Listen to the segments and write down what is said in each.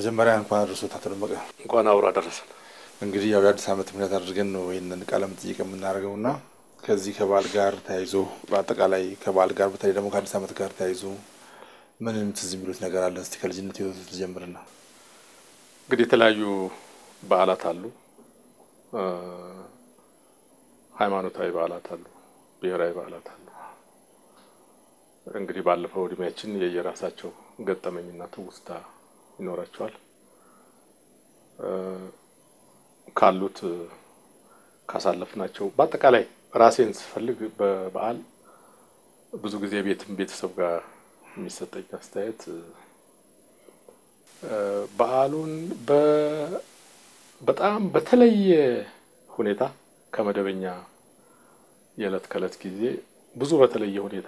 መጀመሪያ እንኳን አደረሶት አቶ ደመቀ። እንኳን አብሮ አደረሰን። እንግዲህ ያው የአዲስ ዓመት ምክንያት አድርገን ነው ይህንን ቃለ መጠይቅ የምናደርገው እና ከዚህ ከበዓል ጋር ተያይዞ በአጠቃላይ ከበዓል ጋር በተለይ ደግሞ ከአዲስ ዓመት ጋር ተያይዞ ምንም ትዝ የሚሉት ነገር አለ? እስቲ ከልጅነት ህይወት ትጀምርና። እንግዲህ የተለያዩ በዓላት አሉ፣ ሃይማኖታዊ በዓላት አሉ፣ ብሔራዊ በዓላት አሉ። እንግዲህ ባለፈው እድሜያችን የየራሳቸው ገጠመኝና ትውስታ ይኖራቸዋል። ካሉት ካሳለፍናቸው በአጠቃላይ ራሴን ስፈልግ በበዓል ብዙ ጊዜ ቤትም ቤተሰብ ጋር የሚሰጠኝ አስተያየት በዓሉን በጣም በተለየ ሁኔታ ከመደበኛ የዕለት ከዕለት ጊዜ ብዙ በተለየ ሁኔታ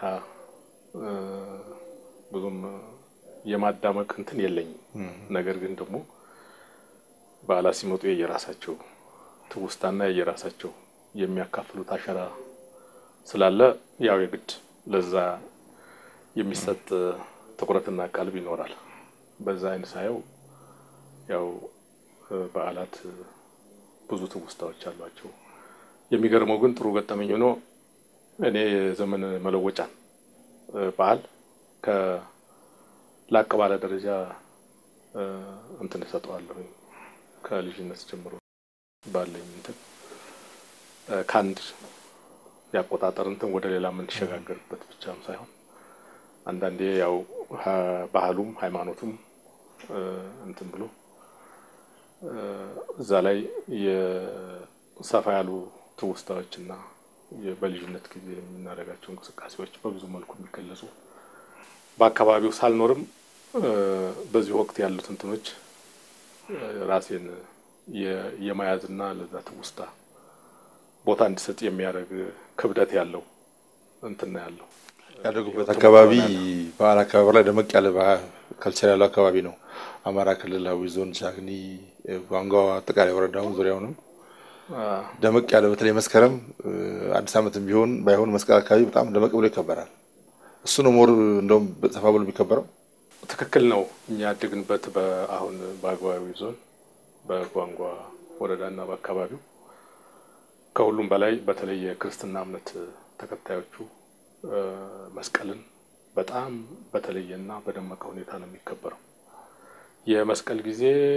ብዙም የማዳመቅ እንትን የለኝም። ነገር ግን ደግሞ በዓላት ሲመጡ የየራሳቸው ትውስታና የየራሳቸው የሚያካፍሉት አሻራ ስላለ ያው የግድ ለዛ የሚሰጥ ትኩረትና ቀልብ ይኖራል። በዛ አይነት ሳየው ያው በዓላት ብዙ ትውስታዎች አሏቸው። የሚገርመው ግን ጥሩ ገጠመኝ ሆኖ እኔ የዘመን መለወጫን በዓል ከላቅ ባለ ደረጃ እንትን እሰጠዋለሁ ከልጅነት ጀምሮ ባለኝ እንትን ከአንድ የአቆጣጠር እንትን ወደ ሌላ የምንሸጋገርበት ብቻም ሳይሆን አንዳንዴ ያው ባህሉም ሃይማኖቱም እንትን ብሎ እዛ ላይ የሰፋ ያሉ ትውስታዎችና በልጅነት ጊዜ የምናደርጋቸው እንቅስቃሴዎች በብዙ መልኩ የሚገለጹ በአካባቢው ሳልኖርም በዚህ ወቅት ያሉት እንትኖች ራሴን የመያዝና ለዛ ትውስታ ቦታ እንዲሰጥ የሚያደርግ ክብደት ያለው እንትና ያለው ያደጉበት አካባቢ በዓል አካባቢ ላይ ደመቅ ያለ ከልቸር ያለው አካባቢ ነው። አማራ ክልላዊ ዞን ቻግኒ፣ ጓንጓ፣ አጠቃላይ ወረዳውን ዙሪያውንም ደመቅ ያለ በተለይ መስከረም አዲስ ዓመትም ቢሆን ባይሆን መስቀል አካባቢ በጣም ደመቅ ብሎ ይከበራል። እሱ ነው ሞር እንደውም ሰፋ ብሎ የሚከበረው። ትክክል ነው። እኛ ያደግንበት በአሁን በአገባዊ ዞን በጓንጓ ወረዳና በአካባቢው ከሁሉም በላይ በተለይ የክርስትና እምነት ተከታዮቹ መስቀልን በጣም በተለየና በደመቀ ሁኔታ ነው የሚከበረው። የመስቀል ጊዜ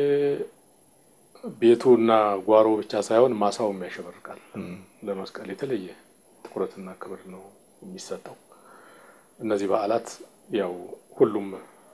ቤቱና ጓሮ ብቻ ሳይሆን ማሳውም ያሸበርቃል። ለመስቀል የተለየ ትኩረትና ክብር ነው የሚሰጠው። እነዚህ በዓላት ያው ሁሉም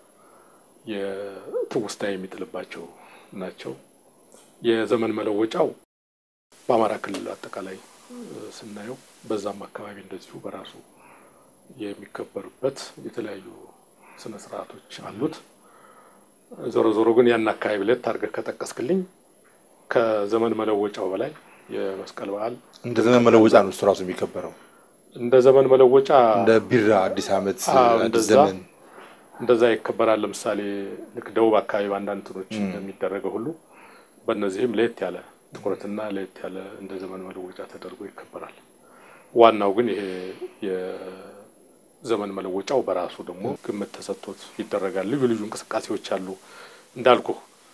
የትውስታ የሚጥልባቸው ናቸው። የዘመን መለወጫው በአማራ ክልል አጠቃላይ ስናየው በዛም አካባቢ እንደዚሁ በራሱ የሚከበሩበት የተለያዩ ስነ ስርዓቶች አሉት። ዞሮ ዞሮ ግን ያን አካባቢ ለት አድርገህ ከጠቀስክልኝ ከዘመን መለወጫው በላይ የመስቀል በዓል እንደ ዘመን መለወጫ ነው እሱ ራሱ የሚከበረው። እንደ ዘመን መለወጫ እንደ ቢራ አዲስ ዓመት አዎ፣ አዲስ እንደዛ ዘመን እንደዛ ይከበራል። ለምሳሌ ልክ ደቡብ አካባቢ በአንዳንድ እንትኖች እንደሚደረገው ሁሉ በእነዚህም ለየት ያለ ትኩረትና ለየት ያለ እንደ ዘመን መለወጫ ተደርጎ ይከበራል። ዋናው ግን ይሄ የዘመን መለወጫው በራሱ ደግሞ ግምት ተሰጥቶት ይደረጋል። ልዩ ልዩ እንቅስቃሴዎች አሉ እንዳልኩ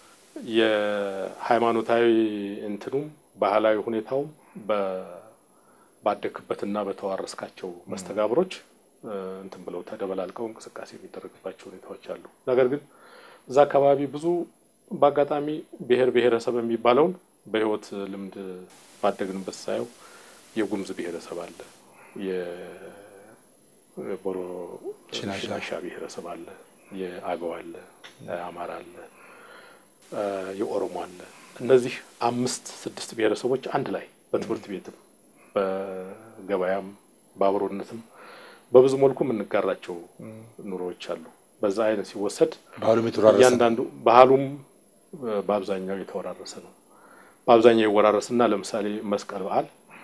የሃይማኖታዊ እንትኑም ባህላዊ ሁኔታውም ባደክበትና በተዋረስካቸው መስተጋብሮች እንትን ብለው ተደበላልቀው እንቅስቃሴ የሚደረግባቸው ሁኔታዎች አሉ። ነገር ግን እዛ አካባቢ ብዙ በአጋጣሚ ብሔር ብሔረሰብ የሚባለውን በሕይወት ልምድ ባደግንበት ሳየው የጉምዝ ብሔረሰብ አለ፣ የቦሮ ሽናሻ ሽናሻ ብሔረሰብ አለ፣ የአገው አለ፣ የአማራ አለ፣ የኦሮሞ አለ። እነዚህ አምስት ስድስት ብሔረሰቦች አንድ ላይ በትምህርት ቤትም በገበያም በአብሮነትም በብዙ መልኩ የምንጋራቸው ኑሮዎች አሉ። በዛ አይነት ሲወሰድ ባህሉም የተወራረሰ ነው። እያንዳንዱ ባህሉም በአብዛኛው የተወራረሰ ነው። በአብዛኛው ይወራረስና ለምሳሌ መስቀል በዓል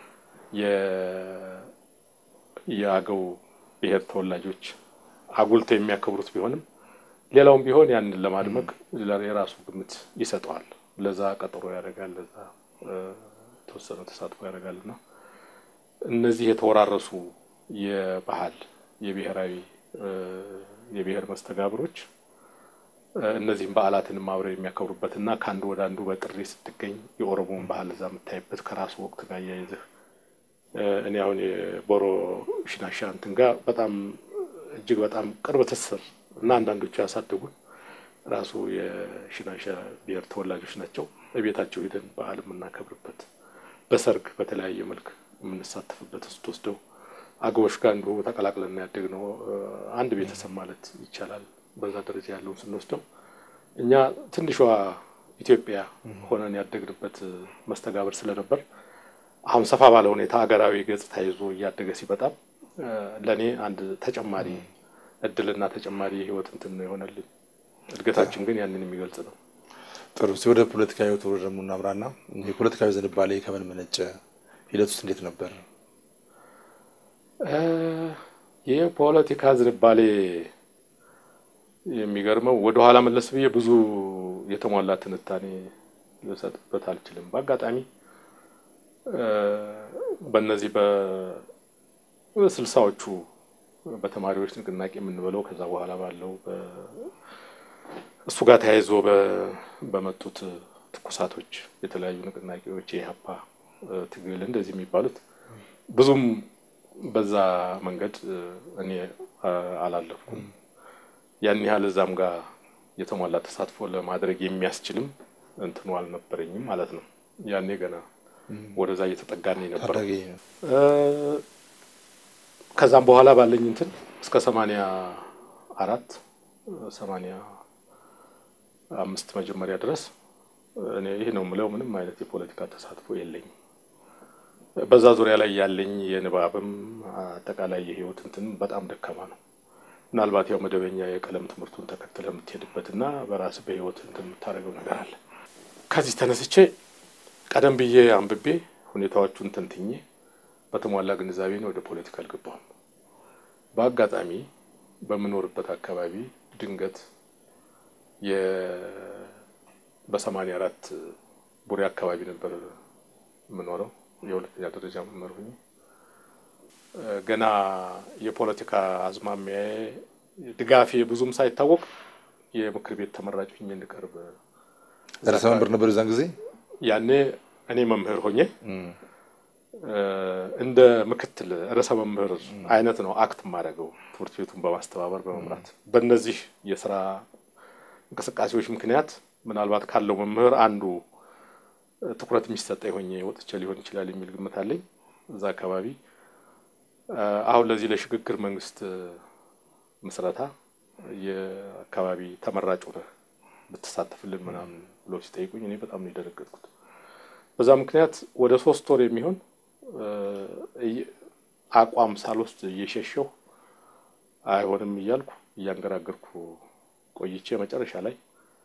የ- የአገው ብሔር ተወላጆች አጉልተው የሚያከብሩት ቢሆንም ሌላውም ቢሆን ያንን ለማድመቅ የራሱ ግምት ይሰጠዋል። ለዛ ቀጠሮ ያደርጋል፣ ለዛ የተወሰነ ተሳትፎ ያደርጋል እና እነዚህ የተወራረሱ የባህል የብሔራዊ የብሔር መስተጋብሮች እነዚህም በዓላትንም አብረው የሚያከብሩበትና ከአንዱ ወደ አንዱ በጥሪ ስትገኝ የኦሮሞን ባህል እዛ የምታይበት ከራሱ ወቅት ጋር እያይዝህ እኔ አሁን የቦሮ ሽናሻ እንትን ጋር በጣም እጅግ በጣም ቅርብ ትስስር እና አንዳንዶቹ ያሳደጉን ራሱ የሽናሻ ብሔር ተወላጆች ናቸው። በቤታቸው ሄደን በዓል የምናከብርበት በሰርግ በተለያየ መልክ የምንሳተፍበት ስትወስደው አገቦች ጋር እንዲሁ ተቀላቅለን ያደግነው አንድ ቤተሰብ ማለት ይቻላል። በዛ ደረጃ ያለውን ስንወስደው እኛ ትንሿ ኢትዮጵያ ሆነን ያደግንበት መስተጋብር ስለነበር አሁን ሰፋ ባለ ሁኔታ ሀገራዊ ገጽታ ይዞ እያደገ ሲበጣም ለእኔ አንድ ተጨማሪ እድልና ተጨማሪ የህይወት እንትን ነው የሆነልኝ። እድገታችን ግን ያንን የሚገልጽ ነው። ጥሩ ሲ ወደ ፖለቲካ ህይወት ወደ ደግሞ እናምራና የፖለቲካዊ ዝንባሌ ከምን መነጨ? ሂደት ውስጥ እንዴት ነበር? የፖለቲካ ዝንባሌ የሚገርመው ወደ ኋላ መለስ ብዬ ብዙ የተሟላ ትንታኔ ልሰጥበት አልችልም። በአጋጣሚ በእነዚህ በስልሳዎቹ በተማሪዎች ንቅናቄ የምንበለው ከዛ በኋላ ባለው እሱ ጋር ተያይዞ በመጡት ትኩሳቶች የተለያዩ ንቅናቄዎች የኢህአፓ ትግል እንደዚህ የሚባሉት ብዙም በዛ መንገድ እኔ አላለፍኩም። ያን ያህል እዛም ጋር የተሟላ ተሳትፎ ለማድረግ የሚያስችልም እንትኑ አልነበረኝም ማለት ነው። ያኔ ገና ወደዛ እየተጠጋን ነበር። ከዛም በኋላ ባለኝ እንትን እስከ ሰማንያ አራት ሰማንያ አምስት መጀመሪያ ድረስ እኔ ይህ ነው የምለው ምንም አይነት የፖለቲካ ተሳትፎ የለኝም። በዛ ዙሪያ ላይ ያለኝ የንባብም አጠቃላይ የህይወት እንትን በጣም ደካማ ነው። ምናልባት ያው መደበኛ የቀለም ትምህርቱን ተከትለ የምትሄድበት እና በራስ በህይወት እንትን የምታደርገው ነገር አለ። ከዚህ ተነስቼ ቀደም ብዬ አንብቤ ሁኔታዎቹን ተንትኜ በተሟላ ግንዛቤ ነው ወደ ፖለቲካ አልገባሁም። በአጋጣሚ በምኖርበት አካባቢ ድንገት በሰማንያ አራት ቡሬ አካባቢ ነበር የምኖረው የሁለተኛ ደረጃ መምህር ሆኜ ገና የፖለቲካ አዝማሚያዬ ድጋፌ ብዙም ሳይታወቅ የምክር ቤት ተመራጭ ሆኜ እንድቀርብ ርዕሰ መምህር ነበር የዛን ጊዜ። ያኔ እኔ መምህር ሆኜ እንደ ምክትል ርዕሰ መምህር አይነት ነው አክት የማደርገው ትምህርት ቤቱን በማስተባበር በመምራት በእነዚህ የስራ እንቅስቃሴዎች ምክንያት ምናልባት ካለው መምህር አንዱ ትኩረት የሚሰጠኝ ሆኜ ወጥቼ ሊሆን ይችላል የሚል ግምት አለኝ። እዛ አካባቢ አሁን ለዚህ ለሽግግር መንግስት ምስረታ የአካባቢ ተመራጭ ሆነህ ብትሳተፍልን ምናምን ብለው ሲጠይቁኝ እኔ በጣም ነው የደነገጥኩት። በዛ ምክንያት ወደ ሶስት ወር የሚሆን አቋም ሳልወስድ እየሸሸሁ አይሆንም እያልኩ እያንገራገርኩ ቆይቼ መጨረሻ ላይ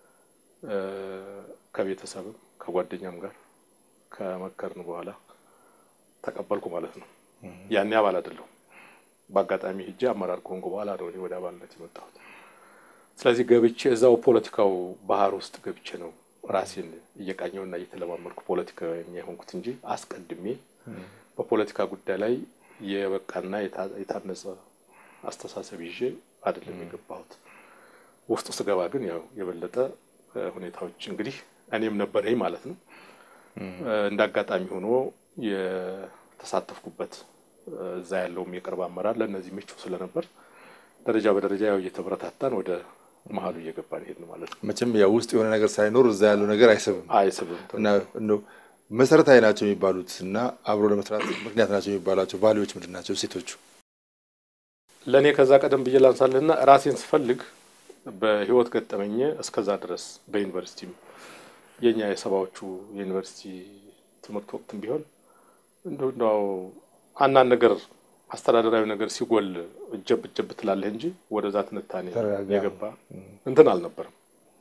ከቤተሰብም ከጓደኛም ጋር ከመከርን በኋላ ተቀበልኩ ማለት ነው። ያኔ አባል አይደለሁም። በአጋጣሚ ሂጄ አመራር ከሆንኩ በኋላ ነው ወደ አባልነት የመጣሁት። ስለዚህ ገብቼ እዛው ፖለቲካው ባህር ውስጥ ገብቼ ነው ራሴን እየቃኘውና እየተለማመድኩ ፖለቲከኛ የሆንኩት እንጂ አስቀድሜ በፖለቲካ ጉዳይ ላይ የበቃና የታነጸ አስተሳሰብ ይዤ አይደለም የገባሁት። ውስጡ ስገባ ግን ያው የበለጠ ሁኔታዎች እንግዲህ እኔም ነበረኝ ማለት ነው። እንደ አጋጣሚ ሆኖ የተሳተፍኩበት እዛ ያለውም የቅርብ አመራር ለእነዚህ ምቹ ስለነበር ደረጃ በደረጃ ያው እየተበረታታን ወደ መሀሉ እየገባን ሄድን ማለት ነው። መቼም ያው ውስጥ የሆነ ነገር ሳይኖር እዛ ያለው ነገር አይስብም አይስብም። እና እንደው መሰረታዊ ናቸው የሚባሉት እና አብሮ ለመስራት ምክንያት ናቸው የሚባሏቸው ቫሊዎች ምንድን ናቸው? ሴቶቹ ለእኔ ከዛ ቀደም ብዬ ላንሳልህና ራሴን ስፈልግ በህይወት ገጠመኝ እስከዛ ድረስ በዩኒቨርሲቲም የኛ የሰባዎቹ የዩኒቨርሲቲ ትምህርት ወቅትም ቢሆን እንደው አንዳንድ ነገር አስተዳደራዊ ነገር ሲጎል እጀብ እጀብ ትላለህ እንጂ ወደዛ ትንታኔ የገባ እንትን አልነበርም።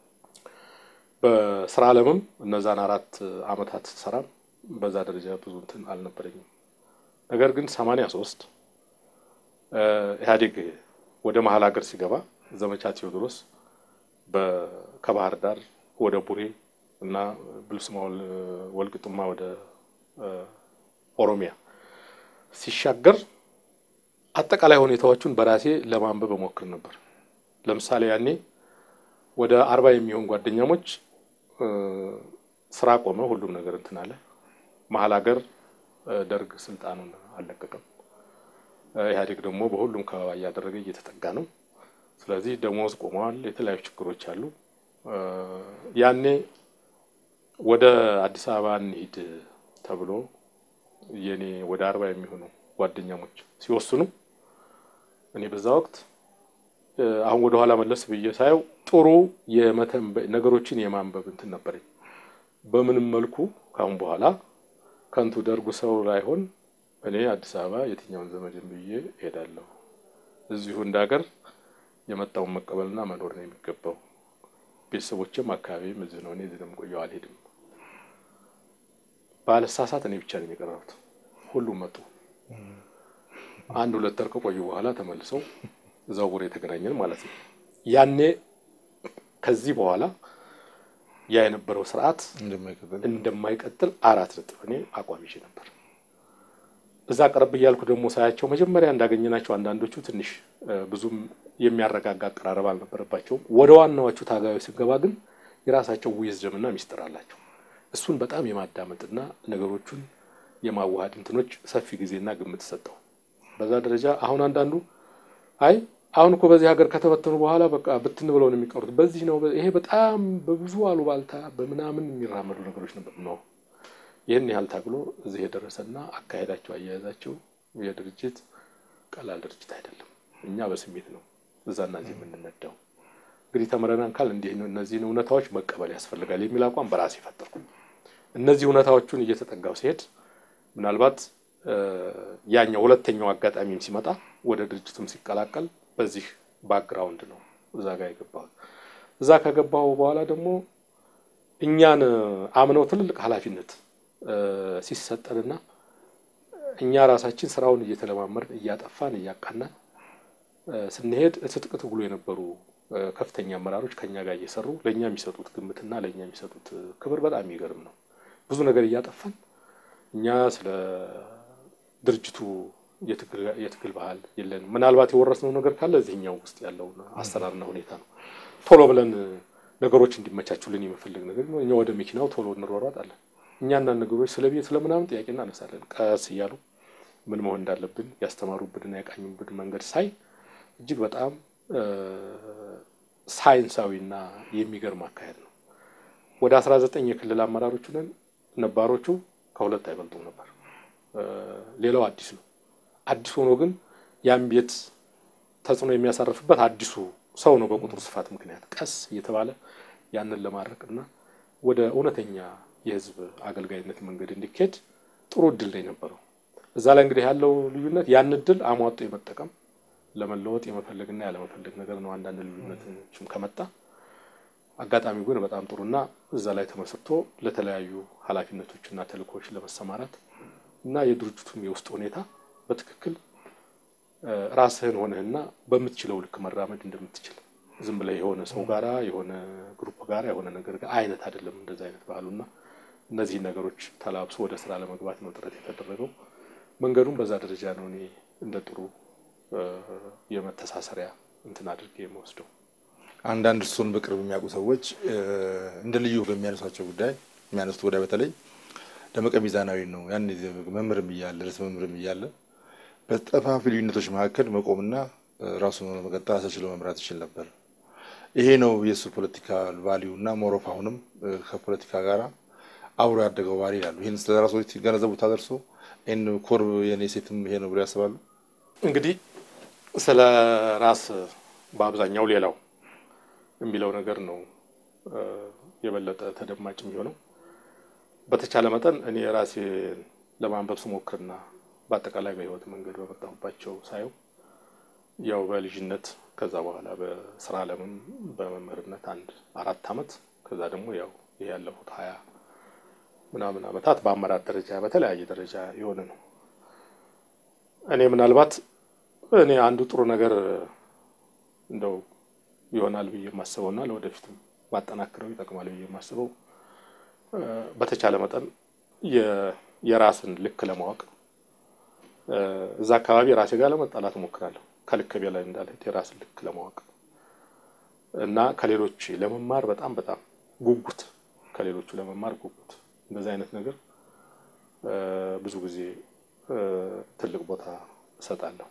በስራ ዓለምም እነዛን አራት አመታት ሰራም በዛ ደረጃ ብዙ እንትን አልነበረኝም። ነገር ግን ሰማንያ ሶስት ኢህአዴግ ወደ መሀል ሀገር ሲገባ ዘመቻ ቴዎድሮስ ከባህር ዳር ወደ ቡሬ እና ብልስማ ወልቅጡማ ወደ ኦሮሚያ ሲሻገር አጠቃላይ ሁኔታዎቹን በራሴ ለማንበብ እሞክር ነበር። ለምሳሌ ያኔ ወደ አርባ የሚሆን ጓደኛሞች ስራ ቆመ። ሁሉም ነገር እንትን አለ። መሀል ሀገር ደርግ ስልጣኑን አልለቀቀም። ኢህአዴግ ደግሞ በሁሉም ከባባ እያደረገ እየተጠጋ ነው። ስለዚህ ደሞዝ ቆመዋል። የተለያዩ ችግሮች አሉ። ያኔ ወደ አዲስ አበባ እንሂድ ተብሎ የኔ ወደ አርባ የሚሆኑ ጓደኛሞች ሲወስኑ እኔ በዛ ወቅት አሁን ወደ ኋላ መለስ ብዬ ሳየው ጥሩ የመተንበይ ነገሮችን የማንበብ እንትን ነበረኝ። በምንም መልኩ ካሁን በኋላ ከንቱ ደርጉ ሰው ላይሆን እኔ አዲስ አበባ የትኛውን ዘመድን ብዬ እሄዳለሁ። እዚሁ እንደ ሀገር የመጣውን መቀበልና መኖር ነው የሚገባው። ቤተሰቦችም አካባቢም እዚህ ነው። እኔ እዚህ ነው የምቆየው፣ አልሄድም። ባለሳሳት እኔ ብቻ ነኝ የቀረሁት። ሁሉም መጡ። አንድ ሁለት ወር ከቆዩ በኋላ ተመልሰው እዛው ቡሬ የተገናኘን ማለት ነው። ያኔ ከዚህ በኋላ ያ የነበረው ስርዓት እንደማይቀጥል አራት ነጥብ እኔ አቋም ይዤ ነበር። እዛ ቀረብ እያልኩ ደግሞ ሳያቸው መጀመሪያ እንዳገኘናቸው አንዳንዶቹ ትንሽ ብዙም የሚያረጋጋ አቀራረብ አልነበረባቸውም። ወደ ዋናዎቹ ታጋዮች ስገባ ግን የራሳቸው ዊዝደምና ሚስጥር አላቸው። እሱን በጣም የማዳመጥና ነገሮቹን የማዋሃድ እንትኖች ሰፊ ጊዜና ግምት ሰጠው። በዛ ደረጃ አሁን አንዳንዱ አይ አሁን እኮ በዚህ ሀገር ከተበተኑ በኋላ በቃ ብትን ብለው ነው የሚቀሩት። በዚህ ነው ይሄ በጣም በብዙ አሉባልታ በምናምን የሚራመዱ ነገሮች ነበር ነው። ይህን ያህል ታግሎ እዚህ የደረሰና አካሄዳቸው፣ አያያዛቸው የድርጅት ቀላል ድርጅት አይደለም። እኛ በስሜት ነው እዛና እዚህ የምንነዳው። እንግዲህ ተምረናን ካል እንዲህ እነዚህን እውነታዎች መቀበል ያስፈልጋል የሚል አቋም በራሴ ፈጠርኩ። እነዚህ እውነታዎቹን እየተጠጋው ሲሄድ ምናልባት ያኛው ሁለተኛው አጋጣሚም ሲመጣ ወደ ድርጅቱም ሲቀላቀል በዚህ ባክግራውንድ ነው እዛ ጋር የገባሁት። እዛ ከገባሁ በኋላ ደግሞ እኛን አምነው ትልልቅ ኃላፊነት ሲሰጠንና እኛ ራሳችን ስራውን እየተለማመድን እያጠፋን እያቃናን ስንሄድ ትጥቅ ትግሉ የነበሩ ከፍተኛ አመራሮች ከኛ ጋር እየሰሩ ለእኛ የሚሰጡት ግምትና ለእኛ የሚሰጡት ክብር በጣም የሚገርም ነው። ብዙ ነገር እያጠፋን እኛ ስለ ድርጅቱ የትግል ባህል የለንም። ምናልባት የወረስነው ነገር ካለ እዚህኛው ውስጥ ያለውን አሰራርና ሁኔታ ነው። ቶሎ ብለን ነገሮች እንዲመቻቹልን የመፈለግ ነገር ነው። እኛ ወደ መኪናው ቶሎ እንሯሯጣለን። እኛ አንዳንድ ነገሮች ስለ ቤት ስለምናምን ጥያቄ እናነሳለን። ቀስ እያሉ ምን መሆን እንዳለብን ያስተማሩብንና ያቃኙብን መንገድ ሳይ እጅግ በጣም ሳይንሳዊና የሚገርም አካሄድ ነው። ወደ አስራ ዘጠኝ የክልል አመራሮቹ ነን። ነባሮቹ ከሁለት አይበልጡም ነበር። ሌላው አዲስ ነው። አዲስ ሆኖ ግን ያን ቤት ተጽዕኖ የሚያሳርፍበት አዲሱ ሰው ነው። በቁጥር ስፋት ምክንያት ቀስ እየተባለ ያንን ለማድረቅና ወደ እውነተኛ የህዝብ አገልጋይነት መንገድ እንዲካሄድ ጥሩ እድል ነው የነበረው። እዛ ላይ እንግዲህ ያለው ልዩነት ያን እድል አሟጦ የመጠቀም ለመለወጥ የመፈለግና ያለመፈለግ ነገር ነው። አንዳንድ ልዩነቶችም ከመጣ አጋጣሚው ግን በጣም ጥሩና እዛ ላይ ተመስርቶ ለተለያዩ ኃላፊነቶችና ተልእኮዎች ለመሰማራት እና የድርጅቱም የውስጥ ሁኔታ በትክክል ራስህን ሆነህና በምትችለው ልክ መራመድ እንደምትችል ዝም ብለህ የሆነ ሰው ጋራ የሆነ ግሩፕ ጋራ የሆነ ነገር ጋር አይነት አይደለም እንደዚ አይነት ባህሉና እነዚህን ነገሮች ተላብሶ ወደ ስራ ለመግባት ነው ጥረት የተደረገው። መንገዱም በዛ ደረጃ ነው እኔ እንደ ጥሩ የመተሳሰሪያ እንትን አድርጌ የምወስደው። አንዳንድ እሱን በቅርብ የሚያውቁ ሰዎች እንደ ልዩ በሚያነሷቸው ጉዳይ የሚያነሱት ጉዳይ በተለይ ደመቀ ሚዛናዊ ነው። ያን መምህርም እያለ ርዕሰ መምህርም እያለ በጠፋፊ ልዩነቶች መካከል መቆምና ራሱን መቀጠል ራሳችን መምራት ይችል ነበር። ይሄ ነው የእሱ ፖለቲካ ቫሊዩ እና ሞሮፍ አሁንም ከፖለቲካ ጋር አብሮ ያደገው ባህሪ ይላሉ። ይህን ስለ ራሶች ሲገነዘቡ ታደርሶ ይህን ኮርብ የኔ ሴትም ይሄ ነው ብሎ ያስባሉ። እንግዲህ ስለ ራስ በአብዛኛው ሌላው የሚለው ነገር ነው የበለጠ ተደማጭ የሚሆነው። በተቻለ መጠን እኔ ራሴን ለማንበብ ስሞክርና በአጠቃላይ በህይወት መንገድ በመጣሁባቸው ሳየው ያው በልጅነት ከዛ በኋላ በስራ ዓለምም በመምህርነት አንድ አራት አመት ከዛ ደግሞ ያው ይህ ያለፉት ሀያ ምናምን አመታት በአመራር ደረጃ በተለያየ ደረጃ የሆነ ነው። እኔ ምናልባት እኔ አንዱ ጥሩ ነገር እንደው ይሆናል ብዬ የማስበውና ለወደፊትም ማጠናክረው ይጠቅማል ብዬ የማስበው በተቻለ መጠን የራስን ልክ ለማወቅ እዛ አካባቢ ራሴ ጋር ለመጣላት እሞክራለሁ። ከልክ በላይ እንዳልሄድ የራስን ልክ ለማወቅ እና ከሌሎች ለመማር በጣም በጣም ጉጉት ከሌሎቹ ለመማር ጉጉት እንደዚህ አይነት ነገር ብዙ ጊዜ ትልቅ ቦታ እሰጣለሁ።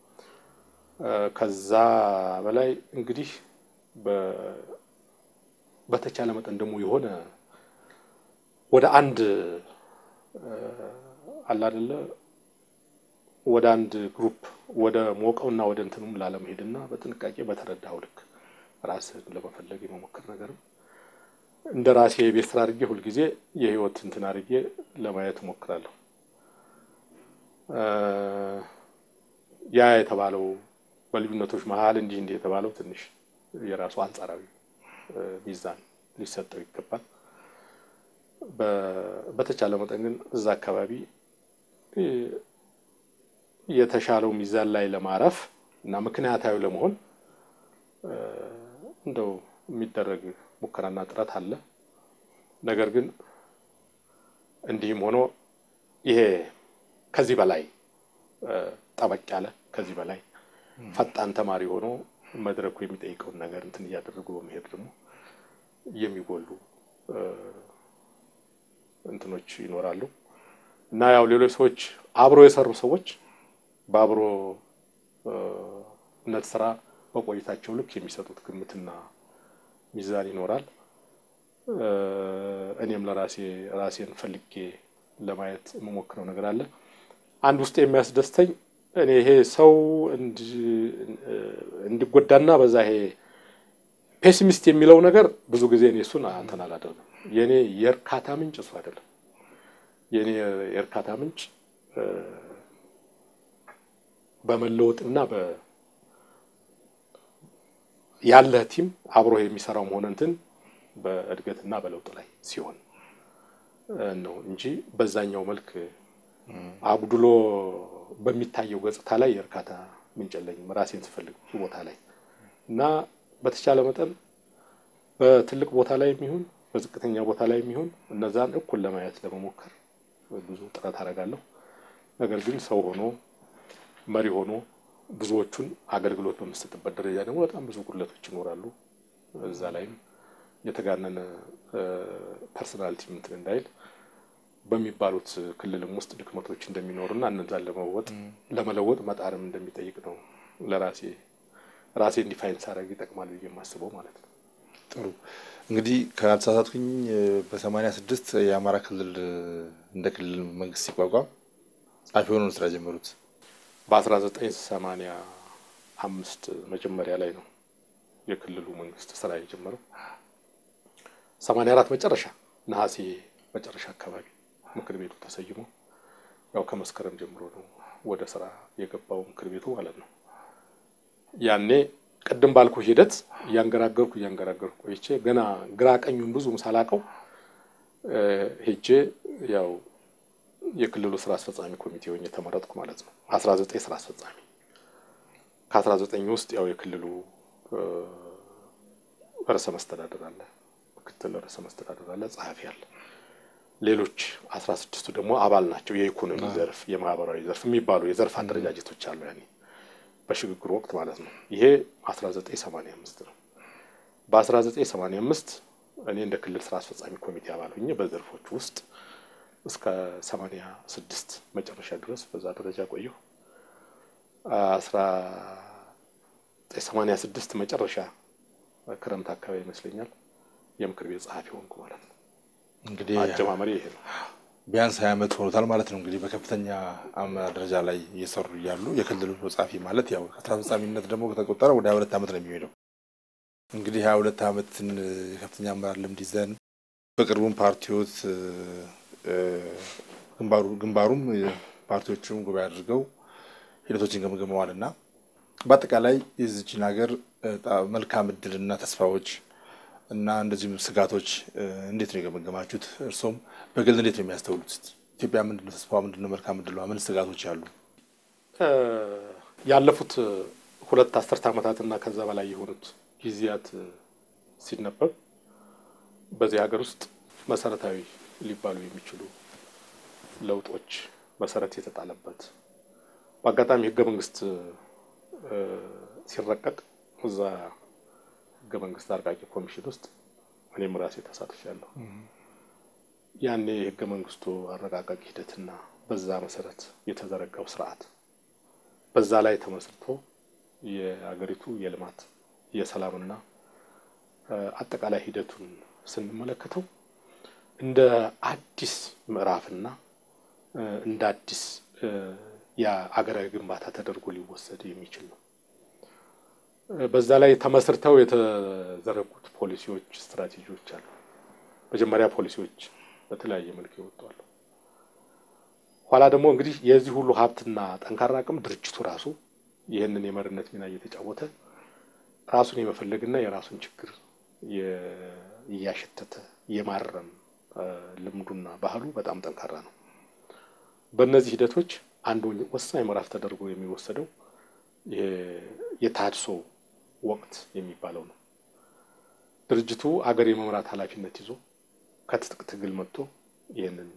ከዛ በላይ እንግዲህ በተቻለ መጠን ደግሞ የሆነ ወደ አንድ አለ አይደለ ወደ አንድ ግሩፕ ወደ ሞቀውና ወደ እንትኑም ላለመሄድና በጥንቃቄ በተረዳው ልክ ራስህን ለመፈለግ የመሞከር ነገርም እንደ ራሴ የቤት ስራ አድርጌ ሁልጊዜ የህይወት እንትን አድርጌ ለማየት እሞክራለሁ። ያ የተባለው በልዩነቶች መሀል እንዲህ እንዲህ የተባለው ትንሽ የራሱ አንጻራዊ ሚዛን ሊሰጠው ይገባል። በተቻለ መጠን ግን እዛ አካባቢ የተሻለው ሚዛን ላይ ለማረፍ እና ምክንያታዊ ለመሆን እንደው የሚደረግ ሙከራና ጥረት አለ። ነገር ግን እንዲህም ሆኖ ይሄ ከዚህ በላይ ጠበቅ ያለ ከዚህ በላይ ፈጣን ተማሪ ሆኖ መድረኩ የሚጠይቀውን ነገር እንትን እያደረጉ በመሄድ ደግሞ የሚጎሉ እንትኖች ይኖራሉ እና ያው ሌሎች ሰዎች አብሮ የሰሩ ሰዎች በአብሮነት ስራ በቆይታቸው ልክ የሚሰጡት ግምትና ሚዛን ይኖራል። እኔም ለራሴ ራሴን ፈልጌ ለማየት የምሞክረው ነገር አለ። አንድ ውስጥ የሚያስደስተኝ እኔ ይሄ ሰው እንዲጎዳና በዛ ይሄ ፔሲሚስት የሚለው ነገር ብዙ ጊዜ እኔ እሱን አንተን አላደርግም። የእኔ የእርካታ ምንጭ እሱ አይደለም። የእኔ የእርካታ ምንጭ በመለወጥና ያለህ ቲም አብሮ የሚሰራው መሆን እንትን በእድገትና በለውጥ ላይ ሲሆን ነው እንጂ በዛኛው መልክ አጉድሎ በሚታየው ገጽታ ላይ የእርካታ ምንጭ የለኝም። ራሴን ስፈልግ ቦታ ላይ እና በተቻለ መጠን በትልቅ ቦታ ላይ የሚሆን በዝቅተኛ ቦታ ላይ የሚሆን እነዛን እኩል ለማየት ለመሞከር ብዙ ጥረት አደርጋለሁ። ነገር ግን ሰው ሆኖ መሪ ሆኖ ብዙዎቹን አገልግሎት በምሰጥበት ደረጃ ደግሞ በጣም ብዙ ጉድለቶች ይኖራሉ። እዛ ላይም የተጋነነ ፐርሶናሊቲ እንትን እንዳይል በሚባሉት ክልልም ውስጥ ድክመቶች እንደሚኖሩና እነዛን ለመወጥ ለመለወጥ መጣርም እንደሚጠይቅ ነው ለራሴ ራሴ እንዲፋይን ሳደርግ ይጠቅማል ብዬ የማስበው ማለት ነው። ጥሩ እንግዲህ ካልተሳሳትኩኝ በሰማንያ ስድስት የአማራ ክልል እንደ ክልል መንግስት ሲቋቋም ጸሐፊ ሆኖ ነው ስራ ጀመሩት። በ1985 መጀመሪያ ላይ ነው የክልሉ መንግስት ስራ የጀመረው። 84 መጨረሻ ነሐሴ መጨረሻ አካባቢ ምክር ቤቱ ተሰይሞ ያው ከመስከረም ጀምሮ ነው ወደ ስራ የገባው ምክር ቤቱ ማለት ነው። ያኔ ቅድም ባልኩ ሂደት እያንገራገርኩ እያንገራገርኩ ቆይቼ ገና ግራ ቀኙን ብዙም ሳላቀው ሄጄ ያው የክልሉ ስራ አስፈጻሚ ኮሚቴ ሆኜ ተመረጥኩ ማለት ነው። አስራ ዘጠኝ ስራ አስፈጻሚ ከአስራ ዘጠኝ ውስጥ ያው የክልሉ ርዕሰ መስተዳደር አለ፣ ምክትል ርዕሰ መስተዳደር አለ፣ ጸሐፊ አለ። ሌሎች አስራ ስድስቱ ደግሞ አባል ናቸው። የኢኮኖሚ ዘርፍ፣ የማህበራዊ ዘርፍ የሚባሉ የዘርፍ አደረጃጀቶች አሉ ያኔ በሽግግሩ ወቅት ማለት ነው። ይሄ 1985 ነው። በ1985 እኔ እንደ ክልል ስራ አስፈጻሚ ኮሚቴ አባል ሆኜ በዘርፎች ውስጥ እስከ 86 መጨረሻ ድረስ በዛ ደረጃ ቆየሁ። 1986 መጨረሻ ክረምት አካባቢ ይመስለኛል የምክር ቤት ጸሐፊ ሆንኩ ማለት ነው። እንግዲህ አጀማመሪ ይሄ ነው። ቢያንስ ሀያ ዓመት ሆኖታል ማለት ነው። እንግዲህ በከፍተኛ አመራር ደረጃ ላይ እየሰሩ እያሉ የክልሉ ጸሐፊ ማለት ያው ከስራ አስፈጻሚነት ደግሞ ከተቆጠረ ወደ ሀያ ሁለት ዓመት ነው የሚሄደው። እንግዲህ ሀያ ሁለት ዓመትን የከፍተኛ አመራር ልምድ ይዘን በቅርቡም ፓርቲዎት ግንባሩ ግንባሩም ፓርቲዎቹም ጉባኤ አድርገው ሂደቶችን ገምግመዋል እና በአጠቃላይ የዚችን ሀገር መልካም እድልና ተስፋዎች እና እንደዚሁም ስጋቶች እንዴት ነው የገመገማችሁት? እርሶም በግል እንዴት ነው የሚያስተውሉት? ኢትዮጵያ ምንድነው ተስፋዋ? ምንድነው መልካም እድሏ? ምን ስጋቶች አሉ? ያለፉት ሁለት አስርት ዓመታትና ከዛ በላይ የሆኑት ጊዜያት ሲነበብ በዚህ ሀገር ውስጥ መሰረታዊ ሊባሉ የሚችሉ ለውጦች መሰረት የተጣለበት በአጋጣሚ ህገ መንግስት ሲረቀቅ እዛ ህገ መንግስት አርቃቂ ኮሚሽን ውስጥ እኔም ራሴ ተሳትፌያለሁ። ያኔ የህገ መንግስቱ አረቃቃቂ ሂደትና በዛ መሰረት የተዘረጋው ስርዓት በዛ ላይ ተመስርቶ የአገሪቱ የልማት የሰላምና አጠቃላይ ሂደቱን ስንመለከተው እንደ አዲስ ምዕራፍና እንደ አዲስ የአገራዊ ግንባታ ተደርጎ ሊወሰድ የሚችል ነው። በዛ ላይ ተመስርተው የተዘረጉት ፖሊሲዎች፣ ስትራቴጂዎች አሉ። መጀመሪያ ፖሊሲዎች በተለያየ መልክ ይወጣሉ። ኋላ ደግሞ እንግዲህ የዚህ ሁሉ ሀብትና ጠንካራ አቅም ድርጅቱ ራሱ ይህንን የመሪነት ሚና እየተጫወተ ራሱን የመፈለግና የራሱን ችግር እያሸተተ የማረም ልምዱና ባህሉ በጣም ጠንካራ ነው። በእነዚህ ሂደቶች አንዱ ወሳኝ ምዕራፍ ተደርጎ የሚወሰደው የተሃድሶ ወቅት የሚባለው ነው። ድርጅቱ አገር የመምራት ኃላፊነት ይዞ ከትጥቅ ትግል መጥቶ ይህንን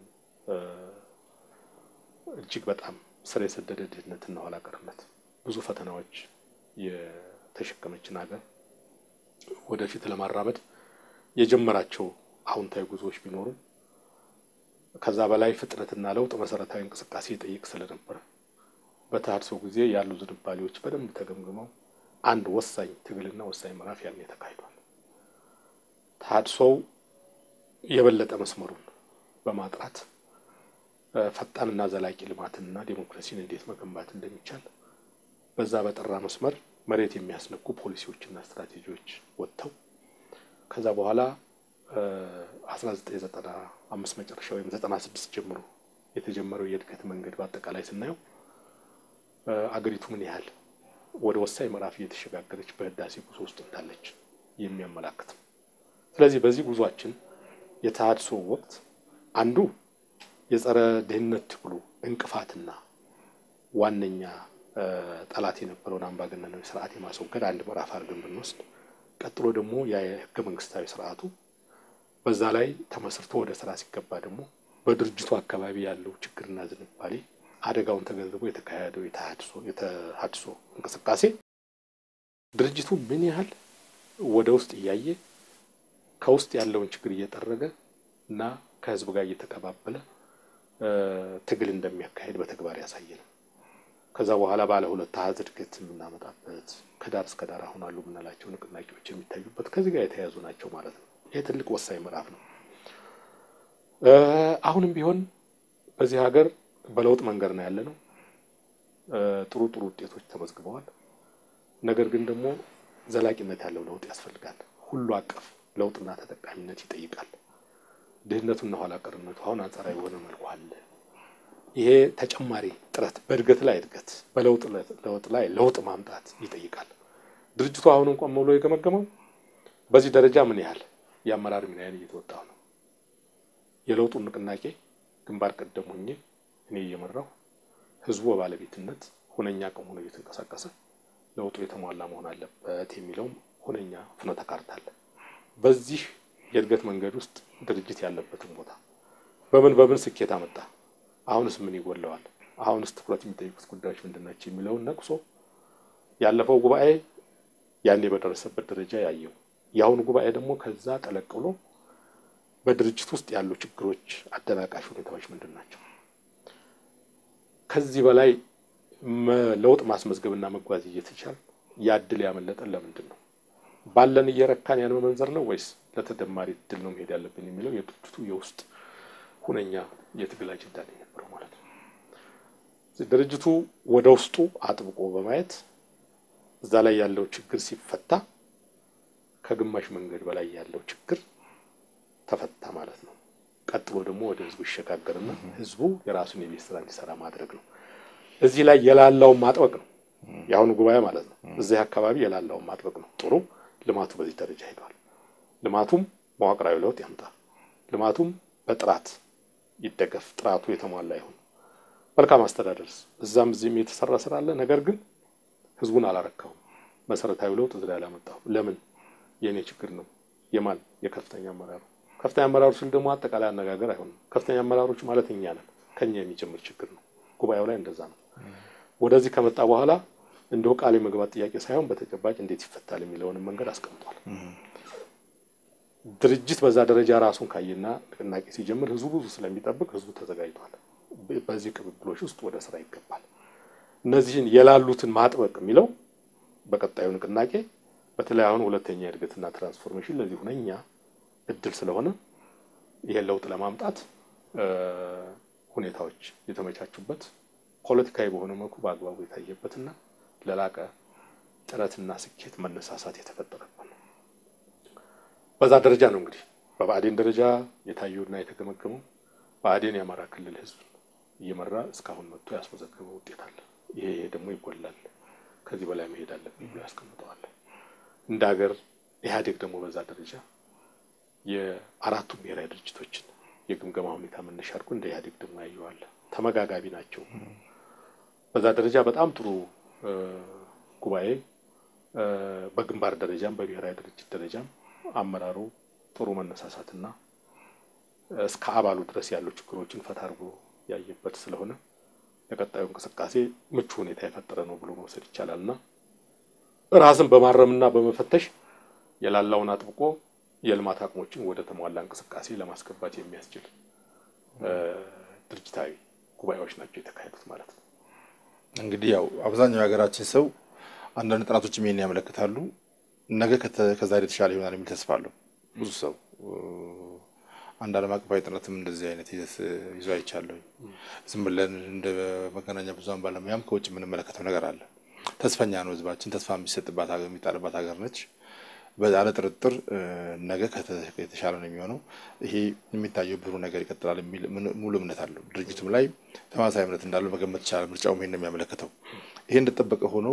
እጅግ በጣም ስር የሰደደ ድህነትና ኋላ ቀርነት ብዙ ፈተናዎች የተሸከመችን ሀገር ወደፊት ለማራመድ የጀመራቸው አዎንታዊ ጉዞዎች ቢኖሩም ከዛ በላይ ፍጥነትና ለውጥ መሰረታዊ እንቅስቃሴ ይጠይቅ ስለነበረ በተሃድሶ ጊዜ ያሉ ዝንባሌዎች በደንብ ተገምግመው አንድ ወሳኝ ትግልና ወሳኝ ምዕራፍ ያኔ ተካሂዷል። ተሃድሶው የበለጠ መስመሩን በማጥራት ፈጣንና ዘላቂ ልማትንና ዴሞክራሲን እንዴት መገንባት እንደሚቻል በዛ በጠራ መስመር መሬት የሚያስነኩ ፖሊሲዎችና ስትራቴጂዎች ወጥተው ከዛ በኋላ 1995 መጨረሻ ወይም 96 ጀምሮ የተጀመረው የእድገት መንገድ በአጠቃላይ ስናየው አገሪቱ ምን ያህል ወደ ወሳኝ ምዕራፍ እየተሸጋገረች በህዳሴ ጉዞ ውስጥ እንዳለች የሚያመላክት ነው። ስለዚህ በዚህ ጉዟችን የተሃድሶ ወቅት አንዱ የጸረ ድህነት ትግሉ እንቅፋትና ዋነኛ ጠላት የነበረውን አምባገነናዊ ስርዓት የማስወገድ አንድ ምዕራፍ አድርገን ብንወስድ፣ ቀጥሎ ደግሞ የህገ መንግስታዊ ስርዓቱ በዛ ላይ ተመስርቶ ወደ ስራ ሲገባ ደግሞ በድርጅቱ አካባቢ ያለው ችግርና ዝንባሌ አደጋውን ተገንዝቦ የተካሄደው የተሃድሶ እንቅስቃሴ ድርጅቱ ምን ያህል ወደ ውስጥ እያየ ከውስጥ ያለውን ችግር እየጠረገ እና ከህዝብ ጋር እየተቀባበለ ትግል እንደሚያካሄድ በተግባር ያሳየ ነው። ከዛ በኋላ ባለ ሁለት አሃዝ እድገት የምናመጣበት ከዳር እስከ ዳር አሁን አሉ የምንላቸው ንቅናቄዎች የሚታዩበት ከዚህ ጋር የተያያዙ ናቸው ማለት ነው። ይህ ትልቅ ወሳኝ ምዕራፍ ነው። አሁንም ቢሆን በዚህ ሀገር በለውጥ መንገድ ነው ያለ ነው። ጥሩ ጥሩ ውጤቶች ተመዝግበዋል። ነገር ግን ደግሞ ዘላቂነት ያለው ለውጥ ያስፈልጋል። ሁሉ አቀፍ ለውጥና ተጠቃሚነት ይጠይቃል። ድህነቱና ኋላ ቀርነቱ አሁን አንጻራዊ የሆነ መልኩ አለ። ይሄ ተጨማሪ ጥረት በእድገት ላይ እድገት፣ በለውጥ ለውጥ ላይ ለውጥ ማምጣት ይጠይቃል። ድርጅቱ አሁንም ቆም ብሎ የገመገመው በዚህ ደረጃ ምን ያህል የአመራር ሚናዬን እየተወጣሁ ነው፣ የለውጡን ንቅናቄ ግንባር ቀደም ሆኜ እኔ እየመራሁ ህዝቡ በባለቤትነት ሁነኛ አቅም ሆኖ እየተንቀሳቀሰ ለውጡ የተሟላ መሆን አለበት የሚለውም ሁነኛ ፍኖተ ካርታ አለ። በዚህ የእድገት መንገድ ውስጥ ድርጅት ያለበትን ቦታ በምን በምን ስኬት አመጣ፣ አሁንስ ምን ይጎለዋል፣ አሁንስ ትኩረት የሚጠይቁት ጉዳዮች ምንድን ናቸው የሚለውን ነቅሶ ያለፈው ጉባኤ ያኔ በደረሰበት ደረጃ ያየው የአሁኑ ጉባኤ ደግሞ ከዛ ጠለቅ ብሎ በድርጅት ውስጥ ያሉ ችግሮች፣ አደናቃሽ ሁኔታዎች ምንድን ናቸው? ከዚህ በላይ ለውጥ ማስመዝገብና መጓዝ እየተቻል ያ ድል ያመለጠን ለምንድን ነው? ባለን እየረካን ያን መመንዘር ነው ወይስ ለተደማሪ ድል ነው መሄድ ያለብን የሚለው የድርጅቱ የውስጥ ሁነኛ የትግል አጀንዳ ነው የነበረው ማለት ነው። ድርጅቱ ወደ ውስጡ አጥብቆ በማየት እዛ ላይ ያለው ችግር ሲፈታ ከግማሽ መንገድ በላይ ያለው ችግር ተፈታ ማለት ነው። ቀጥሎ ደግሞ ወደ ህዝቡ ይሸጋገርና ህዝቡ የራሱን የቤት ስራ እንዲሰራ ማድረግ ነው። እዚህ ላይ የላላውን ማጥበቅ ነው የአሁኑ ጉባኤ ማለት ነው። እዚህ አካባቢ የላላውን ማጥበቅ ነው። ጥሩ ልማቱ በዚህ ደረጃ ሄዷል። ልማቱም መዋቅራዊ ለውጥ ያምጣ፣ ልማቱም በጥራት ይደገፍ፣ ጥራቱ የተሟላ ይሁን። መልካም አስተዳደርስ እዛም እዚህም የተሰራ ስራ አለ። ነገር ግን ህዝቡን አላረካውም። መሰረታዊ ለውጥ እዚህ ላይ አላመጣሁም። ለምን? የእኔ ችግር ነው። የማን? የከፍተኛ አመራሩ። ከፍተኛ አመራሩ ስል ደግሞ አጠቃላይ አነጋገር አይሆንም። ከፍተኛ አመራሮች ማለት እኛ ነን። ከኛ የሚጀምር ችግር ነው። ጉባኤው ላይ እንደዛ ነው። ወደዚህ ከመጣ በኋላ እንደው ቃል የመግባት ጥያቄ ሳይሆን በተጨባጭ እንዴት ይፈታል የሚለውንም መንገድ አስቀምጧል። ድርጅት በዛ ደረጃ ራሱን ካየና ንቅናቄ ሲጀምር ህዝቡ ብዙ ስለሚጠብቅ ህዝቡ ተዘጋጅቷል። በዚህ ቅብብሎች ውስጥ ወደ ስራ ይገባል። እነዚህን የላሉትን ማጥበቅ የሚለው በቀጣዩ ንቅናቄ በተለይ አሁን ሁለተኛ የእድገትና ትራንስፎርሜሽን ለዚህ ሁነኛ እድል ስለሆነ ይሄን ለውጥ ለማምጣት ሁኔታዎች የተመቻቹበት ፖለቲካዊ በሆነ መልኩ በአግባቡ የታየበትና ለላቀ ጥረትና ስኬት መነሳሳት የተፈጠረበት ነው። በዛ ደረጃ ነው እንግዲህ በብአዴን ደረጃ የታየውና የተገመገመው ብአዴን የአማራ ክልል ህዝብ እየመራ እስካሁን መጥቶ ያስመዘገበው ውጤት አለ። ይሄ ይሄ ደግሞ ይጎላል፣ ከዚህ በላይ መሄድ አለብኝ ብሎ ያስቀምጠዋል። እንደ ሀገር ኢህአዴግ ደግሞ በዛ ደረጃ የአራቱ ብሔራዊ ድርጅቶችን የግምገማ ሁኔታ መነሻ አድርጎ እንደ ኢህአዴግ ደግሞ ያየዋል። ተመጋጋቢ ናቸው። በዛ ደረጃ በጣም ጥሩ ጉባኤ በግንባር ደረጃም በብሔራዊ ድርጅት ደረጃም አመራሩ ጥሩ መነሳሳትና እስከ አባሉ ድረስ ያሉ ችግሮችን ፈታ አድርጎ ያየበት ስለሆነ ለቀጣዩ እንቅስቃሴ ምቹ ሁኔታ የፈጠረ ነው ብሎ መውሰድ ይቻላል እና ራስን በማረምና በመፈተሽ የላላውን አጥብቆ የልማት አቅሞችን ወደ ተሟላ እንቅስቃሴ ለማስገባት የሚያስችል ድርጅታዊ ጉባኤዎች ናቸው የተካሄዱት ማለት ነው። እንግዲህ ያው አብዛኛው የሀገራችን ሰው አንዳንድ ጥናቶችም ይሄን ያመለክታሉ። ነገ ከዛሬ የተሻለ ይሆናል የሚል ተስፋ አለው ብዙ ሰው። አንድ ዓለም አቀፋዊ ጥናትም እንደዚህ አይነት ይዘት ይዞ አይቻለሁ። ዝም ብለን እንደ መገናኛ ብዙኃን ባለሙያም ከውጭ የምንመለከተው ነገር አለ። ተስፈኛ ነው ህዝባችን። ተስፋ የሚሰጥባት ሀገር የሚጣልባት ሀገር ነች። በዛለ ጥርጥር ነገ የተሻለ ነው የሚሆነው። ይሄ የሚታየው ብሩ ነገር ይቀጥላል የሚል ሙሉ እምነት አለው። ድርጅቱም ላይ ተመሳሳይ እምነት እንዳለው መገመት ይቻላል። ምርጫውም ይሄን ነው የሚያመለክተው። ይሄ እንደጠበቀ ሆኖ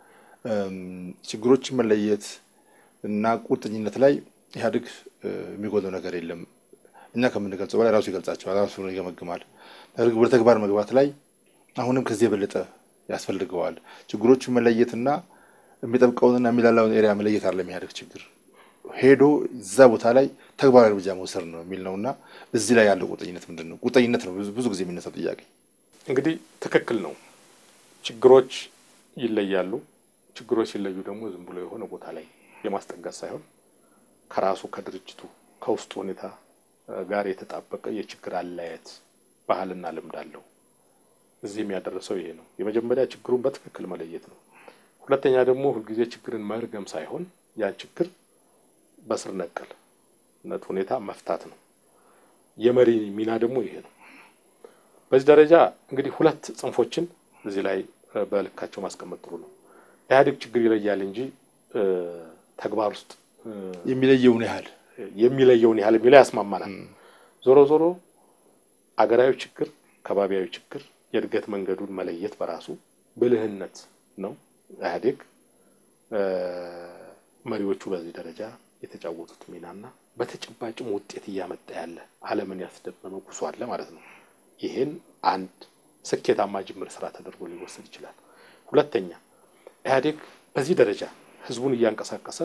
ችግሮችን መለየት እና ቁርጠኝነት ላይ ኢህአዴግ የሚጎለው ነገር የለም። እኛ ከምንገልጸው በላይ ራሱ ይገልጻቸዋል፣ ራሱ ይገመግማል። ወደ ተግባር መግባት ላይ አሁንም ከዚህ የበለጠ ያስፈልገዋል። ችግሮቹን መለየትና የሚጠብቀውንና የሚላላውን ኤሪያ መለየት አለ የሚያደርግ ችግር ሄዶ እዛ ቦታ ላይ ተግባራዊ እርምጃ መውሰድ ነው የሚል ነው እና እዚህ ላይ ያለው ቁርጠኝነት ምንድን ነው? ቁርጠኝነት ነው ብዙ ጊዜ የሚነሳው ጥያቄ። እንግዲህ ትክክል ነው። ችግሮች ይለያሉ። ችግሮች ሲለዩ ደግሞ ዝም ብሎ የሆነ ቦታ ላይ የማስጠጋት ሳይሆን ከራሱ ከድርጅቱ ከውስጡ ሁኔታ ጋር የተጣበቀ የችግር አለያየት ባህልና ልምድ አለው። እዚህም ያደረሰው ይሄ ነው። የመጀመሪያ ችግሩን በትክክል መለየት ነው። ሁለተኛ ደግሞ ሁልጊዜ ችግርን መርገም ሳይሆን ያን ችግር በስር ነቀልነት ሁኔታ መፍታት ነው። የመሪ ሚና ደግሞ ይሄ ነው። በዚህ ደረጃ እንግዲህ ሁለት ጽንፎችን እዚህ ላይ በልካቸው ማስቀመጥ ጥሩ ነው። ኢህአዴግ ችግር ይለያል እንጂ ተግባር ውስጥ የሚለየውን ያህል የሚለየውን ያህል የሚለው ያስማማናል። ዞሮ ዞሮ አገራዊ ችግር፣ ከባቢያዊ ችግር የእድገት መንገዱን መለየት በራሱ ብልህነት ነው። ኢህአዴግ መሪዎቹ በዚህ ደረጃ የተጫወቱት ሚናና በተጨባጭም ውጤት እያመጣ ያለ ዓለምን ያስደመመ ጉዞ አለ ማለት ነው። ይሄን አንድ ስኬታማ ጅምር ስራ ተደርጎ ሊወሰድ ይችላል። ሁለተኛ ኢህአዴግ በዚህ ደረጃ ህዝቡን እያንቀሳቀሰ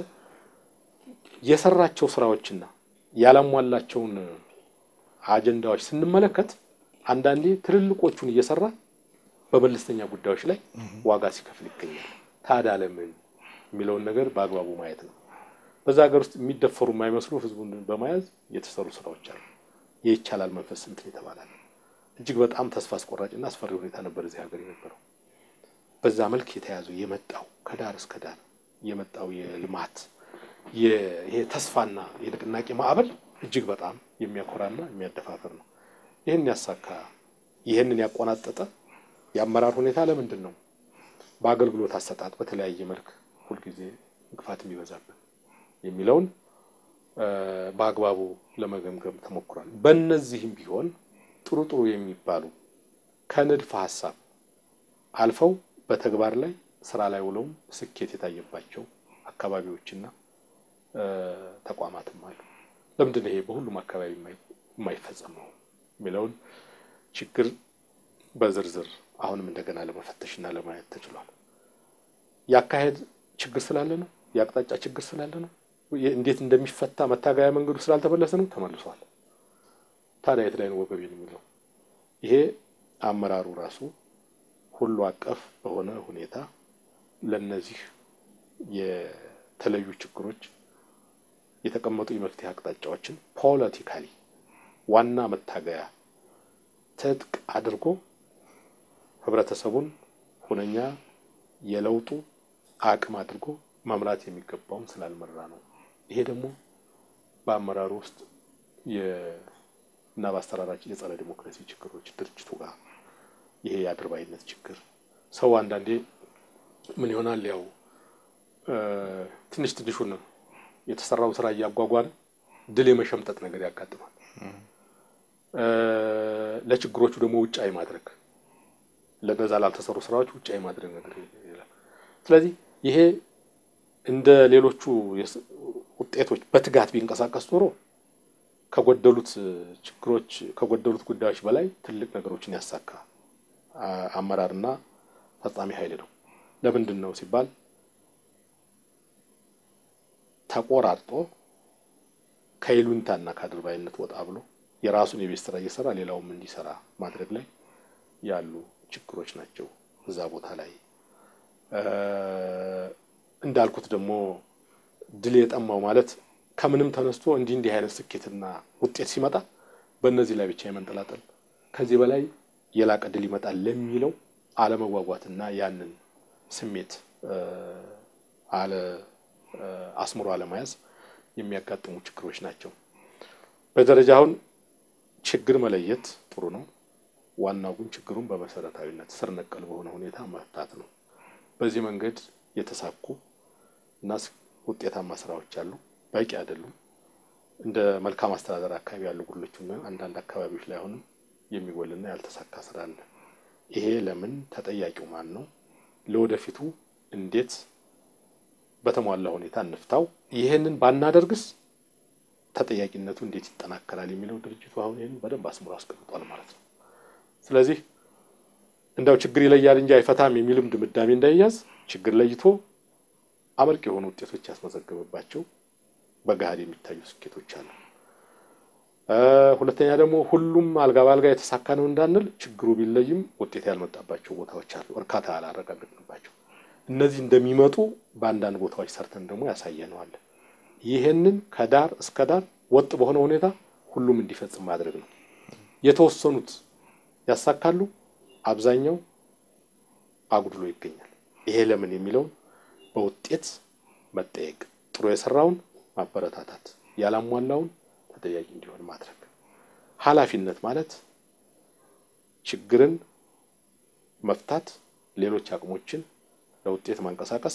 የሰራቸው ስራዎችና ያላሟላቸውን አጀንዳዎች ስንመለከት አንዳንዴ ትልልቆቹን እየሰራ በመለስተኛ ጉዳዮች ላይ ዋጋ ሲከፍል ይገኛል። ታዲያ ለምን የሚለውን ነገር በአግባቡ ማየት ነው። በዛ ሀገር ውስጥ የሚደፈሩ የማይመስሉ ህዝቡን በመያዝ የተሰሩ ስራዎች አሉ። የይቻላል መንፈስ እንትን የተባላል እጅግ በጣም ተስፋ አስቆራጭና አስፈሪ ሁኔታ ነበር እዚህ ሀገር የነበረው። በዛ መልክ የተያዘው የመጣው ከዳር እስከ ዳር የመጣው የልማት ይሄ ተስፋና የንቅናቄ ማዕበል እጅግ በጣም የሚያኮራና የሚያደፋፍር ነው። ይህን ያሳካ ይህንን ያቆናጠጠ የአመራር ሁኔታ ለምንድን ነው በአገልግሎት አሰጣጥ በተለያየ መልክ ሁልጊዜ እንቅፋት የሚበዛብን የሚለውን በአግባቡ ለመገምገም ተሞክሯል። በእነዚህም ቢሆን ጥሩ ጥሩ የሚባሉ ከንድፈ ሀሳብ አልፈው በተግባር ላይ ስራ ላይ ውለውም ስኬት የታየባቸው አካባቢዎችና ተቋማትም አሉ። ለምንድን ነው ይሄ በሁሉም አካባቢ የማይፈጸመው የሚለውን ችግር በዝርዝር አሁንም እንደገና ለመፈተሽና ለማየት ተችሏል። የአካሄድ ችግር ስላለ ነው። የአቅጣጫ ችግር ስላለ ነው። እንዴት እንደሚፈታ መታገያ መንገዱ ስላልተመለሰ ነው። ተመልሷል። ታዲያ የት ላይ ነው ወገቤን የሚለው? ይሄ አመራሩ ራሱ ሁሉ አቀፍ በሆነ ሁኔታ ለነዚህ የተለዩ ችግሮች የተቀመጡ የመፍትሄ አቅጣጫዎችን ፖለቲካሊ ዋና መታገያ ትጥቅ አድርጎ ህብረተሰቡን ሁነኛ የለውጡ አቅም አድርጎ መምራት የሚገባውን ስላልመራ ነው። ይሄ ደግሞ በአመራሩ ውስጥ እና በአስተራራችን የጸረ ዲሞክራሲ ችግሮች ድርጅቱ ጋር ይሄ የአድርባይነት ችግር ሰው አንዳንዴ ምን ይሆናል ያው ትንሽ ትንሹን የተሰራው ስራ እያጓጓለ ድል የመሸምጠጥ ነገር ያጋጥማል። ለችግሮቹ ደግሞ ውጫዊ ማድረግ ለነዛ ላልተሰሩ ስራዎች ውጫዊ ማድረግ ነገር ይላል። ስለዚህ ይሄ እንደ ሌሎቹ ውጤቶች በትጋት ቢንቀሳቀስ ኖሮ ከጎደሉት ችግሮች ከጎደሉት ጉዳዮች በላይ ትልቅ ነገሮችን ያሳካ አመራርና ፈጻሚ ኃይል ነው። ለምንድን ነው ሲባል ተቆራርጦ ከይሉኝታና ከአድርባይነት ወጣ ብሎ የራሱን የቤት ስራ እየሰራ ሌላውም እንዲሰራ ማድረግ ላይ ያሉ ችግሮች ናቸው። እዛ ቦታ ላይ እንዳልኩት ደግሞ ድል የጠማው ማለት ከምንም ተነስቶ እንዲህ እንዲህ አይነት ስኬትና ውጤት ሲመጣ በእነዚህ ላይ ብቻ የመንጠላጠል ከዚህ በላይ የላቀ ድል ይመጣል ለሚለው አለመጓጓትና ያንን ስሜት አለ አስምሮ አለመያዝ የሚያጋጥሙ ችግሮች ናቸው። በደረጃ አሁን ችግር መለየት ጥሩ ነው። ዋናው ግን ችግሩን በመሰረታዊነት ስር ነቀል በሆነ ሁኔታ መፍታት ነው። በዚህ መንገድ የተሳኩ እና ውጤታማ ስራዎች አሉ። በቂ አይደሉም። እንደ መልካም አስተዳደር አካባቢ ያሉ ጉድሎች አንዳንድ አካባቢዎች ላይ አሁንም የሚጎልና ያልተሳካ ስራ አለ። ይሄ ለምን ተጠያቂው ማን ነው? ለወደፊቱ እንዴት በተሟላ ሁኔታ እንፍታው? ይህንን ባናደርግስ ተጠያቂነቱ እንዴት ይጠናከራል የሚለው ድርጅቱ አሁን ይህን በደንብ አስምሮ አስቀምጧል ማለት ነው። ስለዚህ እንደው ችግር ይለያል እንጂ አይፈታም የሚልም ድምዳሜ እንዳይያዝ ችግር ለይቶ አመርቂ የሆኑ ውጤቶች ያስመዘገበባቸው በገሃድ የሚታዩ ስኬቶች አሉ። ሁለተኛ ደግሞ ሁሉም አልጋ በአልጋ የተሳካ ነው እንዳንል ችግሩ ቢለይም ውጤት ያልመጣባቸው ቦታዎች አሉ፣ እርካታ ያላረጋገጥንባቸው። እነዚህ እንደሚመጡ በአንዳንድ ቦታዎች ሰርተን ደግሞ ያሳየነዋል። ይህንን ከዳር እስከ ዳር ወጥ በሆነ ሁኔታ ሁሉም እንዲፈጽም ማድረግ ነው። የተወሰኑት ያሳካሉ፣ አብዛኛው አጉድሎ ይገኛል። ይሄ ለምን የሚለውን በውጤት መጠየቅ፣ ጥሩ የሰራውን ማበረታታት፣ ያላሟላውን ተጠያቂ እንዲሆን ማድረግ። ኃላፊነት ማለት ችግርን መፍታት፣ ሌሎች አቅሞችን ለውጤት ማንቀሳቀስ፣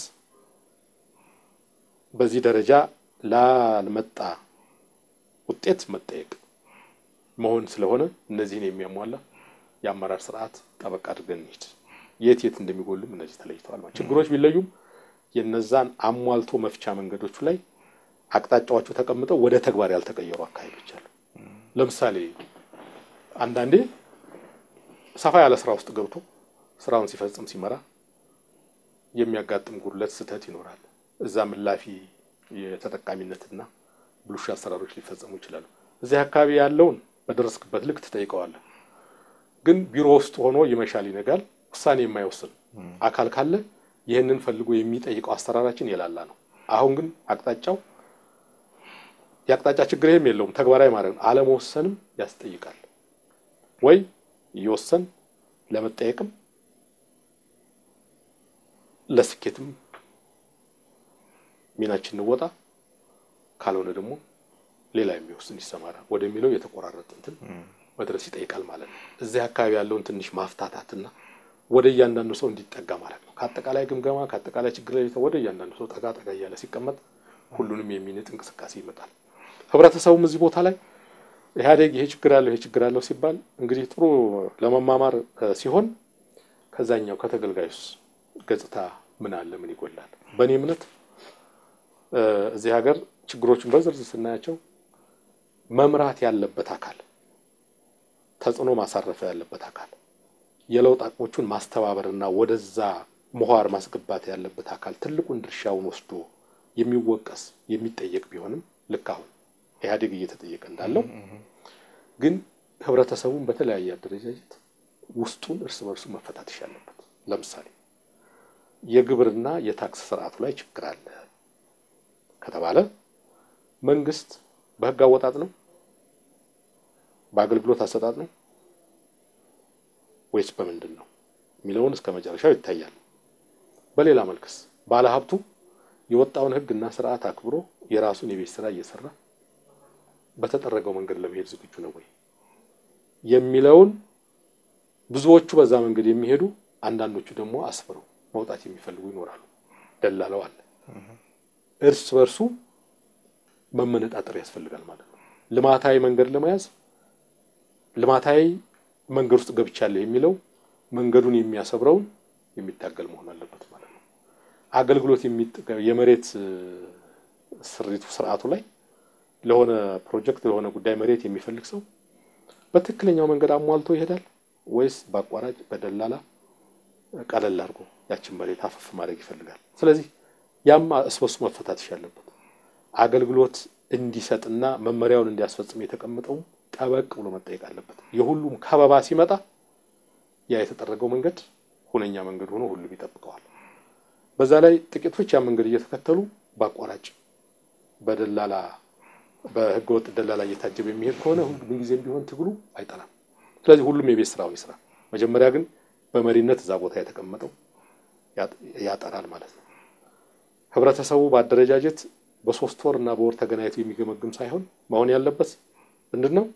በዚህ ደረጃ ላልመጣ ውጤት መጠየቅ መሆን ስለሆነ እነዚህን የሚያሟላ የአመራር ስርዓት ጠበቅ አድርገን እንሂድ። የት የት እንደሚጎሉም እነዚህ ተለይተዋል። ማለት ችግሮች ቢለዩም የነዛን አሟልቶ መፍቻ መንገዶቹ ላይ አቅጣጫዎቹ ተቀምጠው ወደ ተግባር ያልተቀየሩ አካሄዶች አሉ። ለምሳሌ አንዳንዴ ሰፋ ያለ ስራ ውስጥ ገብቶ ስራውን ሲፈጽም ሲመራ የሚያጋጥም ጉድለት፣ ስህተት ይኖራል። እዛ ምላፊ የተጠቃሚነትና ብልሹ አሰራሮች ሊፈጸሙ ይችላሉ። እዚህ አካባቢ ያለውን በደረስክበት ልክ ትጠይቀዋለህ። ግን ቢሮ ውስጥ ሆኖ ይመሻል ይነጋል ውሳኔ የማይወስን አካል ካለ ይህንን ፈልጎ የሚጠይቀው አሰራራችን የላላ ነው። አሁን ግን አቅጣጫው የአቅጣጫ ችግር ይህም የለውም ተግባራዊ ማድረግ ነው። አለመወሰንም ያስጠይቃል ወይ እየወሰን ለመጠየቅም ለስኬትም ሚናችን እንወጣ፣ ካልሆነ ደግሞ ሌላ የሚወስን ይሰማራ ወደሚለው የተቆራረጠ እንትን መድረስ ይጠይቃል ማለት ነው። እዚህ አካባቢ ያለውን ትንሽ ማፍታታትና ወደ እያንዳንዱ ሰው እንዲጠጋ ማለት ነው። ከአጠቃላይ ግምገማ ከአጠቃላይ ችግር ላይ ወደ እያንዳንዱ ሰው ጠጋ ጠጋ እያለ ሲቀመጥ ሁሉንም የሚንጥ እንቅስቃሴ ይመጣል። ህብረተሰቡም እዚህ ቦታ ላይ ኢህአዴግ ይሄ ችግር አለው ይሄ ችግር አለው ሲባል እንግዲህ ጥሩ ለመማማር ሲሆን ከዛኛው ከተገልጋዩስ ገጽታ ምን አለ ምን ይጎላል? በእኔ እምነት እዚህ ሀገር ችግሮችን በዝርዝር ስናያቸው መምራት ያለበት አካል ተጽዕኖ ማሳረፍ ያለበት አካል የለውጥ አቅሞቹን ማስተባበርና ወደዛ ምህዋር ማስገባት ያለበት አካል ትልቁን ድርሻውን ወስዶ የሚወቀስ የሚጠየቅ ቢሆንም ልክ አሁን ኢህአዴግ እየተጠየቀ እንዳለው ግን ህብረተሰቡን በተለያየ አደረጃጀት ውስጡን እርስ በርሱ መፈታተሽ ያለበት። ለምሳሌ የግብርና የታክስ ስርዓቱ ላይ ችግር አለ ከተባለ መንግስት በህግ አወጣጥ ነው፣ በአገልግሎት አሰጣጥ ነው ወይስ በምንድን ነው የሚለውን እስከ መጨረሻው ይታያል። በሌላ መልክስ ባለሀብቱ የወጣውን ህግና ስርዓት አክብሮ የራሱን የቤት ስራ እየሰራ በተጠረገው መንገድ ለመሄድ ዝግጁ ነው ወይ የሚለውን ብዙዎቹ በዛ መንገድ የሚሄዱ አንዳንዶቹ ደግሞ አስፍረው መውጣት የሚፈልጉ ይኖራሉ። ደላለው አለ። እርስ በርሱ መመነጣጠር ያስፈልጋል ማለት ነው። ልማታዊ መንገድ ለመያዝ ልማታዊ መንገድ ውስጥ ገብቻለሁ የሚለው መንገዱን የሚያሰብረውን የሚታገል መሆን አለበት ማለት ነው። አገልግሎት የመሬት ስሪቱ ስርዓቱ ላይ ለሆነ ፕሮጀክት ለሆነ ጉዳይ መሬት የሚፈልግ ሰው በትክክለኛው መንገድ አሟልቶ ይሄዳል ወይስ በአቋራጭ በደላላ ቀለል አድርጎ ያችን መሬት አፈፍ ማድረግ ይፈልጋል? ስለዚህ ያም እስበሱ መፈታተሽ ያለበት አገልግሎት እንዲሰጥና መመሪያውን እንዲያስፈጽም የተቀመጠው ጠበቅ ብሎ መጠየቅ አለበት። የሁሉም ከበባ ሲመጣ ያ የተጠረገው መንገድ ሁነኛ መንገድ ሆኖ ሁሉም ይጠብቀዋል። በዛ ላይ ጥቂቶች ያ መንገድ እየተከተሉ በአቋራጭ በደላላ በህገወጥ ደላላ እየታጀበ የሚሄድ ከሆነ ሁሉም ጊዜም ቢሆን ትግሉ አይጠላም። ስለዚህ ሁሉም የቤት ስራውን ይስራ። መጀመሪያ ግን በመሪነት እዛ ቦታ የተቀመጠው ያጠራል ማለት ነው። ህብረተሰቡ በአደረጃጀት በሶስት ወር እና በወር ተገናኝቶ የሚገመግም ሳይሆን መሆን ያለበት ምንድን ነው?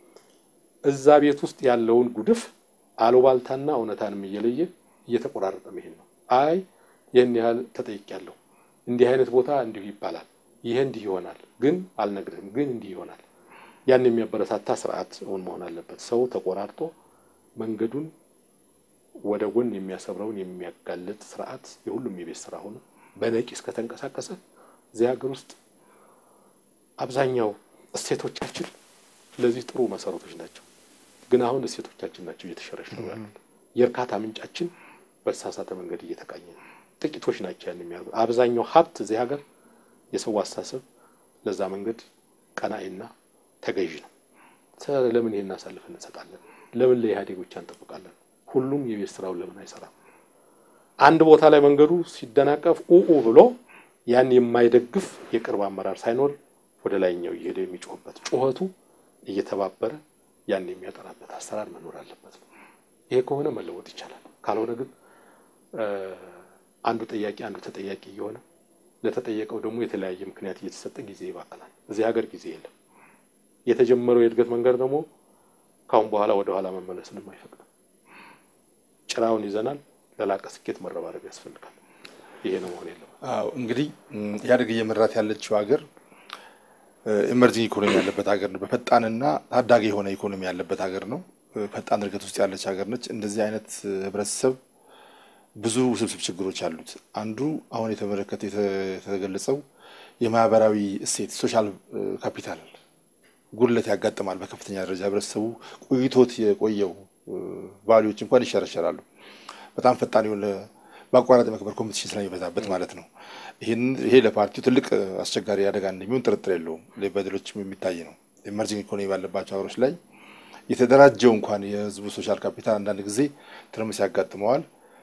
እዛ ቤት ውስጥ ያለውን ጉድፍ አሉባልታና እውነታንም እየለየ እየተቆራረጠ መሄድ ነው። አይ ይህን ያህል ተጠይቄያለሁ፣ እንዲህ አይነት ቦታ እንዲሁ ይባላል፣ ይሄ እንዲህ ይሆናል፣ ግን አልነግርህም፣ ግን እንዲህ ይሆናል። ያን የሚያበረታታ ስርዓት እውን መሆን አለበት። ሰው ተቆራርጦ መንገዱን ወደ ጎን የሚያሰብረውን የሚያጋልጥ ስርዓት የሁሉም የቤት ስራ ሆኖ በነቂስ ከተንቀሳቀሰ እዚህ ሀገር ውስጥ አብዛኛው እሴቶቻችን ለዚህ ጥሩ መሰረቶች ናቸው። ግን አሁን እሴቶቻችን ናቸው እየተሸረሸሩ ያሉት። የእርካታ ምንጫችን በተሳሳተ መንገድ እየተቃኘ ነው። ጥቂቶች ናቸው ያን የሚያደርጉ። አብዛኛው ሀብት እዚህ ሀገር የሰው አስተሳሰብ ለዛ መንገድ ቀናኢና ተገዥ ነው። ለምን ይሄን አሳልፈን እንሰጣለን? ለምን ለኢህአዴግ ብቻ እንጠብቃለን? ሁሉም የቤት ስራውን ለምን አይሰራም? አንድ ቦታ ላይ መንገዱ ሲደናቀፍ ኡኡ ብሎ ያን የማይደግፍ የቅርብ አመራር ሳይኖር ወደ ላይኛው እየሄደ የሚጮህበት ጩኸቱ እየተባበረ ያን የሚያጠራበት አሰራር መኖር አለበት ነው። ይሄ ከሆነ መለወጥ ይቻላል። ካልሆነ ግን አንዱ ጠያቂ አንዱ ተጠያቂ እየሆነ ለተጠየቀው ደግሞ የተለያየ ምክንያት እየተሰጠ ጊዜ ይባክናል። እዚህ ሀገር ጊዜ የለም። የተጀመረው የእድገት መንገድ ደግሞ ካሁን በኋላ ወደ ኋላ መመለስንም አይፈቅድም። ጭራውን ይዘናል። ለላቀ ስኬት መረባረብ ያስፈልጋል። ይሄ ነው መሆን የለም። አዎ እንግዲህ ኢህአዴግ እየመራት ያለችው ሀገር ኢመርጂንግ ኢኮኖሚ ያለበት ሀገር ነው። በፈጣንና ታዳጊ የሆነ ኢኮኖሚ ያለበት ሀገር ነው። ፈጣን እድገት ውስጥ ያለች ሀገር ነች። እንደዚህ አይነት ህብረተሰብ ብዙ ውስብስብ ችግሮች አሉት። አንዱ አሁን የተመለከተ የተገለጸው የማህበራዊ እሴት ሶሻል ካፒታል ጉድለት ያጋጥማል። በከፍተኛ ደረጃ ህብረተሰቡ ቆይቶት የቆየው ቫሊዎች እንኳን ይሸረሸራሉ። በጣም ፈጣን የሆነ በአቋራጭ መክበር ኮምፒቲሽን ስለሚበዛበት ማለት ነው። ይሄ ለፓርቲው ትልቅ አስቸጋሪ አደጋ እንደሚሆን ጥርጥር የለውም። በሌሎችም የሚታይ ነው። ኤመርጂንግ ኢኮኖሚ ባለባቸው ሀገሮች ላይ የተደራጀው እንኳን የህዝቡ ሶሻል ካፒታል አንዳንድ ጊዜ ትርምስ ያጋጥመዋል።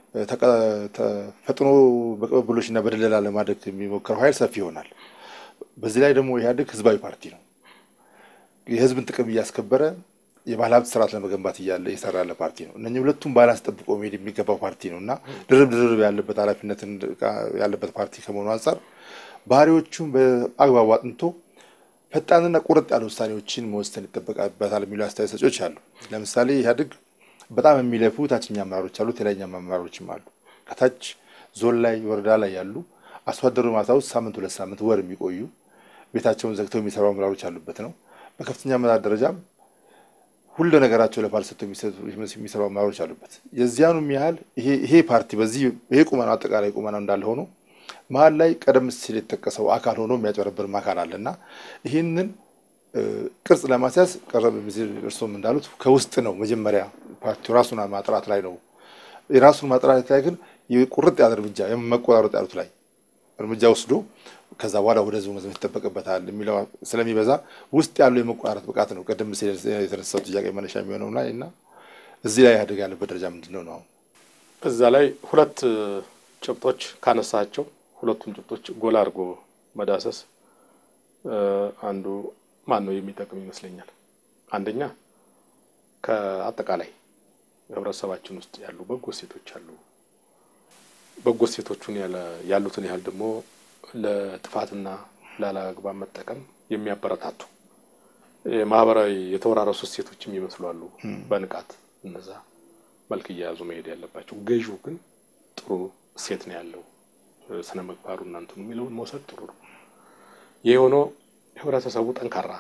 ፈጥኖ በቅብብሎችና በደለላ ለማድረግ የሚሞክረው ኃይል ሰፊ ይሆናል። በዚህ ላይ ደግሞ ኢህአዴግ ህዝባዊ ፓርቲ ነው። የህዝብን ጥቅም እያስከበረ የባለሀብት ስርዓት ለመገንባት እያለ እየሰራ ያለ ፓርቲ ነው። እነኚህ ሁለቱም ባላንስ ጠብቆ መሄድ የሚገባው ፓርቲ ነው እና ድርብ ድርብ ያለበት ኃላፊነት ያለበት ፓርቲ ከመሆኑ አንጻር ባህሪዎቹን በአግባቡ አጥንቶ ፈጣንና ቁርጥ ያሉ ውሳኔዎችን መወሰን ይጠበቅበታል የሚሉ አስተያየት ሰጪዎች አሉ። ለምሳሌ ኢህአዴግ በጣም የሚለፉ ታችኛ አመራሮች አሉ፣ የላይኛ አመራሮችም አሉ። ከታች ዞን ላይ ወረዳ ላይ ያሉ አርሶ አደሩ ማሳ ውስጥ ሳምንት ሁለት ሳምንት ወር የሚቆዩ ቤታቸውን ዘግተው የሚሰሩ አመራሮች አሉበት ነው። በከፍተኛ አመራር ደረጃም ሁሉ ነገራቸው ለፓርቲ ሰጥተው የሚሰሩ አመራሮች አሉበት። የዚያኑም ያህል ይሄ ፓርቲ በዚህ ይሄ ቁመናው አጠቃላይ ቁመናው እንዳለ ሆኖ መሀል ላይ ቀደም ሲል የተጠቀሰው አካል ሆኖ የሚያጨበረብርም አካል አለ እና ይህንን ቅርጽ ለማስያዝ ቀረብ ሲል እርስዎም እንዳሉት ከውስጥ ነው መጀመሪያ ፓርቲው ራሱን ማጥራት ላይ ነው። የራሱን ማጥራት ላይ ግን ቁርጥ ያለ እርምጃ መቆራረጥ ያሉት ላይ እርምጃ ወስዶ ከዛ በኋላ ወደ ህዝቡ መዝመት ይጠበቅበታል የሚለው ስለሚበዛ ውስጥ ያለው የመቆራረጥ ብቃት ነው ቀደም ሲል የተነሳው ጥያቄ መነሻ የሚሆነው ላይ እና እዚህ ላይ ኢህአዴግ ያለበት ደረጃ ምንድን ነው ነው? እዛ ላይ ሁለት ጭብጦች ካነሳቸው ሁለቱን ጭብጦች ጎላ አድርጎ መዳሰስ አንዱ ማን ነው የሚጠቅም ይመስለኛል። አንደኛ ከአጠቃላይ ህብረተሰባችን ውስጥ ያሉ በጎ ሴቶች አሉ። በጎ ሴቶቹን ያሉትን ያህል ደግሞ ለጥፋትና ላላግባብ መጠቀም የሚያበረታቱ ማህበራዊ የተወራረሱ ሴቶችም ይመስሉ አሉ። በንቃት እነዛ መልክ እየያዙ መሄድ ያለባቸው። ገዢው ግን ጥሩ ሴት ነው ያለው ስነ ምግባሩ እናንትኑ የሚለውን መውሰድ ጥሩ ነው። ይህ ሆኖ ህብረተሰቡ ጠንካራ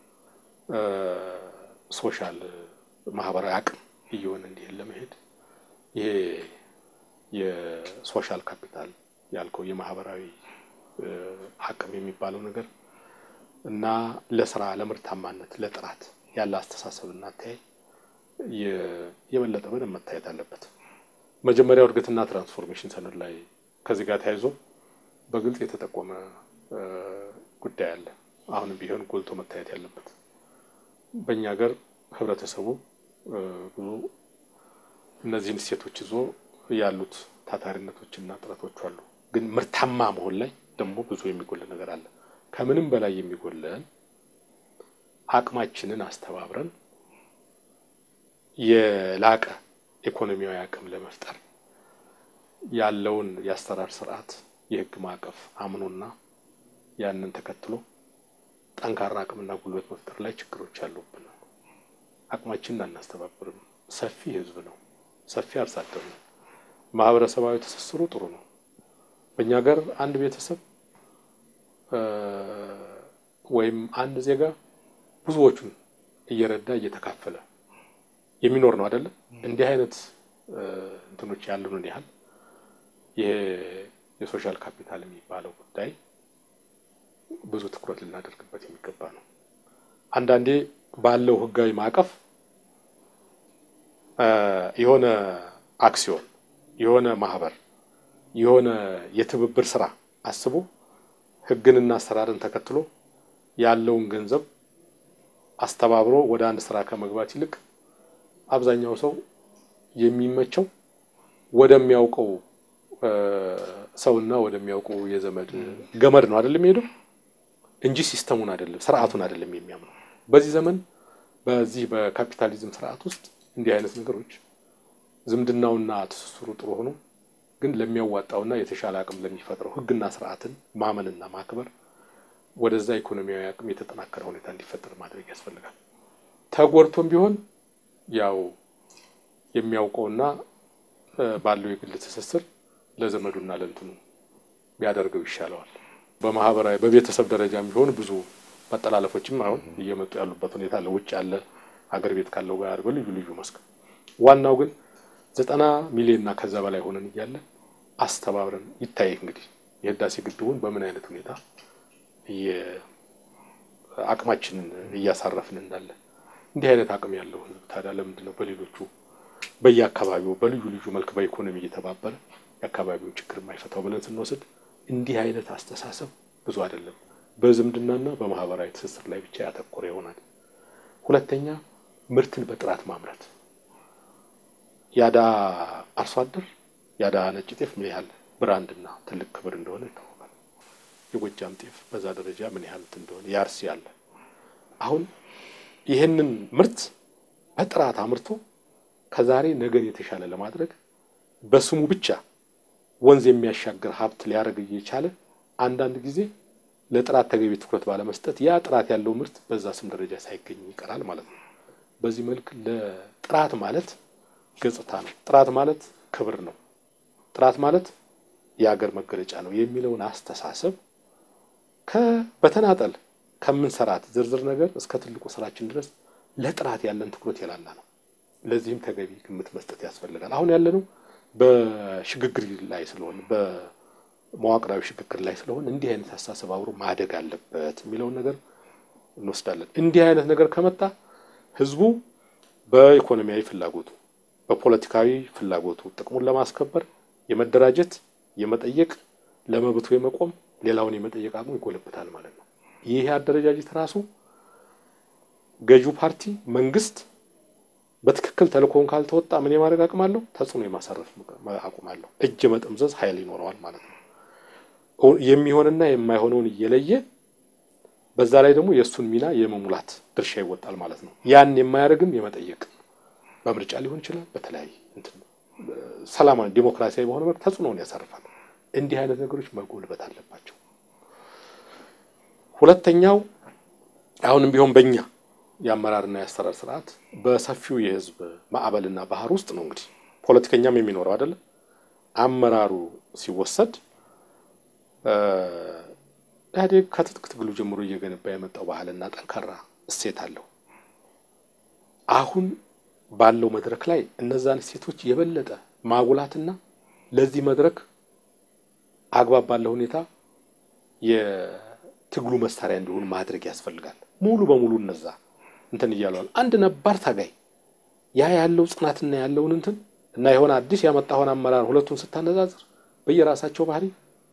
ሶሻል ማህበራዊ አቅም እየሆነ እንዲሄድ ለመሄድ ይሄ የሶሻል ካፒታል ያልከው የማህበራዊ አቅም የሚባለው ነገር እና ለስራ ለምርታማነት ለጥራት ያለ አስተሳሰብና አተያይ የበለጠ በደንብ መታየት አለበት። መጀመሪያው እድገትና ትራንስፎርሜሽን ሰነድ ላይ ከዚህ ጋር ተያይዞ በግልጽ የተጠቆመ ጉዳይ አለ። አሁንም ቢሆን ጎልቶ መታየት ያለበት በእኛ ሀገር ህብረተሰቡ ብዙ እነዚህን እሴቶች ይዞ ያሉት ታታሪነቶችና ጥረቶች አሉ። ግን ምርታማ መሆን ላይ ደግሞ ብዙ የሚጎል ነገር አለ። ከምንም በላይ የሚጎለን አቅማችንን አስተባብረን የላቀ ኢኮኖሚያዊ አቅም ለመፍጠር ያለውን የአሰራር ስርዓት የህግ ማዕቀፍ አምኖና ያንን ተከትሎ ጠንካራ አቅምና ጉልበት መፍጠር ላይ ችግሮች አሉብን። አቅማችንን አናስተባብርም። ሰፊ ህዝብ ነው፣ ሰፊ አርሶ አደር ነው። ማህበረሰባዊ ትስስሩ ጥሩ ነው። በእኛ ሀገር አንድ ቤተሰብ ወይም አንድ ዜጋ ብዙዎቹን እየረዳ እየተካፈለ የሚኖር ነው አይደለም። እንዲህ አይነት እንትኖች ያሉንን ያህል ይሄ የሶሻል ካፒታል የሚባለው ጉዳይ ብዙ ትኩረት ልናደርግበት የሚገባ ነው። አንዳንዴ ባለው ህጋዊ ማዕቀፍ የሆነ አክሲዮን፣ የሆነ ማህበር፣ የሆነ የትብብር ስራ አስቦ ህግንና አሰራርን ተከትሎ ያለውን ገንዘብ አስተባብሮ ወደ አንድ ስራ ከመግባት ይልቅ አብዛኛው ሰው የሚመቸው ወደሚያውቀው ሰውና ወደሚያውቀው የዘመድ ገመድ ነው አይደለም የሚሄደው እንጂ ሲስተሙን አይደለም ስርዓቱን አይደለም የሚያምነው። በዚህ ዘመን በዚህ በካፒታሊዝም ስርዓት ውስጥ እንዲህ አይነት ነገሮች ዝምድናውና ትስስሩ ጥሩ ሆኖ ግን ለሚያዋጣውና የተሻለ አቅም ለሚፈጥረው ህግና ስርዓትን ማመንና ማክበር ወደዛ ኢኮኖሚያዊ አቅም የተጠናከረ ሁኔታ እንዲፈጠር ማድረግ ያስፈልጋል። ተጎድቶም ቢሆን ያው የሚያውቀውና ባለው የግል ትስስር ለዘመዱና ለእንትኑ ቢያደርገው ይሻለዋል። በማህበራዊ በቤተሰብ ደረጃም ቢሆን ብዙ መጠላለፎችም አሁን እየመጡ ያሉበት ሁኔታ አለ። ውጭ ያለ ሀገር ቤት ካለው ጋር በልዩ ልዩ መስክ ዋናው ግን ዘጠና ሚሊዮን እና ከዛ በላይ ሆነን እያለ አስተባብረን ይታይ እንግዲህ የህዳሴ ግድቡን በምን አይነት ሁኔታ አቅማችንን እያሳረፍን እንዳለ እንዲህ አይነት አቅም ያለው ህዝብ ታዲያ ለምንድን ነው በሌሎቹ በየአካባቢው በልዩ ልዩ መልክ በኢኮኖሚ እየተባበረ የአካባቢውን ችግር የማይፈታው ብለን ስንወስድ እንዲህ አይነት አስተሳሰብ ብዙ አይደለም። በዝምድናና በማህበራዊ ትስስር ላይ ብቻ ያተኮረ ይሆናል። ሁለተኛ ምርትን በጥራት ማምረት ያዳ አርሶ አደር ያዳ ነጭ ጤፍ ምን ያህል ብራንድና ትልቅ ክብር እንደሆነ ይታወቃል። የጎጃም ጤፍ በዛ ደረጃ ምን ያህል እንደሆነ የአርሲ ያለ አሁን ይህንን ምርት በጥራት አምርቶ ከዛሬ ነገን የተሻለ ለማድረግ በስሙ ብቻ ወንዝ የሚያሻግር ሀብት ሊያደርግ እየቻለ አንዳንድ ጊዜ ለጥራት ተገቢ ትኩረት ባለመስጠት ያ ጥራት ያለው ምርት በዛ ስም ደረጃ ሳይገኝ ይቀራል ማለት ነው። በዚህ መልክ ለጥራት ማለት ገጽታ ነው። ጥራት ማለት ክብር ነው። ጥራት ማለት የሀገር መገለጫ ነው የሚለውን አስተሳሰብ በተናጠል ከምንሰራት ዝርዝር ነገር እስከ ትልቁ ስራችን ድረስ ለጥራት ያለን ትኩረት የላላ ነው። ለዚህም ተገቢ ግምት መስጠት ያስፈልጋል። አሁን ያለነው በሽግግር ላይ ስለሆነ በመዋቅራዊ ሽግግር ላይ ስለሆነ እንዲህ አይነት አስተሳሰብ አብሮ ማደግ አለበት የሚለውን ነገር እንወስዳለን። እንዲህ አይነት ነገር ከመጣ ህዝቡ በኢኮኖሚያዊ ፍላጎቱ፣ በፖለቲካዊ ፍላጎቱ ጥቅሙን ለማስከበር የመደራጀት የመጠየቅ ለመብቱ የመቆም ሌላውን የመጠየቅ አቅሙ ይጎለብታል ማለት ነው። ይህ አደረጃጀት ራሱ ገዢው ፓርቲ መንግስት በትክክል ተልእኮውን ካልተወጣ ምን የማድረግ አቅም አለው? ተጽዕኖ የማሳረፍ አቁም አለው። እጅ መጠምዘዝ ኃይል ይኖረዋል ማለት ነው። የሚሆንና የማይሆነውን እየለየ በዛ ላይ ደግሞ የእሱን ሚና የመሙላት ድርሻ ይወጣል ማለት ነው። ያን የማያደርግም የመጠየቅ በምርጫ ሊሆን ይችላል። በተለያየ እንትን ሰላማዊ ዲሞክራሲያዊ በሆነ መልክ ተጽዕኖውን ያሳርፋል። እንዲህ አይነት ነገሮች መጎልበት አለባቸው። ሁለተኛው አሁንም ቢሆን በእኛ የአመራርና የአሰራር ስርዓት በሰፊው የህዝብ ማዕበልና ባህር ውስጥ ነው እንግዲህ ፖለቲከኛም የሚኖረው አይደለም። አመራሩ ሲወሰድ ኢህአዴግ ከትጥቅ ትግሉ ጀምሮ እየገነባ የመጣው ባህልና ጠንካራ እሴት አለው። አሁን ባለው መድረክ ላይ እነዛን እሴቶች የበለጠ ማጉላትና ለዚህ መድረክ አግባብ ባለው ሁኔታ የትግሉ መሳሪያ እንዲሆኑ ማድረግ ያስፈልጋል። ሙሉ በሙሉ እነዛ እንትን እያለዋል። አንድ ነባር ታጋይ ያ ያለው ጽናትና ያለውን እንትን እና የሆነ አዲስ ያመጣውን አመራር ሁለቱን ስታነጻጽር በየራሳቸው ባህሪ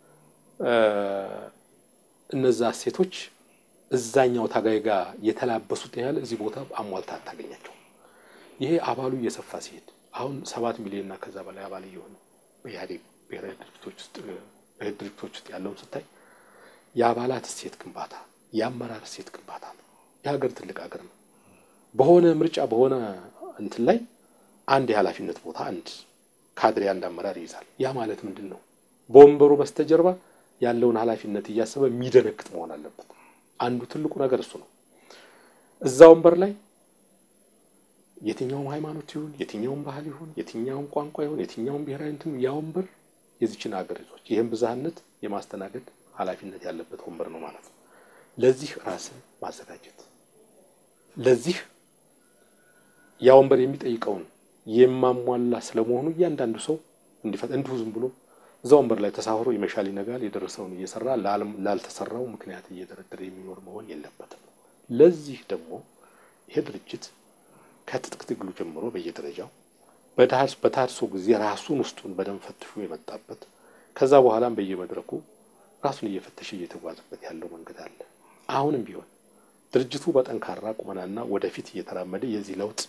እነዛ እሴቶች እዛኛው ታጋይ ጋር የተላበሱት ያህል እዚህ ቦታ አሟልታ አታገኛቸው። ይሄ አባሉ እየሰፋ ሲሄድ አሁን ሰባት ሚሊዮን እና ከዛ በላይ አባል እየሆነ በኢህአዴግ ብሔራዊ ድርጅቶች ውስጥ እህት ድርጅቶች ውስጥ ያለውን ስታይ የአባላት እሴት ግንባታ፣ የአመራር እሴት ግንባታ ነው። የሀገር ትልቅ ሀገር ነው። በሆነ ምርጫ በሆነ እንትን ላይ አንድ የኃላፊነት ቦታ አንድ ካድሬ አንድ አመራር ይይዛል። ያ ማለት ምንድን ነው? በወንበሩ በስተጀርባ ያለውን ኃላፊነት እያሰበ የሚደነግጥ መሆን አለበት። አንዱ ትልቁ ነገር እሱ ነው። እዛ ወንበር ላይ የትኛውም ሃይማኖት ይሁን የትኛውም ባህል ይሁን የትኛውም ቋንቋ ይሁን የትኛውም ብሔራዊ እንትን ያ ወንበር የዚችን ሀገር ይዞች ይህም ብዝሃነት የማስተናገድ ኃላፊነት ያለበት ወንበር ነው ማለት ነው። ለዚህ ራስን ማዘጋጀት ለዚህ ያ ወንበር የሚጠይቀውን የማሟላ ስለመሆኑ እያንዳንዱ ሰው እንዲፈጥ እንዲሁ ዝም ብሎ እዛ ወንበር ላይ ተሳፍሮ ይመሻል ይነጋል፣ የደረሰውን እየሰራ ላልተሰራው ምክንያት እየደረደረ የሚኖር መሆን የለበትም። ለዚህ ደግሞ ይሄ ድርጅት ከትጥቅ ትግሉ ጀምሮ በየደረጃው በታድሶ ጊዜ ራሱን ውስጡን በደንብ ፈትሾ የመጣበት ከዛ በኋላም በየመድረኩ ራሱን እየፈተሸ እየተጓዘበት ያለው መንገድ አለ። አሁንም ቢሆን ድርጅቱ በጠንካራ ቁመናና ወደፊት እየተራመደ የዚህ ለውጥ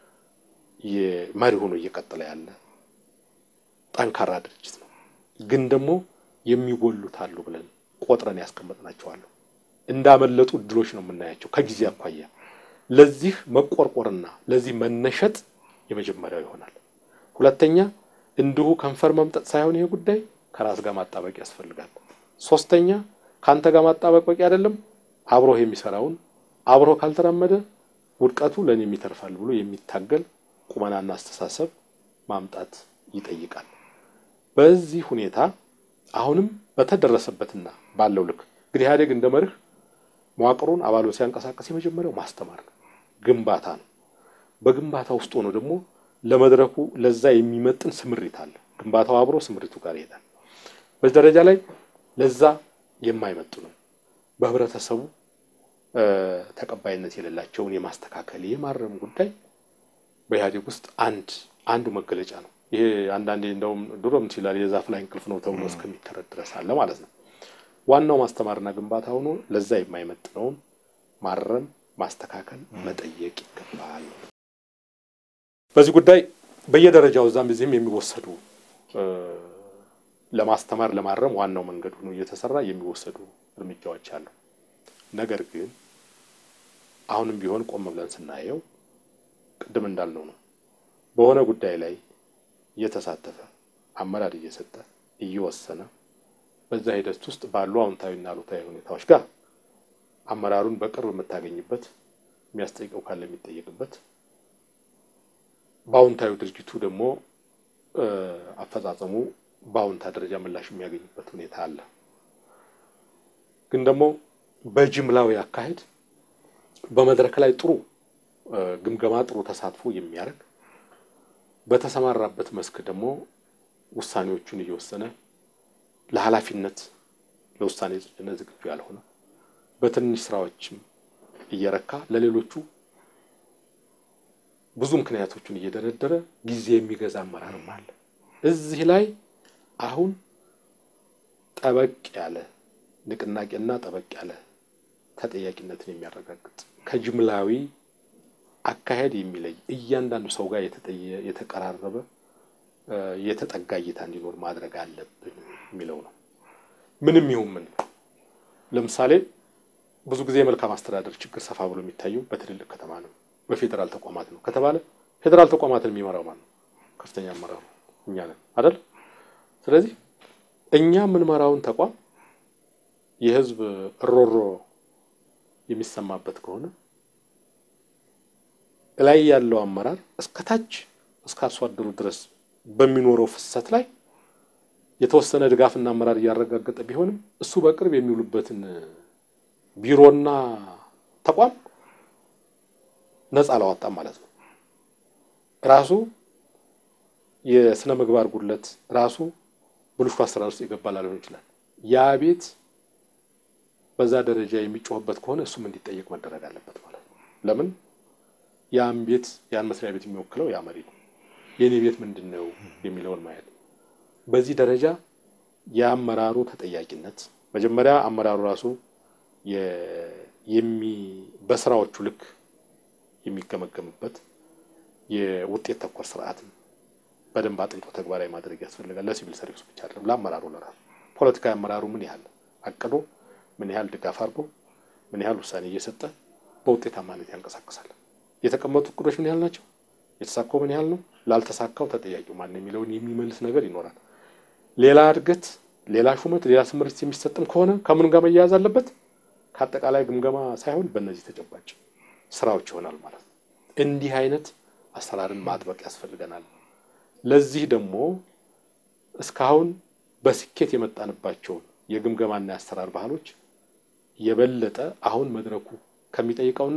መሪ ሆኖ እየቀጠለ ያለ ጠንካራ ድርጅት ነው። ግን ደግሞ የሚጎሉት አሉ ብለን ቆጥረን ያስቀመጥናቸዋሉ። እንዳመለጡ እድሎች ነው የምናያቸው ከጊዜ አኳያ። ለዚህ መቆርቆርና ለዚህ መነሸጥ የመጀመሪያው ይሆናል። ሁለተኛ እንዲሁ ከንፈር መምጠጥ ሳይሆን ይሄ ጉዳይ ከራስ ጋር ማጣበቅ ያስፈልጋል። ሶስተኛ ከአንተ ጋር ማጣበቅ በቂ አይደለም። አብሮህ የሚሰራውን አብሮህ ካልተራመደ ውድቀቱ ለእኔ የሚተርፋል ብሎ የሚታገል ቁመናና አስተሳሰብ ማምጣት ይጠይቃል። በዚህ ሁኔታ አሁንም በተደረሰበትና ባለው ልክ እንግዲህ ኢህአዴግ እንደ መርህ መዋቅሩን አባሉን ሲያንቀሳቀስ የመጀመሪያው ማስተማር ነው፣ ግንባታ ነው። በግንባታ ውስጥ ሆኖ ደግሞ ለመድረኩ ለዛ የሚመጥን ስምሪት አለ። ግንባታው አብሮ ስምሪቱ ጋር ይሄዳል። በዚህ ደረጃ ላይ ለዛ የማይመጥኑ በህብረተሰቡ ተቀባይነት የሌላቸውን የማስተካከል የማረም ጉዳይ በኢህአዴግ ውስጥ አንድ አንዱ መገለጫ ነው። ይሄ አንዳንዴ እንደውም ድሮም ይላል የዛፍ ላይ እንቅልፍ ነው ተብሎ እስከሚተረት ድረስ አለ ማለት ነው። ዋናው ማስተማርና ግንባታ ሆኖ ለዛ የማይመጥነውን ማረም፣ ማስተካከል፣ መጠየቅ ይገባል። በዚህ ጉዳይ በየደረጃው እዛም እዚህም የሚወሰዱ ለማስተማር ለማረም ዋናው መንገድ ሆኖ እየተሰራ የሚወሰዱ እርምጃዎች አሉ። ነገር ግን አሁንም ቢሆን ቆም ብለን ስናየው ቅድም እንዳልነው ነው በሆነ ጉዳይ ላይ እየተሳተፈ አመራር እየሰጠ እየወሰነ በዛ ሂደት ውስጥ ባሉ አዎንታዊና አሉታዊ ሁኔታዎች ጋር አመራሩን በቅርብ የምታገኝበት የሚያስጠይቀው ካለ የሚጠየቅበት በአዎንታዊ ድርጅቱ ደግሞ አፈጻጸሙ በአዎንታ ደረጃ ምላሽ የሚያገኝበት ሁኔታ አለ። ግን ደግሞ በጅምላዊ አካሄድ በመድረክ ላይ ጥሩ ግምገማ፣ ጥሩ ተሳትፎ የሚያደርግ በተሰማራበት መስክ ደግሞ ውሳኔዎቹን እየወሰነ ለኃላፊነት ለውሳኔ ጽጭነት ዝግጁ ያልሆነ በትንሽ ስራዎችም እየረካ ለሌሎቹ ብዙ ምክንያቶቹን እየደረደረ ጊዜ የሚገዛ አመራርም አለ። እዚህ ላይ አሁን ጠበቅ ያለ ንቅናቄና ጠበቅ ያለ ተጠያቂነትን የሚያረጋግጥ ከጅምላዊ አካሄድ የሚለይ እያንዳንዱ ሰው ጋር የተቀራረበ የተጠጋ እይታ እንዲኖር ማድረግ አለብን የሚለው ነው። ምንም ይሁን ምን ለምሳሌ ብዙ ጊዜ የመልካም አስተዳደር ችግር ሰፋ ብሎ የሚታየው በትልልቅ ከተማ ነው፣ በፌዴራል ተቋማት ነው ከተባለ ፌዴራል ተቋማትን የሚመራው ማን ነው? ከፍተኛ አመራሩ እኛ ነን አይደል? ስለዚህ እኛ የምንመራውን ተቋም የህዝብ እሮሮ የሚሰማበት ከሆነ ላይ ያለው አመራር እስከታች እስከ አርሶ አደሩ ድረስ በሚኖረው ፍሰት ላይ የተወሰነ ድጋፍና አመራር እያረጋገጠ ቢሆንም እሱ በቅርብ የሚውሉበትን ቢሮና ተቋም ነፃ አላወጣም ማለት ነው። ራሱ የስነ ምግባር ጉድለት ራሱ ብልሹ አሰራር ውስጥ የገባ ላልሆን ይችላል። ያ ቤት በዛ ደረጃ የሚጮህበት ከሆነ እሱም እንዲጠየቅ መደረግ አለበት ማለት ነው። ለምን ያን ቤት ያን መስሪያ ቤት የሚወክለው ያ መሪ ነው። የእኔ ቤት ምንድን ነው የሚለውን ማየት በዚህ ደረጃ የአመራሩ ተጠያቂነት መጀመሪያ አመራሩ ራሱ በስራዎቹ ልክ የሚገመገምበት የውጤት ተኮር ስርዓትን በደንብ አጥንቶ ተግባራዊ ማድረግ ያስፈልጋል። ለሲቪል ሰርቪስ ብቻ አይደለም፣ ለአመራሩ ለራሱ ፖለቲካዊ አመራሩ ምን ያህል አቅዶ ምን ያህል ድጋፍ አድርጎ ምን ያህል ውሳኔ እየሰጠ በውጤታማነት ያንቀሳቅሳል። የተቀመጡ እቅዶች ምን ያህል ናቸው? የተሳካው ምን ያህል ነው? ላልተሳካው ተጠያቂው ማን የሚለውን የሚመልስ ነገር ይኖራል። ሌላ እድገት፣ ሌላ ሹመት፣ ሌላ ስምሪት የሚሰጥም ከሆነ ከምን ጋር መያያዝ አለበት? ከአጠቃላይ ግምገማ ሳይሆን በእነዚህ ተጨባጭ ስራዎች ይሆናል ማለት ነው። እንዲህ አይነት አሰራርን ማጥበቅ ያስፈልገናል። ለዚህ ደግሞ እስካሁን በስኬት የመጣንባቸውን የግምገማና የአሰራር ባህሎች የበለጠ አሁን መድረኩ ከሚጠይቀውና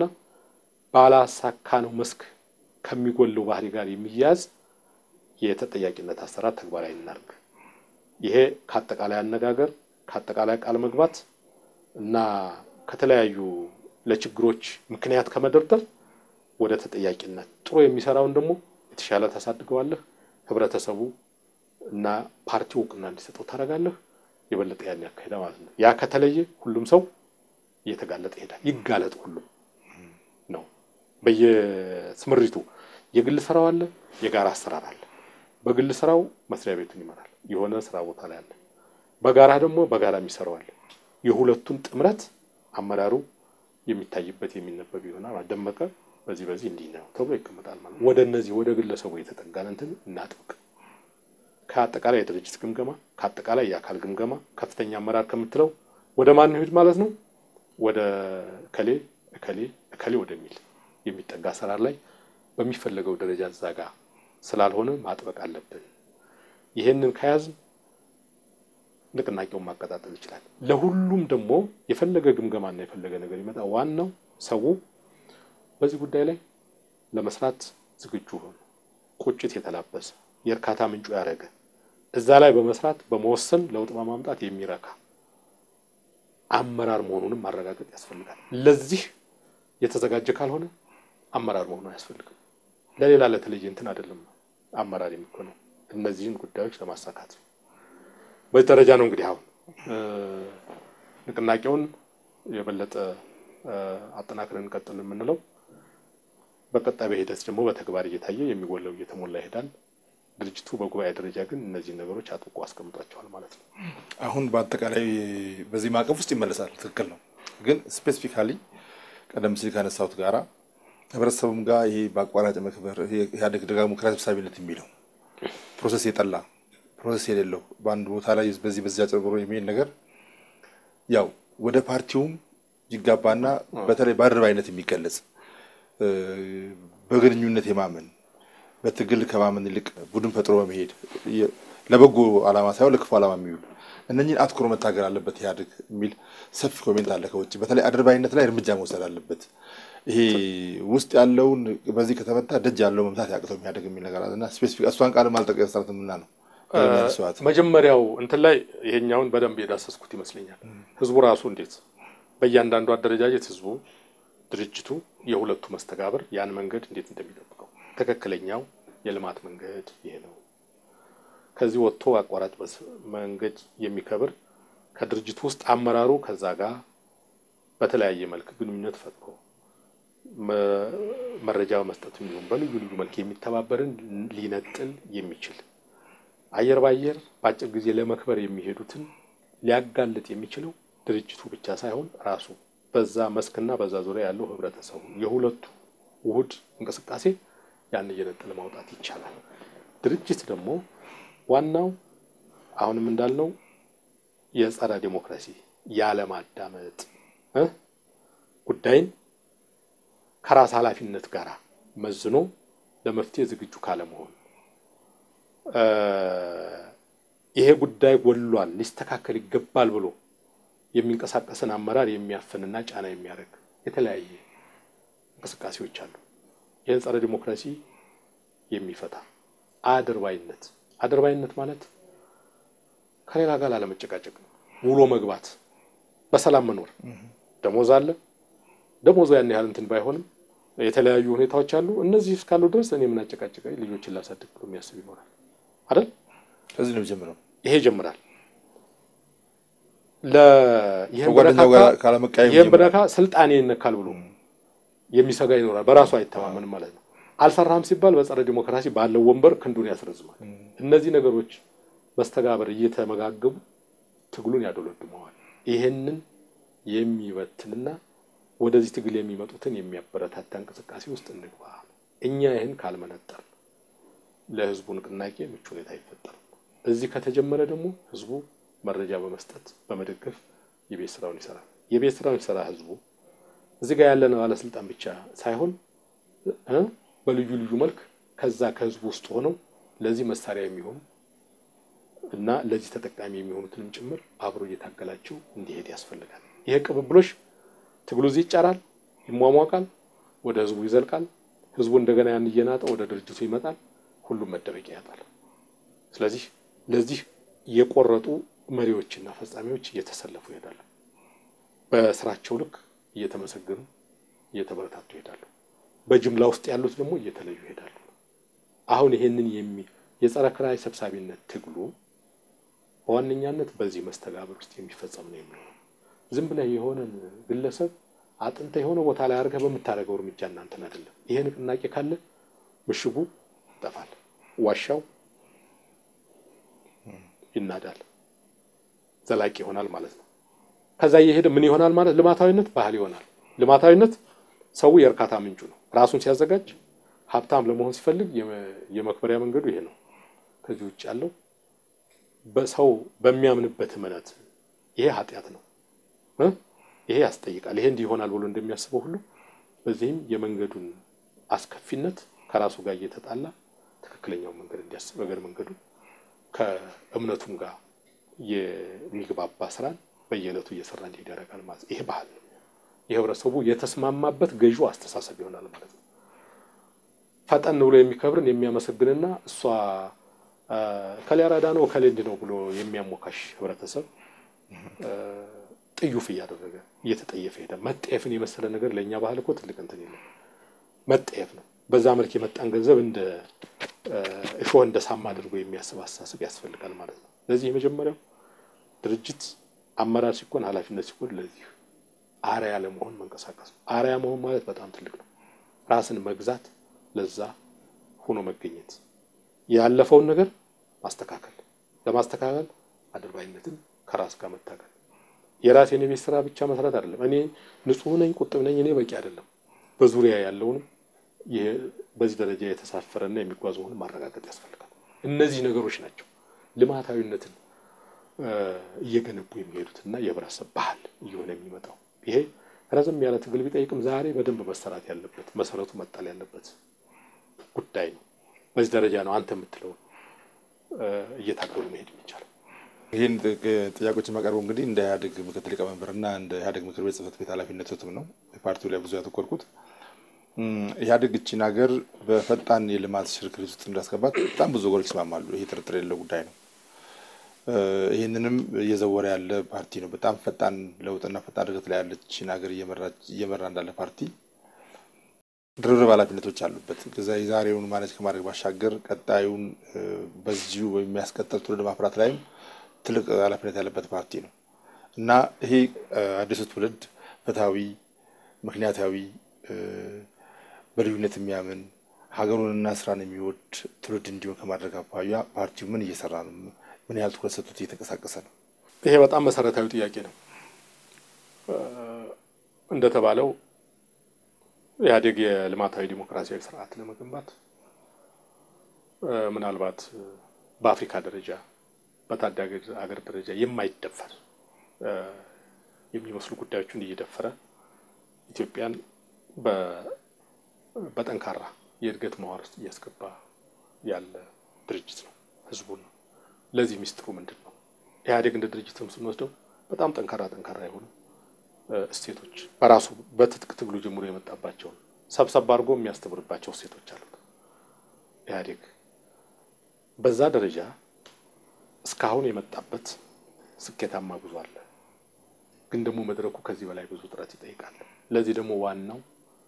ባላሳካነው መስክ ከሚጎለው ባህሪ ጋር የሚያያዝ የተጠያቂነት አሰራር ተግባራዊ እናድርግ። ይሄ ከአጠቃላይ አነጋገር ከአጠቃላይ ቃል መግባት እና ከተለያዩ ለችግሮች ምክንያት ከመደርደር ወደ ተጠያቂነት ጥሩ የሚሰራውን ደግሞ የተሻለ ታሳድገዋለህ። ህብረተሰቡ እና ፓርቲው እውቅና እንዲሰጠው ታደርጋለህ። የበለጠ ያን ያካሄደ ማለት ነው። ያ ከተለየ ሁሉም ሰው እየተጋለጠ ይሄዳል። ይጋለጥ ሁሉም ነው። በየስምሪቱ የግል ስራው አለ፣ የጋራ አሰራር አለ። በግል ስራው መስሪያ ቤቱን ይመራል፣ የሆነ ስራ ቦታ ላይ አለ። በጋራ ደግሞ በጋራ የሚሰራው አለ። የሁለቱን ጥምረት አመራሩ የሚታይበት የሚነበብ ይሆናል። ደመቀ በዚህ በዚህ እንዲህ ነው ተብሎ ይቀመጣል ማለት ወደ እነዚህ ወደ ግለሰቡ የተጠጋን እንትን እናጥብቅ። ከአጠቃላይ የድርጅት ግምገማ ከአጠቃላይ የአካል ግምገማ ከፍተኛ አመራር ከምትለው ወደ ማን ይሄድ ማለት ነው? ወደ እከሌ እከሌ እከሌ ወደሚል የሚጠጋ አሰራር ላይ በሚፈለገው ደረጃ እዛ ጋ ስላልሆነ ማጥበቅ አለብን። ይሄንን ከያዝን ንቅናቄውን ማቀጣጠል ይችላል። ለሁሉም ደግሞ የፈለገ ግምገማና የፈለገ ነገር ይመጣ፣ ዋናው ሰው በዚህ ጉዳይ ላይ ለመስራት ዝግጁ ሆኖ ቁጭት የተላበሰ የእርካታ ምንጩ ያደረገ እዛ ላይ በመስራት በመወሰን ለውጥ በማምጣት የሚረካ አመራር መሆኑንም ማረጋገጥ ያስፈልጋል። ለዚህ የተዘጋጀ ካልሆነ አመራር መሆኑ አያስፈልግም። ለሌላ ለተለየ እንትን አይደለም አመራር የሚሆነው እነዚህን ጉዳዮች ለማሳካት በዚህ ደረጃ ነው እንግዲህ አሁን ንቅናቄውን የበለጠ አጠናክረን እንቀጥል የምንለው በቀጣይ በሂደት ደግሞ በተግባር እየታየ የሚጎለው እየተሞላ ይሄዳል። ድርጅቱ በጉባኤ ደረጃ ግን እነዚህን ነገሮች አጥብቆ አስቀምጧቸዋል ማለት ነው። አሁን በአጠቃላይ በዚህ ማዕቀፍ ውስጥ ይመለሳል። ትክክል ነው። ግን ስፔሲፊካሊ ቀደም ሲል ካነሳሁት ጋራ ህብረተሰቡም ጋር ይሄ በአቋራጭ መክበር ኢህአዴግ ደጋግሞ ኪራይ ሰብሳቢነት የሚለው ፕሮሰስ የጠላ ፕሮሰስ የሌለው በአንድ ቦታ ላይ በዚህ በዚህ አጭበርብሮ የሚሄድ ነገር ያው ወደ ፓርቲውም ይጋባና በተለይ በአድርባይነት የሚገለጽ በግንኙነት የማመን በትግል ከማመን ይልቅ ቡድን ፈጥሮ በመሄድ ለበጎ ዓላማ ሳይሆን ለክፉ ዓላማ የሚውል እነኝህን አትኩሮ መታገል አለበት ኢህአዴግ የሚል ሰፊ ኮሜንት አለ ከውጭ። በተለይ አድርባይነት ላይ እርምጃ መውሰድ አለበት። ይሄ ውስጥ ያለውን በዚህ ከተመታ ደጅ ያለው መምታት ያቅተው ኢህአዴግ የሚል ነገር አለና ስፔሲፊክ እሷን ቃል አልጠቀስራትምና ነው መጀመሪያው እንትን ላይ ይሄኛውን በደንብ የዳሰስኩት ይመስለኛል። ህዝቡ ራሱ እንዴት በእያንዳንዱ አደረጃጀት ህዝቡ ድርጅቱ የሁለቱ መስተጋብር ያን መንገድ እንዴት እንደሚጠብቀው ትክክለኛው የልማት መንገድ ይሄ ነው። ከዚህ ወጥቶ አቋራጭ መንገድ የሚከብር ከድርጅቱ ውስጥ አመራሩ ከዛ ጋር በተለያየ መልክ ግንኙነት ፈጥሮ መረጃ በመስጠት የሚሆን በልዩ ልዩ መልክ የሚተባበርን ሊነጥል የሚችል አየር ባየር በአጭር ጊዜ ለመክበር የሚሄዱትን ሊያጋልጥ የሚችለው ድርጅቱ ብቻ ሳይሆን ራሱ በዛ መስክና በዛ ዙሪያ ያለው ህብረተሰቡ የሁለቱ ውህድ እንቅስቃሴ ያን እየነጠለ ማውጣት ይቻላል። ድርጅት ደግሞ ዋናው አሁንም እንዳልነው የጸረ ዲሞክራሲ ያለማዳመጥ ጉዳይን ከራስ ኃላፊነት ጋር መዝኖ ለመፍትሄ ዝግጁ ካለመሆን ይሄ ጉዳይ ጎሏል፣ ሊስተካከል ይገባል ብሎ የሚንቀሳቀስን አመራር የሚያፍንና ጫና የሚያደርግ የተለያየ እንቅስቃሴዎች አሉ። ይህን ጸረ ዲሞክራሲ የሚፈታ አድርባይነት አድርባይነት ማለት ከሌላ ጋር ላለመጨቃጨቅ ውሎ መግባት፣ በሰላም መኖር። ደሞዝ አለ። ደሞዙ ያን ያህል እንትን ባይሆንም የተለያዩ ሁኔታዎች አሉ። እነዚህ እስካሉ ድረስ እኔ ምን አጨቃጨቀኝ ልጆችን ላሳድግ ብሎ የሚያስብ ይኖራል አይደል? ከዚህ ነው የሚጀምረው። ይሄ ይጀምራል። ይህም ብነካ ስልጣኔ ይነካል ብሎ የሚሰጋ ይኖራል። በራሱ አይተማመንም ማለት ነው። አልሰራም ሲባል በጸረ ዲሞክራሲ ባለው ወንበር ክንዱን ያስረዝማል። እነዚህ ነገሮች መስተጋበር እየተመጋገቡ ትግሉን ያዶለድመዋል። ይሄንን የሚበትንና ወደዚህ ትግል የሚመጡትን የሚያበረታታ እንቅስቃሴ ውስጥ እንግባ። እኛ ይህን ካልመነጠር ለህዝቡ ንቅናቄ ምቹ ሁኔታ አይፈጠርም። እዚህ ከተጀመረ ደግሞ ህዝቡ መረጃ በመስጠት በመደገፍ የቤት ስራውን ይሰራል። የቤት ስራውን ይሰራ ህዝቡ እዚህ ጋር ያለን ባለስልጣን ብቻ ሳይሆን በልዩ ልዩ መልክ ከዛ ከህዝቡ ውስጥ ሆነው ለዚህ መሳሪያ የሚሆኑ እና ለዚህ ተጠቃሚ የሚሆኑትንም ጭምር አብሮ እየታገላቸው እንዲሄድ ያስፈልጋል። ይሄ ቅብብሎሽ ትግሉ እዚህ ይጫራል፣ ይሟሟቃል፣ ወደ ህዝቡ ይዘልቃል። ህዝቡ እንደገና ያን እየናጠ ወደ ድርጅቱ ይመጣል። ሁሉም መደበቂያ ያጣል። ስለዚህ ለዚህ የቆረጡ መሪዎችና ፈጻሚዎች እየተሰለፉ ይሄዳሉ። በስራቸው ልክ እየተመሰገኑ እየተበረታቱ ይሄዳሉ። በጅምላ ውስጥ ያሉት ደግሞ እየተለዩ ይሄዳሉ። አሁን ይሄንን የሚ የጸረ ክራይ ሰብሳቢነት ትግሉ በዋነኛነት በዚህ መስተጋብር ውስጥ የሚፈጸም ነው የሚሆነው። ዝም ብለህ የሆነን ግለሰብ አጥንተ የሆነ ቦታ ላይ አድርገህ በምታደርገው እርምጃ እናንተን አይደለም። ይሄ ንቅናቄ ካለ ምሽጉ ይጠፋል፣ ዋሻው ይናዳል፣ ዘላቂ ይሆናል ማለት ነው። ከዛ እየሄደ ምን ይሆናል ማለት ልማታዊነት ባህል ይሆናል። ልማታዊነት ሰው የእርካታ ምንጩ ነው። ራሱን ሲያዘጋጅ ሀብታም ለመሆን ሲፈልግ የመክበሪያ መንገዱ ይሄ ነው። ከዚህ ውጭ ያለው በሰው በሚያምንበት እምነት ይሄ ኃጢአት ነው፣ ይሄ ያስጠይቃል፣ ይሄ እንዲህ ይሆናል ብሎ እንደሚያስበው ሁሉ በዚህም የመንገዱን አስከፊነት ከራሱ ጋር እየተጣላ ትክክለኛውን መንገድ እንዲያስብ እግረ መንገዱ ከእምነቱም ጋር የሚግባባ ስራን በየዕለቱ እየሰራ እንዲሄድ ያደርጋል ማለት ይሄ ባህል ነው። የህብረተሰቡ የተስማማበት ገዢው አስተሳሰብ ይሆናል ማለት ነው። ፈጠን ብሎ የሚከብርን የሚያመሰግንና እሷ ከሌ አራዳ ነው ከሌ እንዲህ ነው ብሎ የሚያሞካሽ ህብረተሰብ ጥዩፍ እያደረገ እየተጠየፈ ሄደ። መጠየፍን የመሰለ ነገር ለእኛ ባህል እኮ ትልቅ እንትን የለም። መጠየፍ ነው። በዛ መልክ የመጣን ገንዘብ እንደ እሾህ እንደ ሳማ አድርጎ የሚያስብ አስተሳሰብ ያስፈልጋል ማለት ነው። ለዚህ የመጀመሪያው ድርጅት አመራር ሲኮን ኃላፊነት ሲኮን ለዚህ አርያ ለመሆን መንቀሳቀስ ነው። አርያ መሆን ማለት በጣም ትልቅ ነው። ራስን መግዛት፣ ለዛ ሆኖ መገኘት፣ ያለፈውን ነገር ማስተካከል፣ ለማስተካከል አድርባይነትን ከራስ ጋር መታገል፣ የራሴን የቤት ስራ ብቻ መስራት አይደለም። እኔ ንጹሕ ነኝ፣ ቁጥብ ነኝ፣ እኔ በቂ አይደለም። በዙሪያ ያለውንም በዚህ ደረጃ የተሳፈረና የሚጓዝ መሆኑን ማረጋገጥ ያስፈልጋል። እነዚህ ነገሮች ናቸው ልማታዊነትን እየገነቡ የሚሄዱትና የህብረተሰብ ባህል እየሆነ የሚመጣው። ይሄ ረዘም ያለ ትግል ቢጠይቅም ዛሬ በደንብ መሰራት ያለበት መሰረቱ መጣል ያለበት ጉዳይ ነው። በዚህ ደረጃ ነው አንተ የምትለውን እየታገሉ መሄድ የሚቻለው። ይህን ጥያቄዎች የማቀርበው እንግዲህ እንደ ኢህአዴግ ምክትል ሊቀመንበርና እንደ ኢህአዴግ ምክር ቤት ጽህፈት ቤት ኃላፊነትም ነው። ፓርቲው ላይ ብዙ ያተኮርኩት ኢህአዴግ እችን ሀገር በፈጣን የልማት ሽርክር ውስጥ እንዳስገባት በጣም ብዙ ወገኖች ይስማማሉ። ይሄ ጥርጥር የሌለው ጉዳይ ነው። ይህንንም እየዘወረ ያለ ፓርቲ ነው። በጣም ፈጣን ለውጥና ፈጣን እድገት ላይ ያለችን ሀገር እየመራ እንዳለ ፓርቲ ድርብርብ ኃላፊነቶች አሉበት። ከዛ የዛሬውን ማኔጅ ከማድረግ ባሻገር ቀጣዩን በዚሁ የሚያስቀጥል ትውልድ ማፍራት ላይም ትልቅ ኃላፊነት ያለበት ፓርቲ ነው እና ይሄ አዲሱ ትውልድ ፍትሐዊ፣ ምክንያታዊ በልዩነት የሚያምን ሀገሩንና ስራን የሚወድ ትውልድ እንዲሆን ከማድረግ አኳያ ፓርቲው ምን እየሰራ ነው? ምን ያህል ትኩረት ሰጥቶት እየተንቀሳቀሰ ነው? ይሄ በጣም መሰረታዊ ጥያቄ ነው። እንደተባለው ኢህአዴግ የልማታዊ ዲሞክራሲያዊ ስርዓት ለመገንባት ምናልባት በአፍሪካ ደረጃ በታዳጊ ሀገር ደረጃ የማይደፈር የሚመስሉ ጉዳዮችን እየደፈረ ኢትዮጵያን በጠንካራ የእድገት መዋር ውስጥ እያስገባ ያለ ድርጅት ነው። ህዝቡን ለዚህ ሚስጥሩ ምንድን ነው? ኢህአዴግ እንደ ድርጅትም ስንወስደው በጣም ጠንካራ ጠንካራ የሆኑ እሴቶች በራሱ በትጥቅ ትግሉ ጀምሮ የመጣባቸውን ሰብሰብ አድርጎ የሚያስተምርባቸው እሴቶች አሉት። ኢህአዴግ በዛ ደረጃ እስካሁን የመጣበት ስኬታማ ጉዞ አለ። ግን ደግሞ መድረኩ ከዚህ በላይ ብዙ ጥረት ይጠይቃል። ለዚህ ደግሞ ዋናው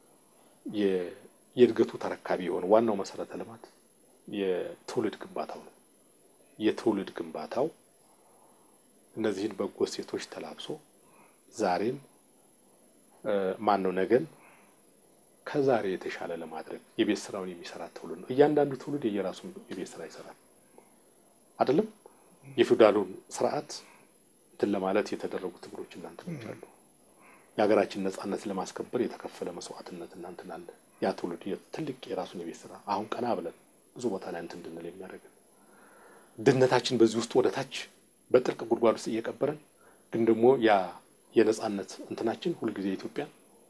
የእድገቱ ተረካቢ የሆነ ዋናው መሰረተ ልማት የትውልድ ግንባታው ነው። የትውልድ ግንባታው እነዚህን በጎ እሴቶች ተላብሶ ዛሬን ማን ነው ነገን ከዛሬ የተሻለ ለማድረግ የቤት ስራውን የሚሰራ ትውልድ ነው። እያንዳንዱ ትውልድ የየራሱ የቤት ስራ ይሰራል። አይደለም የፊውዳሉን ስርዓት እንትን ለማለት የተደረጉ ትግሎች እናንትኖች አሉ። የሀገራችን ነጻነት ለማስከበር የተከፈለ መስዋዕትነት እናንትን አለ። ያ ትውልድ ትልቅ የራሱን የቤት ስራ አሁን ቀና ብለን ብዙ ቦታ ላይ እንትን እንድንል የሚያደርገን ድህነታችን በዚህ ውስጥ ወደ ታች በጥልቅ ጉድጓድ ውስጥ እየቀበረን ግን ደግሞ ያ የነጻነት እንትናችን ሁልጊዜ ኢትዮጵያ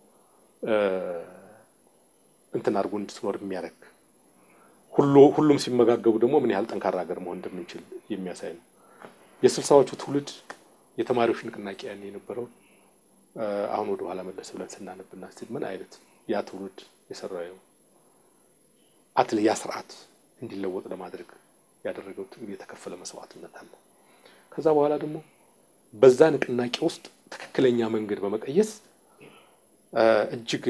እንትን አድርጎ እንድትኖር የሚያደርግ ሁሉ ሁሉም ሲመጋገቡ ደግሞ ምን ያህል ጠንካራ ሀገር መሆን እንደምንችል የሚያሳይ ነው። የስልሳዎቹ ትውልድ የተማሪዎች ንቅናቄ ያን የነበረው አሁን ወደ ኋላ መለስ ብለን ስናነብና ስል ምን አይነት ያ ትውልድ የሰራው አትል ያ ስርዓት እንዲለወጥ ለማድረግ ያደረገው ትግል የተከፈለ መስዋዕትነት አለ። ከዛ በኋላ ደግሞ በዛ ንቅናቄ ውስጥ ትክክለኛ መንገድ በመቀየስ እጅግ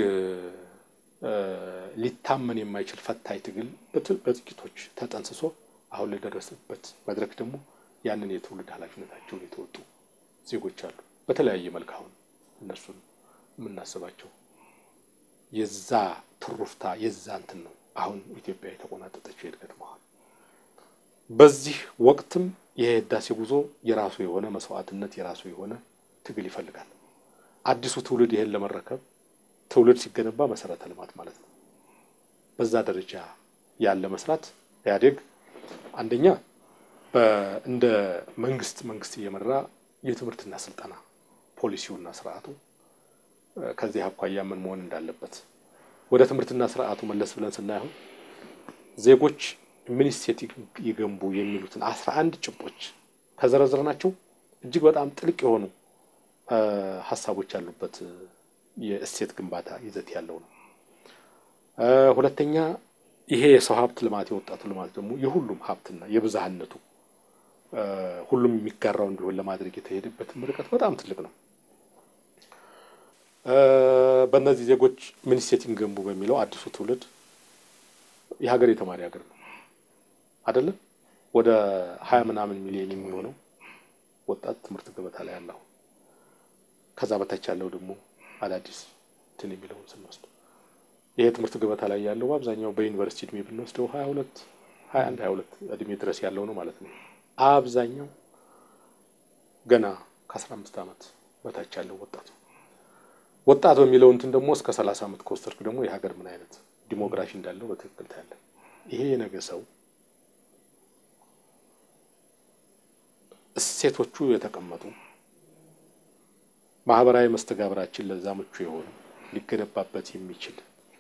ሊታመን የማይችል ፈታኝ ትግል በጥቂቶች ተጠንስሶ አሁን ለደረሰበት መድረክ ደግሞ ያንን የትውልድ ኃላፊነታቸውን የተወጡ ዜጎች አሉ። በተለያየ መልክ አሁን እነሱን የምናስባቸው የዛ ትሩፍታ የዛ እንትን ነው አሁን ኢትዮጵያ የተቆናጠጠችው የእድገት መሀል። በዚህ ወቅትም የህዳሴ ጉዞ የራሱ የሆነ መስዋዕትነት የራሱ የሆነ ትግል ይፈልጋል። አዲሱ ትውልድ ይሄን ለመረከብ ትውልድ ሲገነባ መሰረተ ልማት ማለት ነው። በዛ ደረጃ ያለ መስራት ኢህአዴግ አንደኛ እንደ መንግስት መንግስት እየመራ የትምህርትና ስልጠና ፖሊሲውና ስርዓቱ ከዚህ አኳያ ምን መሆን እንዳለበት ወደ ትምህርትና ስርዓቱ መለስ ብለን ስናየው ዜጎች ምን እሴት ይገንቡ የሚሉትን አስራ አንድ ጭብጦች ከዘረዘርናቸው እጅግ በጣም ጥልቅ የሆኑ ሀሳቦች ያሉበት የእሴት ግንባታ ይዘት ያለው ነው። ሁለተኛ ይሄ የሰው ሀብት ልማት የወጣቱ ልማት ደግሞ የሁሉም ሀብትና የብዝሃነቱ ሁሉም የሚጋራው እንዲሆን ለማድረግ የተሄደበትም ርቀት በጣም ትልቅ ነው። በእነዚህ ዜጎች ምን እሴት ይገንቡ በሚለው አዲሱ ትውልድ የሀገር የተማሪ ሀገር ነው አይደለም። ወደ ሀያ ምናምን ሚሊዮን የሚሆነው ወጣት ትምህርት ገበታ ላይ ያለው ከዛ በታች ያለው ደግሞ አዳዲስ እንትን የሚለውን ስንወስድ ይሄ ትምህርት ገበታ ላይ ያለው በአብዛኛው በዩኒቨርሲቲ እድሜ ብንወስደው ሀያ ሁለት ሀያ አንድ ሀያ ሁለት እድሜ ድረስ ያለው ነው ማለት ነው። አብዛኛው ገና ከአስራ አምስት ዓመት በታች ያለው ወጣት ወጣት በሚለው እንትን ደግሞ እስከ ሰላሳ ዓመት ከወሰድክ ደግሞ የሀገር ምን አይነት ዲሞግራፊ እንዳለው በትክክል ታያለ። ይሄ የነገ ሰው እሴቶቹ የተቀመጡ ማህበራዊ መስተጋብራችን ለዛ ምቹ የሆነ ሊገነባበት የሚችል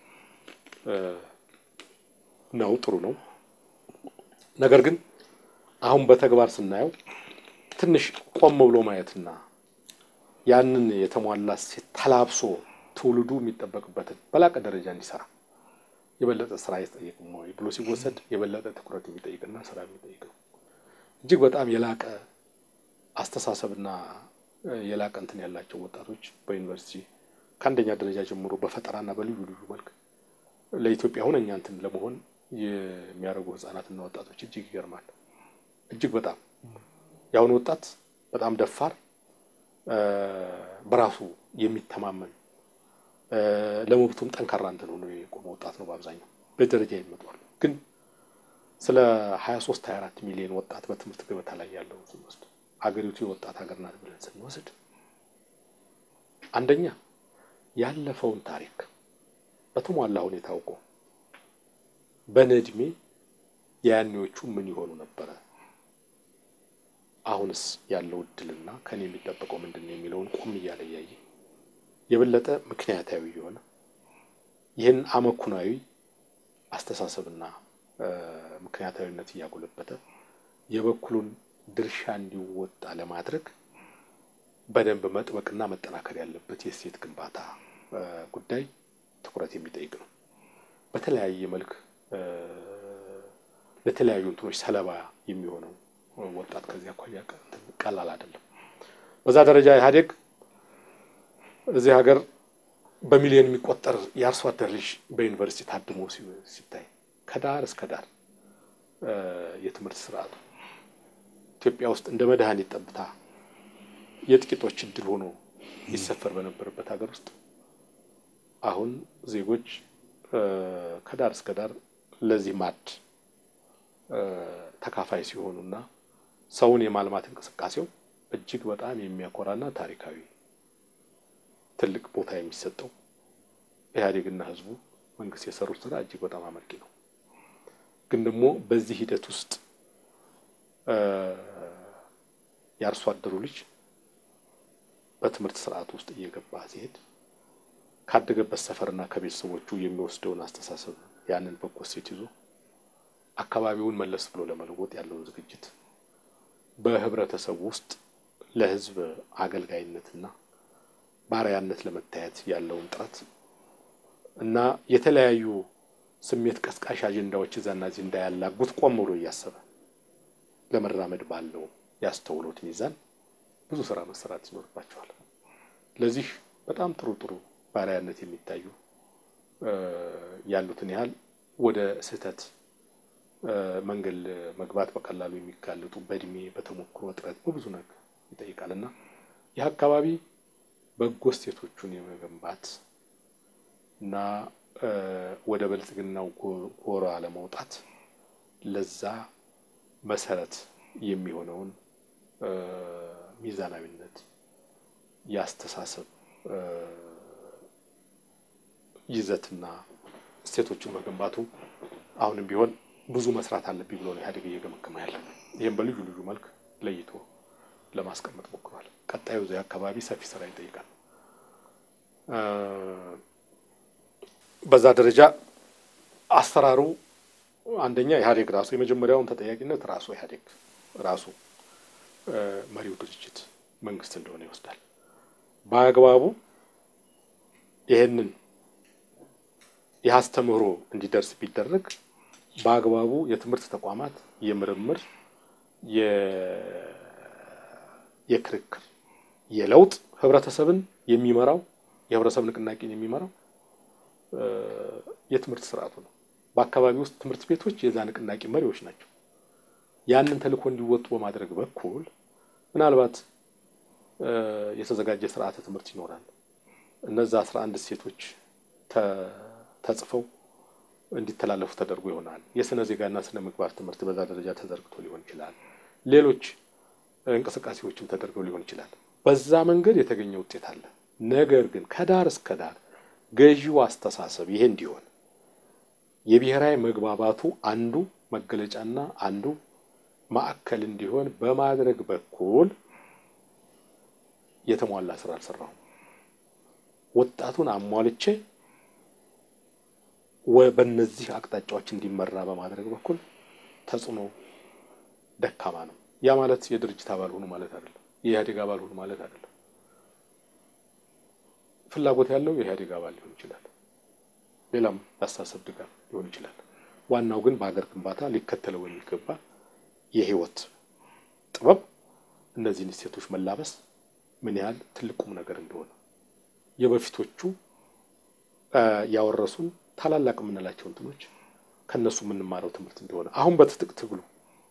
ነው። ጥሩ ነው። ነገር ግን አሁን በተግባር ስናየው ትንሽ ቆም ብሎ ማየትና ያንን የተሟላ እሴት ተላብሶ ትውልዱ የሚጠበቅበትን በላቀ ደረጃ እንዲሰራ የበለጠ ስራ አይጠይቅም ወይ ብሎ ሲወሰድ የበለጠ ትኩረት የሚጠይቅና ስራ የሚጠይቅ ነው። እጅግ በጣም የላቀ አስተሳሰብና የላቀ እንትን ያላቸው ወጣቶች በዩኒቨርሲቲ ከአንደኛ ደረጃ ጀምሮ በፈጠራና በልዩ ልዩ መልክ ለኢትዮጵያ ሁነኛ እንትን ለመሆን የሚያደርጉ ህጻናትና ወጣቶች እጅግ ይገርማል። እጅግ በጣም የአሁኑ ወጣት በጣም ደፋር፣ በራሱ የሚተማመን ለመብቱም ጠንካራ እንትን ሆኖ የቆመ ወጣት ነው። በአብዛኛው በደረጃ ይመጣሉ። ግን ስለ 23 24 ሚሊዮን ወጣት በትምህርት ገበታ ላይ ያለውን ስንወስድ አገሪቱ የወጣት ሀገር ናት ብለን ስንወስድ አንደኛ ያለፈውን ታሪክ በተሟላ ሁኔታ አውቆ በእኔ ዕድሜ የያኔዎቹ ምን ይሆኑ ነበረ፣ አሁንስ ያለው እድልና ከኔ የሚጠበቀው ምንድን ነው የሚለውን ቆም እያለ እያየ የበለጠ ምክንያታዊ የሆነ ይህን አመኩናዊ አስተሳሰብና ምክንያታዊነት እያጎለበተ የበኩሉን ድርሻ እንዲወጣ ለማድረግ በደንብ መጥበቅና መጠናከር ያለበት የእሴት ግንባታ ጉዳይ ትኩረት የሚጠይቅ ነው። በተለያየ መልክ ለተለያዩ እንትኖች ሰለባ የሚሆነው ወጣት ከዚህ አኳያ ቀላል አይደለም። በዛ ደረጃ ኢህአዴግ እዚህ ሀገር በሚሊዮን የሚቆጠር የአርሶ አደር ልጅ በዩኒቨርሲቲ ታድሞ ሲታይ ከዳር እስከ ዳር የትምህርት ስርዓቱ ኢትዮጵያ ውስጥ እንደ መድኃኒት ጠብታ የጥቂቶች እድል ሆኖ ይሰፈር በነበረበት ሀገር ውስጥ አሁን ዜጎች ከዳር እስከ ዳር ለዚህ ማድ ተካፋይ ሲሆኑና ሰውን የማልማት እንቅስቃሴው እጅግ በጣም የሚያኮራና ታሪካዊ ትልቅ ቦታ የሚሰጠው ኢህአዴግና ህዝቡ መንግስት የሰሩት ስራ እጅግ በጣም አመርቂ ነው። ግን ደግሞ በዚህ ሂደት ውስጥ የአርሶ አደሩ ልጅ በትምህርት ስርዓት ውስጥ እየገባ ሲሄድ ካደገበት ሰፈርና ከቤተሰቦቹ የሚወስደውን አስተሳሰብ ያንን በጎ እሴት ይዞ አካባቢውን መለስ ብሎ ለመለወጥ ያለውን ዝግጅት በህብረተሰቡ ውስጥ ለህዝብ አገልጋይነትና ባሪያነት ለመታየት ያለውን ጥረት እና የተለያዩ ስሜት ቀስቃሽ አጀንዳዎች እዛና እዚህ እንዳያላጉት ቆም ብሎ እያሰበ ለመራመድ ባለው ያስተውሎት ሚዛን ብዙ ስራ መሰራት ይኖርባቸዋል። ለዚህ በጣም ጥሩ ጥሩ ባሪያነት የሚታዩ ያሉትን ያህል ወደ ስህተት መንገድ መግባት በቀላሉ የሚጋለጡ በእድሜ በተሞክሮ እጥረት በብዙ ነገር ይጠይቃል እና ይህ አካባቢ በጎ እሴቶቹን የመገንባት እና ወደ ብልጽግናው ጎራ ለመውጣት ለዛ መሰረት የሚሆነውን ሚዛናዊነት የአስተሳሰብ ይዘትና እሴቶችን መገንባቱ አሁንም ቢሆን ብዙ መስራት አለብኝ ብሎ ነው ኢህአዴግ እየገመገመ ያለ። ይህም በልዩ ልዩ መልክ ለይቶ ለማስቀመጥ ሞክሯል። ቀጣዩ እዚያ አካባቢ ሰፊ ስራ ይጠይቃል። በዛ ደረጃ አሰራሩ አንደኛ ኢህአዴግ ራሱ የመጀመሪያውን ተጠያቂነት ራሱ ኢህአዴግ ራሱ መሪው ድርጅት መንግስት እንደሆነ ይወስዳል። በአግባቡ ይህንን ይህ አስተምህሮ እንዲደርስ ቢደረግ በአግባቡ የትምህርት ተቋማት የምርምር የክርክር የለውጥ ህብረተሰብን የሚመራው የህብረተሰብ ንቅናቄን የሚመራው የትምህርት ስርዓቱ ነው። በአካባቢ ውስጥ ትምህርት ቤቶች የዛ ንቅናቄ መሪዎች ናቸው። ያንን ተልእኮ እንዲወጡ በማድረግ በኩል ምናልባት የተዘጋጀ ስርዓተ ትምህርት ይኖራል። እነዛ አስራ አንድ እሴቶች ተጽፈው እንዲተላለፉ ተደርጎ ይሆናል። የስነ ዜጋና ስነ ምግባር ትምህርት በዛ ደረጃ ተዘርግቶ ሊሆን ይችላል። ሌሎች እንቅስቃሴዎችም ተደርገው ሊሆን ይችላል። በዛ መንገድ የተገኘ ውጤት አለ። ነገር ግን ከዳር እስከ ዳር ገዢው አስተሳሰብ ይሄ እንዲሆን የብሔራዊ መግባባቱ አንዱ መገለጫና አንዱ ማዕከል እንዲሆን በማድረግ በኩል የተሟላ ስራ አልሰራሁም። ወጣቱን አሟልቼ በእነዚህ አቅጣጫዎች እንዲመራ በማድረግ በኩል ተጽዕኖ ደካማ ነው። ያ ማለት የድርጅት አባል ሆኑ ማለት አይደለም። የኢህአዴግ አባል ሆኑ ማለት አይደለም። ፍላጎት ያለው የኢህአዴግ አባል ሊሆን ይችላል። ሌላም የአስተሳሰብ ድጋፍ ሊሆን ይችላል። ዋናው ግን በሀገር ግንባታ ሊከተለው የሚገባ የህይወት ጥበብ እነዚህን እሴቶች መላበስ ምን ያህል ትልቁም ነገር እንደሆነ የበፊቶቹ ያወረሱን ታላላቅ የምንላቸው እንትኖች ከእነሱ የምንማረው ትምህርት እንደሆነ አሁን በትጥቅ ትግሉ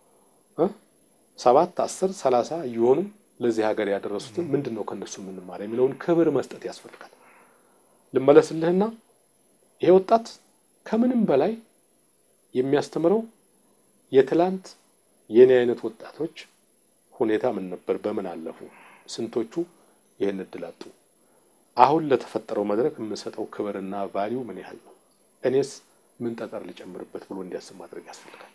ሰባት አስር ሰላሳ እየሆኑ ለዚህ ሀገር ያደረሱትን ምንድን ነው ከእነሱ የምንማረው የሚለውን ክብር መስጠት ያስፈልጋል። ልመለስልህና ይሄ ወጣት ከምንም በላይ የሚያስተምረው የትላንት የኔ አይነት ወጣቶች ሁኔታ ምን ነበር? በምን አለፉ? ስንቶቹ ይህን እድል አጡ? አሁን ለተፈጠረው መድረክ የምንሰጠው ክብርና ቫሊዩ ምን ያህል ነው? እኔስ ምን ጠጠር ልጨምርበት ብሎ እንዲያስብ ማድረግ ያስፈልጋል።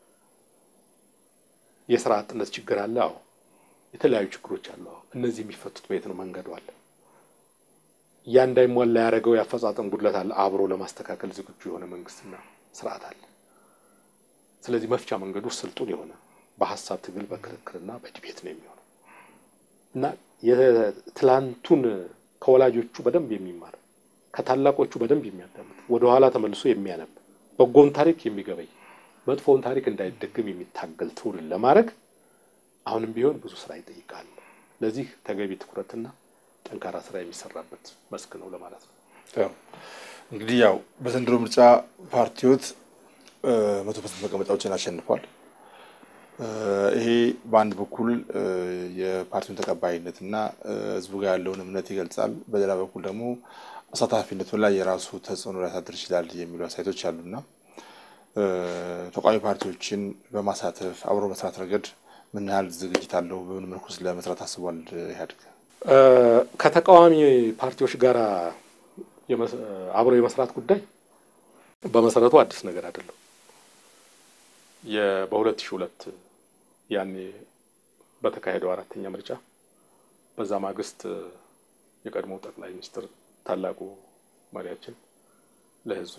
የስራ አጥነት ችግር አለ። አዎ፣ የተለያዩ ችግሮች አሉ። አዎ፣ እነዚህ የሚፈቱት በየት ነው? መንገዱ አለ። ያ እንዳይሟላ ያደረገው የአፈጻጸም ጉድለት አለ። አብሮ ለማስተካከል ዝግጁ የሆነ መንግስትና ስርዓት አለ። ስለዚህ መፍቻ መንገዱ ስልጡን የሆነ በሀሳብ ትግል በክርክርና በዲቤት ነው የሚሆነው እና የትላንቱን ከወላጆቹ በደንብ የሚማር ከታላቆቹ በደንብ የሚያዳምጥ ወደኋላ ተመልሶ የሚያነብ በጎን ታሪክ የሚገበይ መጥፎውን ታሪክ እንዳይደግም የሚታገል ትውልድ ለማድረግ አሁንም ቢሆን ብዙ ስራ ይጠይቃል። ለዚህ ተገቢ ትኩረትና ጠንካራ ስራ የሚሰራበት መስክ ነው ለማለት ነው። እንግዲህ ያው በዘንድሮ ምርጫ ፓርቲዎት መቶ ፐርሰንት መቀመጫዎችን አሸንፏል። ይሄ በአንድ በኩል የፓርቲውን ተቀባይነት እና ህዝቡ ጋር ያለውን እምነት ይገልጻል። በሌላ በኩል ደግሞ አሳታፊነቱ ላይ የራሱ ተጽዕኖ ሊያሳድር ይችላል የሚሉ አስተያየቶች አሉና ተቃዋሚ ፓርቲዎችን በማሳተፍ አብሮ መስራት ረገድ ምን ያህል ዝግጅት አለው? በምን መልኩ ለመስራት አስቧል ኢህአዴግ? ከተቃዋሚ ፓርቲዎች ጋር አብሮ የመስራት ጉዳይ በመሰረቱ አዲስ ነገር አይደለም። በሁለት ሺህ ሁለት ያኔ በተካሄደው አራተኛ ምርጫ በዛ ማግስት የቀድሞው ጠቅላይ ሚኒስትር ታላቁ መሪያችን ለህዝብ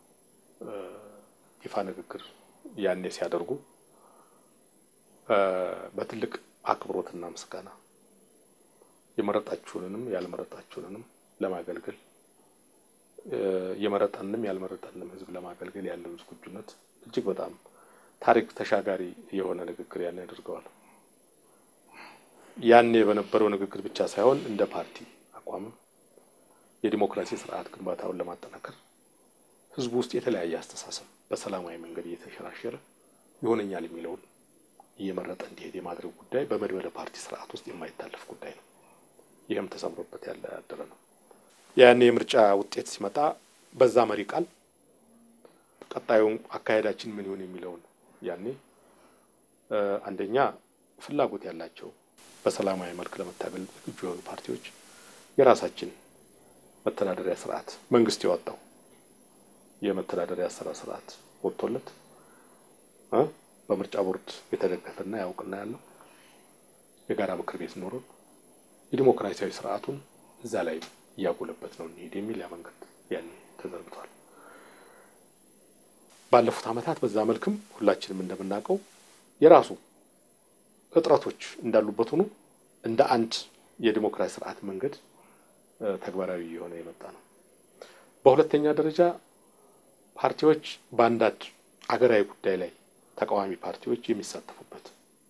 ይፋ ንግግር ያኔ ሲያደርጉ በትልቅ አክብሮትና ምስጋና የመረጣችሁንንም ያልመረጣችሁንንም ለማገልገል የመረጠንም ያልመረጠንም ህዝብ ለማገልገል ያለው ዝግጁነት እጅግ በጣም ታሪክ ተሻጋሪ የሆነ ንግግር ያን ያደርገዋል። ያኔ በነበረው ንግግር ብቻ ሳይሆን እንደ ፓርቲ አቋምም የዲሞክራሲ ስርዓት ግንባታውን ለማጠናከር ህዝቡ ውስጥ የተለያየ አስተሳሰብ በሰላማዊ መንገድ እየተሸራሸረ ይሆነኛል የሚለውን እየመረጠ እንዲሄድ የማድረግ ጉዳይ በመድበለ ፓርቲ ስርዓት ውስጥ የማይታለፍ ጉዳይ ነው። ይህም ተሰምሮበት ያለ ያደረ ነው። ያኔ የምርጫ ውጤት ሲመጣ በዛ መሪ ቃል ቀጣዩ አካሄዳችን ምን ይሆን የሚለውን ያኔ አንደኛ ፍላጎት ያላቸው በሰላማዊ መልክ ለመታገል ዝግጁ የሆኑ ፓርቲዎች የራሳችን መተዳደሪያ ስርዓት መንግስት ያወጣው የመተዳደሪያ ስራ ስርዓት ወጥቶለት በምርጫ ቦርድ የተደገፈና ያውቅና ያለው የጋራ ምክር ቤት ኖሮን የዲሞክራሲያዊ ስርዓቱን እዛ ላይ እያጎለበት ነው እንሄድ የሚል ያ መንገድ ያኔ ተዘርግቷል። ባለፉት ዓመታት በዛ መልክም ሁላችንም እንደምናውቀው የራሱ እጥረቶች እንዳሉበት ሆኖ እንደ አንድ የዲሞክራሲ ስርዓት መንገድ ተግባራዊ የሆነ የመጣ ነው። በሁለተኛ ደረጃ ፓርቲዎች በአንዳንድ አገራዊ ጉዳይ ላይ ተቃዋሚ ፓርቲዎች የሚሳተፉበት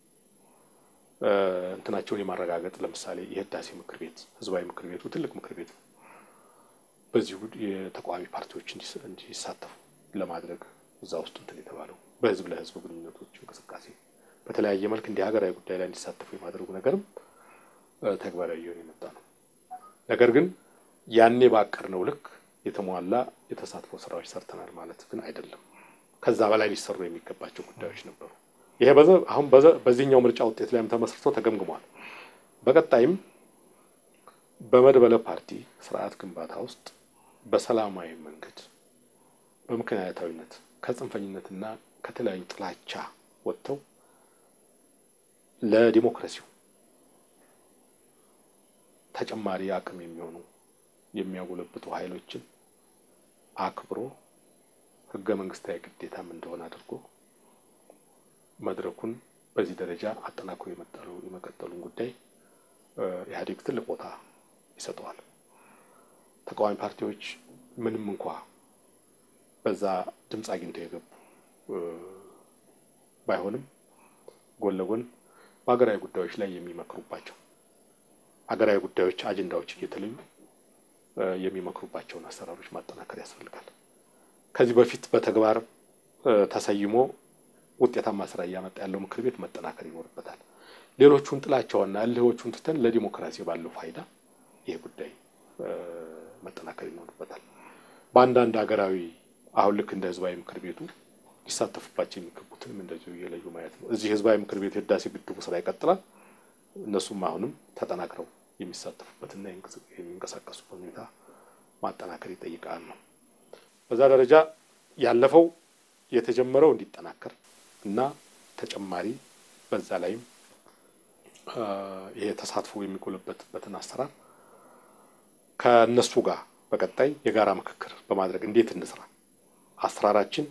እንትናቸውን የማረጋገጥ ለምሳሌ የህዳሴ ምክር ቤት ህዝባዊ ምክር ቤቱ ትልቅ ምክር ቤት ነው። በዚሁ የተቃዋሚ ፓርቲዎች እንዲሳተፉ ለማድረግ እዛ ውስጥ እንትን የተባለው በህዝብ ለህዝብ ግንኙነቶች እንቅስቃሴ በተለያየ መልክ እንዲህ ሀገራዊ ጉዳይ ላይ እንዲሳተፉ የማድረጉ ነገርም ተግባራዊ እየሆነ የመጣ ነው። ነገር ግን ያኔ ባቀድነው ልክ የተሟላ የተሳትፎ ስራዎች ሰርተናል ማለት ግን አይደለም። ከዛ በላይ ሊሰሩ የሚገባቸው ጉዳዮች ነበሩ። ይሄ አሁን በዚህኛው ምርጫ ውጤት ላይም ተመስርቶ ተገምግሟል። በቀጣይም በመድበለ ፓርቲ ስርዓት ግንባታ ውስጥ በሰላማዊ መንገድ በምክንያታዊነት ከጽንፈኝነትና ከተለያዩ ጥላቻ ወጥተው ለዲሞክራሲው ተጨማሪ አቅም የሚሆኑ የሚያጎለብቱ ኃይሎችን አክብሮ ህገ መንግስታዊ ግዴታም እንደሆነ አድርጎ መድረኩን በዚህ ደረጃ አጠናክሮ የመቀጠሉን ጉዳይ ኢህአዴግ ትልቅ ቦታ ይሰጠዋል። ተቃዋሚ ፓርቲዎች ምንም እንኳ በዛ ድምፅ አግኝተው የገቡ ባይሆንም ጎን ለጎን በሀገራዊ ጉዳዮች ላይ የሚመክሩባቸው ሀገራዊ ጉዳዮች አጀንዳዎች እየተለዩ የሚመክሩባቸውን አሰራሮች ማጠናከር ያስፈልጋል። ከዚህ በፊት በተግባር ተሰይሞ ውጤታማ ስራ እያመጣ ያለው ምክር ቤት መጠናከር ይኖርበታል። ሌሎቹን ጥላቻውና እልህዎቹን ትተን ለዲሞክራሲ ባለው ፋይዳ ይህ ጉዳይ መጠናከር ይኖርበታል። በአንዳንድ ሀገራዊ አሁን ልክ እንደ ህዝባዊ ምክር ቤቱ ሊሳተፉባቸው የሚገቡትንም እንደዚሁ እየለዩ ማየት ነው። እዚህ ህዝባዊ ምክር ቤቱ የህዳሴ ግድቡ ስራ ይቀጥላል። እነሱም አሁንም ተጠናክረው የሚሳተፉበትና የሚንቀሳቀሱበት ሁኔታ ማጠናከር ይጠይቃል ነው። በዛ ደረጃ ያለፈው የተጀመረው እንዲጠናከር እና ተጨማሪ በዛ ላይም ይሄ ተሳትፎ የሚጎለበትበትን አሰራር ከእነሱ ጋር በቀጣይ የጋራ ምክክር በማድረግ እንዴት እንስራ፣ አሰራራችን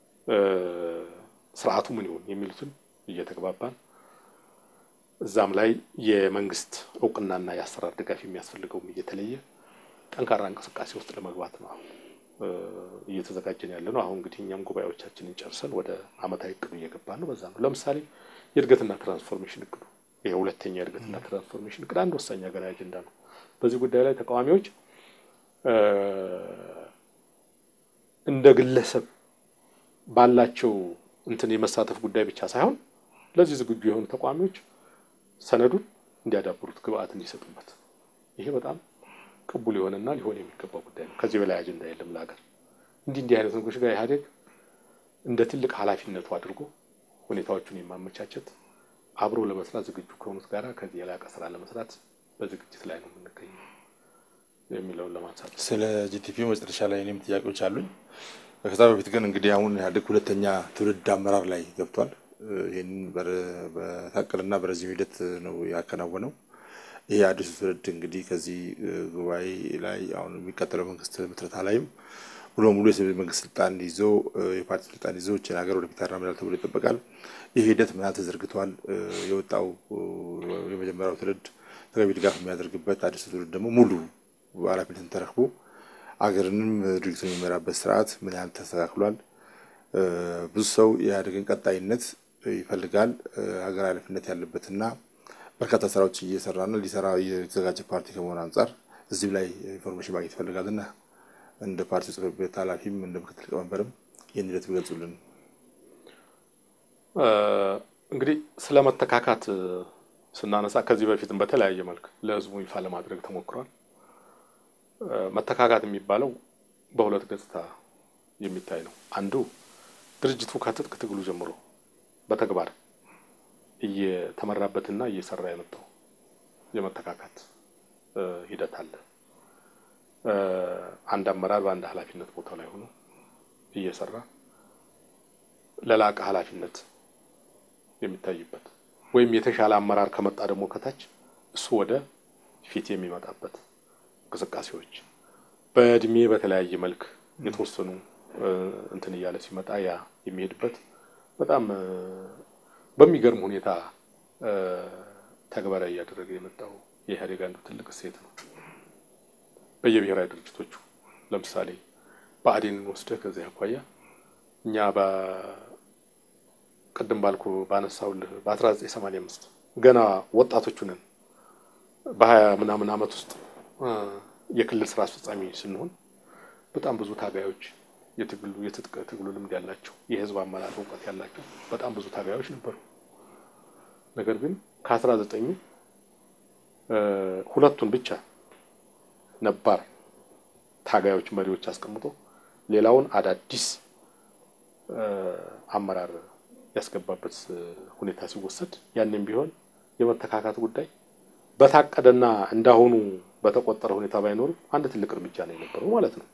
ስርዓቱ ምን ይሆን የሚሉትን እየተግባባን እዛም ላይ የመንግስት እውቅናና የአሰራር ድጋፍ የሚያስፈልገውም እየተለየ ጠንካራ እንቅስቃሴ ውስጥ ለመግባት ነው እየተዘጋጀን ያለ ነው። አሁን እንግዲህ እኛም ጉባኤዎቻችንን ጨርሰን ወደ አመታዊ እቅዱ እየገባን ነው። በዛ ነው ለምሳሌ የእድገትና ትራንስፎርሜሽን እቅዱ ይሄ ሁለተኛ የእድገትና ትራንስፎርሜሽን እቅድ አንድ ወሳኝ ሀገራዊ አጀንዳ ነው። በዚህ ጉዳይ ላይ ተቃዋሚዎች እንደ ግለሰብ ባላቸው እንትን የመሳተፍ ጉዳይ ብቻ ሳይሆን ለዚህ ዝግጁ የሆኑ ተቃዋሚዎች ሰነዱን እንዲያዳብሩት ግብአት እንዲሰጡበት ይሄ በጣም ቅቡል የሆነና ሊሆን የሚገባው ጉዳይ ነው። ከዚህ በላይ አጀንዳ የለም ለሀገር። እንዲህ እንዲህ አይነት ነገሮች ጋር ኢህአዴግ እንደ ትልቅ ኃላፊነቱ አድርጎ ሁኔታዎቹን የማመቻቸት አብሮ ለመስራት ዝግጁ ከሆኑት ጋራ ከዚህ የላቀ ስራ ለመስራት በዝግጅት ላይ ነው የምንገኘው የሚለውን ለማንሳት ስለ ጂቲፒ መጨረሻ ላይ እኔም ጥያቄዎች አሉኝ። ከዛ በፊት ግን እንግዲህ አሁን ኢህአዴግ ሁለተኛ ትውልድ አመራር ላይ ገብቷል። ይህንን በታቀደና በረዥም ሂደት ነው ያከናወነው። ይሄ አዲሱ ትውልድ እንግዲህ ከዚህ ጉባኤ ላይ አሁን የሚቀጥለው መንግስት ምስረታ ላይም ሙሉ ሙሉ የመንግስት ስልጣን ይዞ የፓርቲ ስልጣን ይዞ ይህችን ሀገር ወደፊት ያራምዳል ተብሎ ይጠበቃል። ይህ ሂደት ምን ያህል ተዘርግቷል? የወጣው የመጀመሪያው ትውልድ ተገቢ ድጋፍ የሚያደርግበት አዲሱ ትውልድ ደግሞ ሙሉ ኃላፊነትን ተረክቦ አገርንም ድርጊቱን የሚመራበት ስርዓት ምን ያህል ተስተካክሏል? ብዙ ሰው የኢህአዴግን ቀጣይነት ይፈልጋል። ሀገር ኃላፊነት ያለበትና በርካታ ስራዎች እየሰራና ሊሰራ የተዘጋጀ ፓርቲ ከመሆን አንጻር እዚህም ላይ ኢንፎርሜሽን ማግኘት ይፈልጋልና እንደ ፓርቲ ጽሕፈት ቤት ኃላፊም እንደ ምክትል ሊቀመንበርም ይህን ሂደት ቢገልጹልን። እንግዲህ ስለ መተካካት ስናነሳ ከዚህ በፊትም በተለያየ መልክ ለህዝቡ ይፋ ለማድረግ ተሞክሯል። መተካካት የሚባለው በሁለት ገጽታ የሚታይ ነው። አንዱ ድርጅቱ ከትጥቅ ትግሉ ጀምሮ በተግባር እየተመራበትና እየሰራ የመጣው የመተካካት ሂደት አለ። አንድ አመራር በአንድ ኃላፊነት ቦታ ላይ ሆኖ እየሰራ ለላቀ ኃላፊነት የሚታይበት ወይም የተሻለ አመራር ከመጣ ደግሞ ከታች እሱ ወደ ፊት የሚመጣበት እንቅስቃሴዎች በእድሜ በተለያየ መልክ የተወሰኑ እንትን እያለ ሲመጣ ያ የሚሄድበት በጣም በሚገርም ሁኔታ ተግባራዊ እያደረገ የመጣው የኢህአዴግ አንዱ ትልቅ እሴት ነው። በየብሔራዊ ድርጅቶቹ ለምሳሌ ብአዴንን ወስደህ ከዚህ አኳያ እኛ ቅድም ባልኩ ባነሳውልህ በ1985 ገና ወጣቶቹ ነን። በሀያ ምናምን ዓመት ውስጥ የክልል ስራ አስፈጻሚ ስንሆን በጣም ብዙ ታጋዮች የትግሉ የትጥቅ ትግሉ ልምድ ያላቸው የህዝብ አመራር እውቀት ያላቸው በጣም ብዙ ታጋዮች ነበሩ። ነገር ግን ከአስራ ዘጠኙ ሁለቱን ብቻ ነባር ታጋዮች መሪዎች አስቀምጦ ሌላውን አዳዲስ አመራር ያስገባበት ሁኔታ ሲወሰድ ያንም ቢሆን የመተካካት ጉዳይ በታቀደና እንዳሁኑ በተቆጠረ ሁኔታ ባይኖርም አንድ ትልቅ እርምጃ ነው የነበረው ማለት ነው።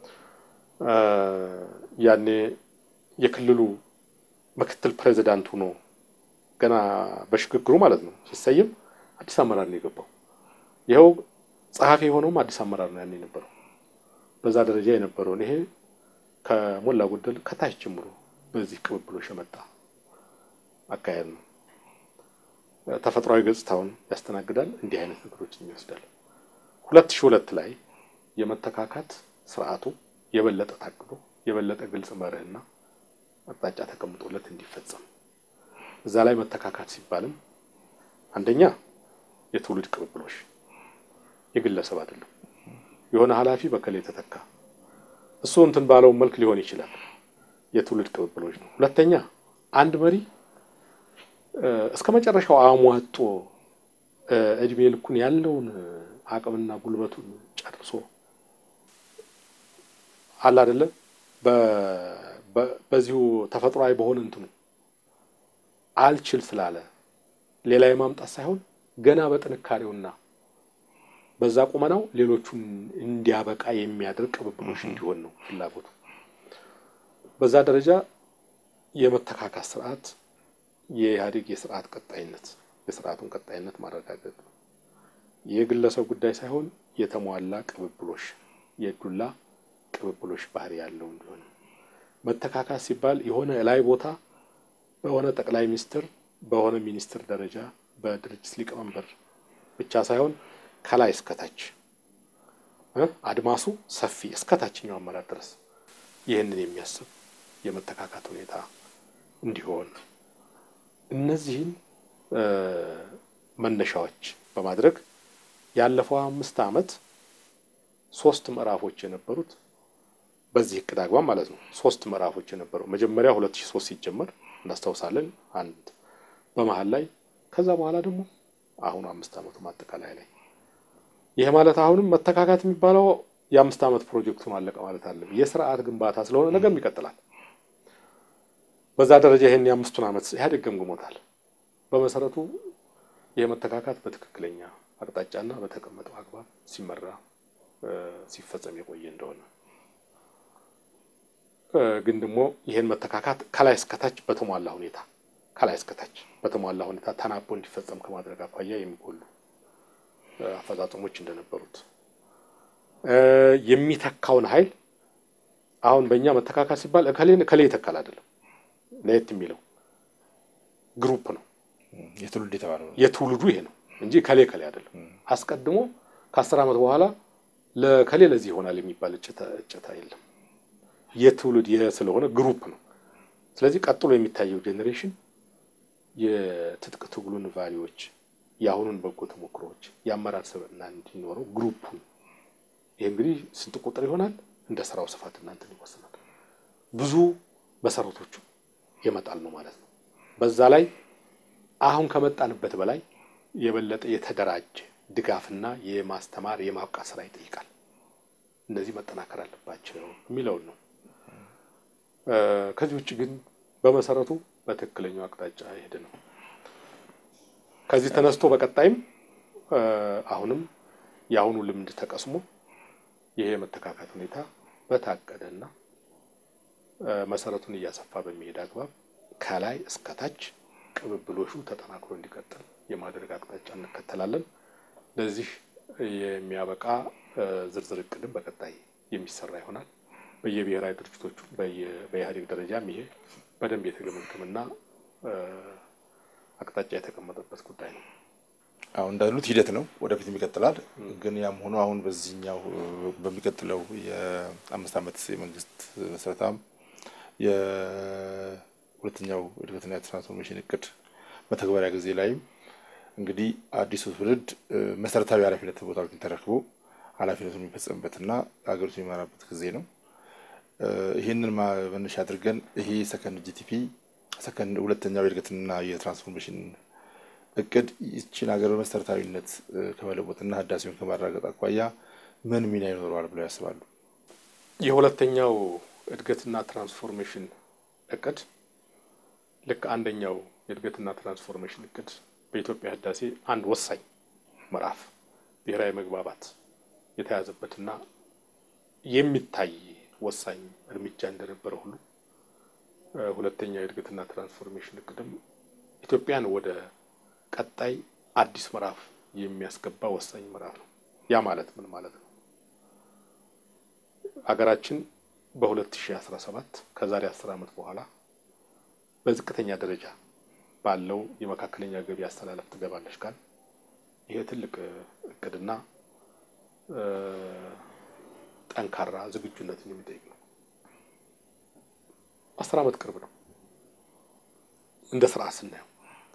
ያኔ የክልሉ ምክትል ፕሬዚዳንት ሆኖ ገና በሽግግሩ ማለት ነው ሲሰየም አዲስ አመራር ነው የገባው። ይኸው ጸሐፊ የሆነውም አዲስ አመራር ነው ያኔ የነበረው። በዛ ደረጃ የነበረውን ይሄ ከሞላ ጎደል ከታች ጀምሮ በዚህ ቅብብሎሽ የመጣ አካሄድ ነው። ተፈጥሯዊ ገጽታውን ያስተናግዳል። እንዲህ አይነት ነገሮችን ይወስዳል። ሁለት ሺህ ሁለት ላይ የመተካካት ስርዓቱ የበለጠ ታቅዶ የበለጠ ግልጽ መርህና አቅጣጫ ተቀምጦለት እንዲፈጸም እዛ ላይ መተካካት ሲባልም አንደኛ የትውልድ ቅብብሎሽ የግለሰብ አይደለም። የሆነ ኃላፊ በከላይ ተተካ እሱ እንትን ባለው መልክ ሊሆን ይችላል። የትውልድ ቅብብሎች ነው። ሁለተኛ አንድ መሪ እስከ መጨረሻው አሟጦ እድሜ ልኩን ያለውን አቅምና ጉልበቱን ጨርሶ አለ አይደለ በዚሁ ተፈጥሯዊ በሆነ እንትኑ አልችል ስላለ ሌላ የማምጣት ሳይሆን ገና በጥንካሬውና በዛ ቁመናው ሌሎቹን እንዲያበቃ የሚያደርግ ቅብብሎሽ እንዲሆን ነው ፍላጎቱ። በዛ ደረጃ የመተካካት ስርዓት የኢህአዴግ የስርዓት ቀጣይነት የስርዓቱን ቀጣይነት ማረጋገጥ ነው። የግለሰብ ጉዳይ ሳይሆን የተሟላ ቅብብሎሽ የዱላ ቅብብሎሽ ባህሪ ያለው እንዲሆን መተካካት ሲባል የሆነ ላይ ቦታ በሆነ ጠቅላይ ሚኒስትር በሆነ ሚኒስትር ደረጃ በድርጅት ሊቀመንበር ብቻ ሳይሆን ከላይ እስከታች አድማሱ ሰፊ እስከ ታችኛው አመራር ድረስ ይህንን የሚያስብ የመተካካት ሁኔታ እንዲሆን እነዚህን መነሻዎች በማድረግ ያለፈው አምስት ዓመት ሶስት ምዕራፎች የነበሩት በዚህ እቅድ አግባብ ማለት ነው። ሶስት ምዕራፎች የነበሩ መጀመሪያ ሁለት ሺህ ሶስት ሲጀመር እናስታውሳለን። አንድ በመሀል ላይ ከዛ በኋላ ደግሞ አሁኑ አምስት ዓመቱ ማጠቃላይ ላይ ይሄ ማለት አሁንም መተካካት የሚባለው የአምስት ዓመት ፕሮጀክቱን አለቀ ማለት አለ። የስርዓት ግንባታ ስለሆነ ነገም ይቀጥላል። በዛ ደረጃ ይሄን የአምስቱን ዓመት ኢህአዴግ ገምግሞታል። በመሰረቱ ይህ መተካካት በትክክለኛ አቅጣጫና በተቀመጠው አግባብ ሲመራ ሲፈጸም የቆየ እንደሆነ ግን ደግሞ ይህን መተካካት ከላይ እስከታች በተሟላ ሁኔታ ከላይ እስከታች በተሟላ ሁኔታ ተናቦ እንዲፈጸም ከማድረግ አኳያ የሚጎሉ አፈጻጸሞች እንደነበሩት የሚተካውን ኃይል አሁን በእኛ መተካካት ሲባል እከሌን እከሌ ይተካል አይደለም። ለየት የሚለው ግሩፕ ነው። የትውልድ የተባለው ነው። የትውልዱ ይሄ ነው እንጂ ከሌ ከሌ አይደለም። አስቀድሞ ከአስር ዓመት በኋላ ለከሌ ለዚህ ይሆናል የሚባል እጨታ የለም። የትውልድ ስለሆነ ግሩፕ ነው። ስለዚህ ቀጥሎ የሚታየው ጄኔሬሽን የትጥቅ ትግሉን ቫሊዎች፣ የአሁኑን በጎ ተሞክሮዎች፣ የአመራር ስብዕና እንዲኖረው ግሩፑን ይህ እንግዲህ ስንት ቁጥር ይሆናል እንደ ስራው ስፋት እናንተን ይወስናል። ብዙ መሰረቶቹ የመጣል ነው ማለት ነው። በዛ ላይ አሁን ከመጣንበት በላይ የበለጠ የተደራጀ ድጋፍና የማስተማር የማብቃት ስራ ይጠይቃል። እነዚህ መጠናከር አለባቸው የሚለውን ነው። ከዚህ ውጭ ግን በመሰረቱ በትክክለኛው አቅጣጫ ሄደ ነው። ከዚህ ተነስቶ በቀጣይም አሁንም የአሁኑ ልምድ ተቀስሞ ይሄ የመተካካት ሁኔታ በታቀደና መሰረቱን እያሰፋ በሚሄድ አግባብ ከላይ እስከታች ቅብብሎሹ ተጠናክሮ እንዲቀጥል የማድረግ አቅጣጫ እንከተላለን። ለዚህ የሚያበቃ ዝርዝር እቅድም በቀጣይ የሚሰራ ይሆናል። በየብሔራዊ ድርጅቶቹ በኢህአዴግ ደረጃም ይሄ በደንብ የተገመገመና አቅጣጫ የተቀመጠበት ጉዳይ ነው። አሁን እንዳሉት ሂደት ነው፣ ወደፊትም ይቀጥላል። ግን ያም ሆኖ አሁን በዚህኛው በሚቀጥለው የአምስት ዓመት የመንግስት መስረታም የሁለተኛው እድገትና የትራንስፎርሜሽን እቅድ መተግበሪያ ጊዜ ላይም እንግዲህ አዲሱ ትውልድ መሰረታዊ ኃላፊነት ቦታዎችን ተረክቦ ኃላፊነቱን የሚፈጸምበትና ሀገሪቱን የሚመራበት ጊዜ ነው። ይህንን መነሻ አድርገን ይሄ ሰከንድ ጂቲፒ ሰከንድ ሁለተኛው የእድገትና የትራንስፎርሜሽን እቅድ ይችን ሀገር በመሰረታዊነት ከመለወጥና ህዳሴውን ከማረጋገጥ አኳያ ምን ሚና ይኖረዋል ብለው ያስባሉ? የሁለተኛው እድገትና ትራንስፎርሜሽን እቅድ ልክ አንደኛው የእድገትና ትራንስፎርሜሽን እቅድ በኢትዮጵያ ህዳሴ አንድ ወሳኝ ምዕራፍ ብሔራዊ መግባባት የተያዘበትና የሚታይ ወሳኝ እርምጃ እንደነበረ ሁሉ ሁለተኛው የእድገትና ትራንስፎርሜሽን እቅድም ኢትዮጵያን ወደ ቀጣይ አዲስ ምዕራፍ የሚያስገባ ወሳኝ ምዕራፍ ነው። ያ ማለት ምን ማለት ነው? አገራችን በ2017 ከዛሬ 10 ዓመት በኋላ በዝቅተኛ ደረጃ ባለው የመካከለኛ ገቢ አስተላለፍ ትገባለች ካል ይሄ ትልቅ እቅድና ጠንካራ ዝግጁነትን የሚጠይቅ ነው። አስር ዓመት ቅርብ ነው እንደ ስርዓት ስናየው።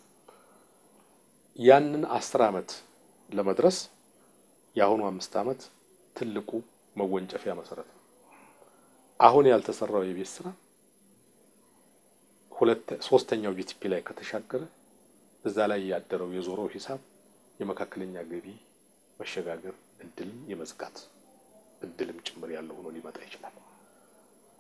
ያንን አስር ዓመት ለመድረስ የአሁኑ አምስት ዓመት ትልቁ መወንጨፊያ መሰረት ነው። አሁን ያልተሰራው የቤት ስራ ሁለት ሶስተኛው ጂቲፒ ላይ ከተሻገረ እዛ ላይ ያደረው የዞረው ሂሳብ የመካከለኛ ገቢ መሸጋገር እድልም የመዝጋት እድልም ጭምር ያለው ሆኖ ሊመጣ ይችላል።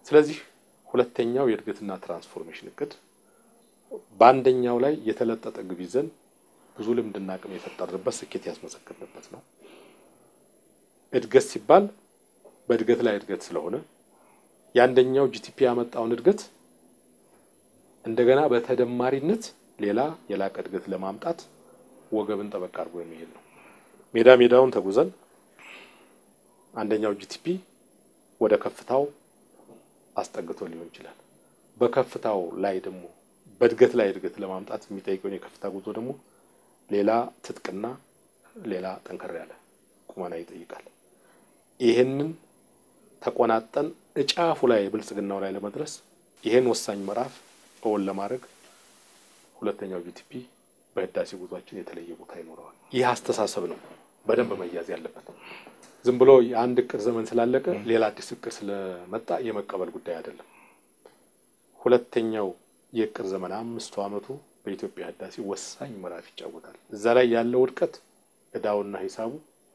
ስለዚህ ሁለተኛው የእድገትና ትራንስፎርሜሽን እቅድ በአንደኛው ላይ የተለጠጠ ግብ ይዘን ብዙ ልምድና አቅም የፈጠርንበት ስኬት ያስመሰከርንበት ነው። እድገት ሲባል በእድገት ላይ እድገት ስለሆነ የአንደኛው ጂቲፒ ያመጣውን እድገት እንደገና በተደማሪነት ሌላ የላቀ እድገት ለማምጣት ወገብን ጠበቅ አድርጎ የሚሄድ ነው። ሜዳ ሜዳውን ተጉዘን አንደኛው ጂቲፒ ወደ ከፍታው አስጠግቶ ሊሆን ይችላል። በከፍታው ላይ ደግሞ በእድገት ላይ እድገት ለማምጣት የሚጠይቀውን የከፍታ ጉዞ ደግሞ ሌላ ትጥቅና ሌላ ጠንከር ያለ ቁመና ይጠይቃል። ይህንን ተቆናጠን እጫፉ ላይ ብልጽግናው ላይ ለመድረስ ይህን ወሳኝ ምዕራፍ እውን ለማድረግ ሁለተኛው ጂቲፒ በህዳሴ ጉዟችን የተለየ ቦታ ይኖረዋል። ይህ አስተሳሰብ ነው በደንብ መያዝ ያለበት። ዝም ብሎ የአንድ እቅድ ዘመን ስላለቀ ሌላ አዲስ እቅድ ስለመጣ የመቀበል ጉዳይ አይደለም። ሁለተኛው የእቅድ ዘመን አምስቱ ዓመቱ በኢትዮጵያ ህዳሴ ወሳኝ ምዕራፍ ይጫወታል። እዛ ላይ ያለው ውድቀት እዳውና ሂሳቡ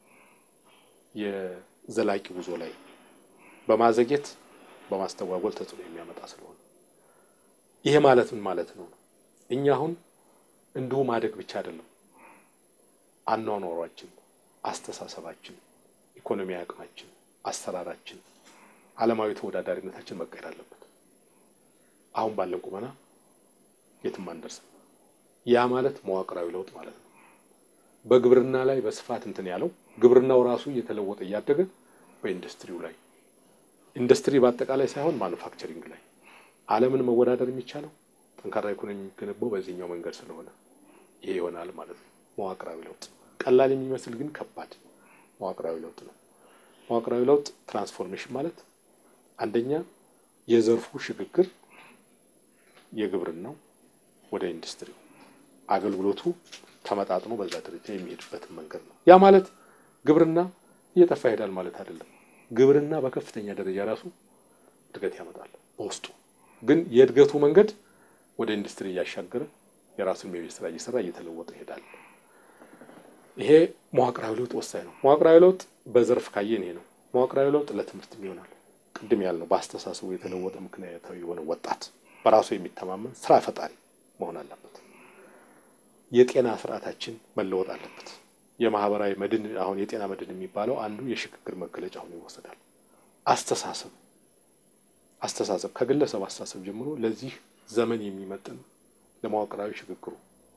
የዘላቂ ጉዞ ላይ በማዘግየት በማስተጓጎል ተጽዕኖ የሚያመጣ ስለሆነ ይሄ ማለት ምን ማለት ነው? እኛ አሁን እንዲሁ ማደግ ብቻ አይደለም፣ አኗኗሯችን፣ አስተሳሰባችን፣ ኢኮኖሚያዊ አቅማችን፣ አሰራራችን፣ ዓለማዊ ተወዳዳሪነታችን መቀየር አለበት። አሁን ባለን ቁመና የትም አንደርስም። ያ ማለት መዋቅራዊ ለውጥ ማለት ነው። በግብርና ላይ በስፋት እንትን ያለው ግብርናው ራሱ እየተለወጠ እያደገ በኢንዱስትሪው ላይ ኢንዱስትሪ በአጠቃላይ ሳይሆን ማኑፋክቸሪንግ ላይ ዓለምን መወዳደር የሚቻለው ጠንካራ ኢኮኖሚ የሚገነባው በዚህኛው መንገድ ስለሆነ ይሄ ይሆናል ማለት ነው። መዋቅራዊ ለውጥ ቀላል የሚመስል ግን ከባድ መዋቅራዊ ለውጥ ነው። መዋቅራዊ ለውጥ ትራንስፎርሜሽን ማለት አንደኛ የዘርፉ ሽግግር የግብርናው ወደ ኢንዱስትሪው አገልግሎቱ ተመጣጥኖ በዛ ደረጃ የሚሄድበትን መንገድ ነው። ያ ማለት ግብርና እየጠፋ ይሄዳል ማለት አይደለም። ግብርና በከፍተኛ ደረጃ ራሱ እድገት ያመጣል በውስጡ ግን የእድገቱ መንገድ ወደ ኢንዱስትሪ እያሻገረ የራሱን የቤት ስራ እየሰራ እየተለወጠ ይሄዳል። ይሄ መዋቅራዊ ለውጥ ወሳኝ ነው። መዋቅራዊ ለውጥ በዘርፍ ካየን ይሄ ነው። መዋቅራዊ ለውጥ ለትምህርትም ይሆናል። ቅድም ያልነው በአስተሳሰቡ የተለወጠ ምክንያታዊ የሆነ ወጣት በራሱ የሚተማመን ስራ ፈጣሪ መሆን አለበት። የጤና ስርዓታችን መለወጥ አለበት። የማህበራዊ መድን አሁን የጤና መድን የሚባለው አንዱ የሽግግር መገለጫ ሆኖ ይወሰዳል። አስተሳሰብ አስተሳሰብ ከግለሰብ አስተሳሰብ ጀምሮ ለዚህ ዘመን የሚመጥን ለመዋቅራዊ ሽግግሩ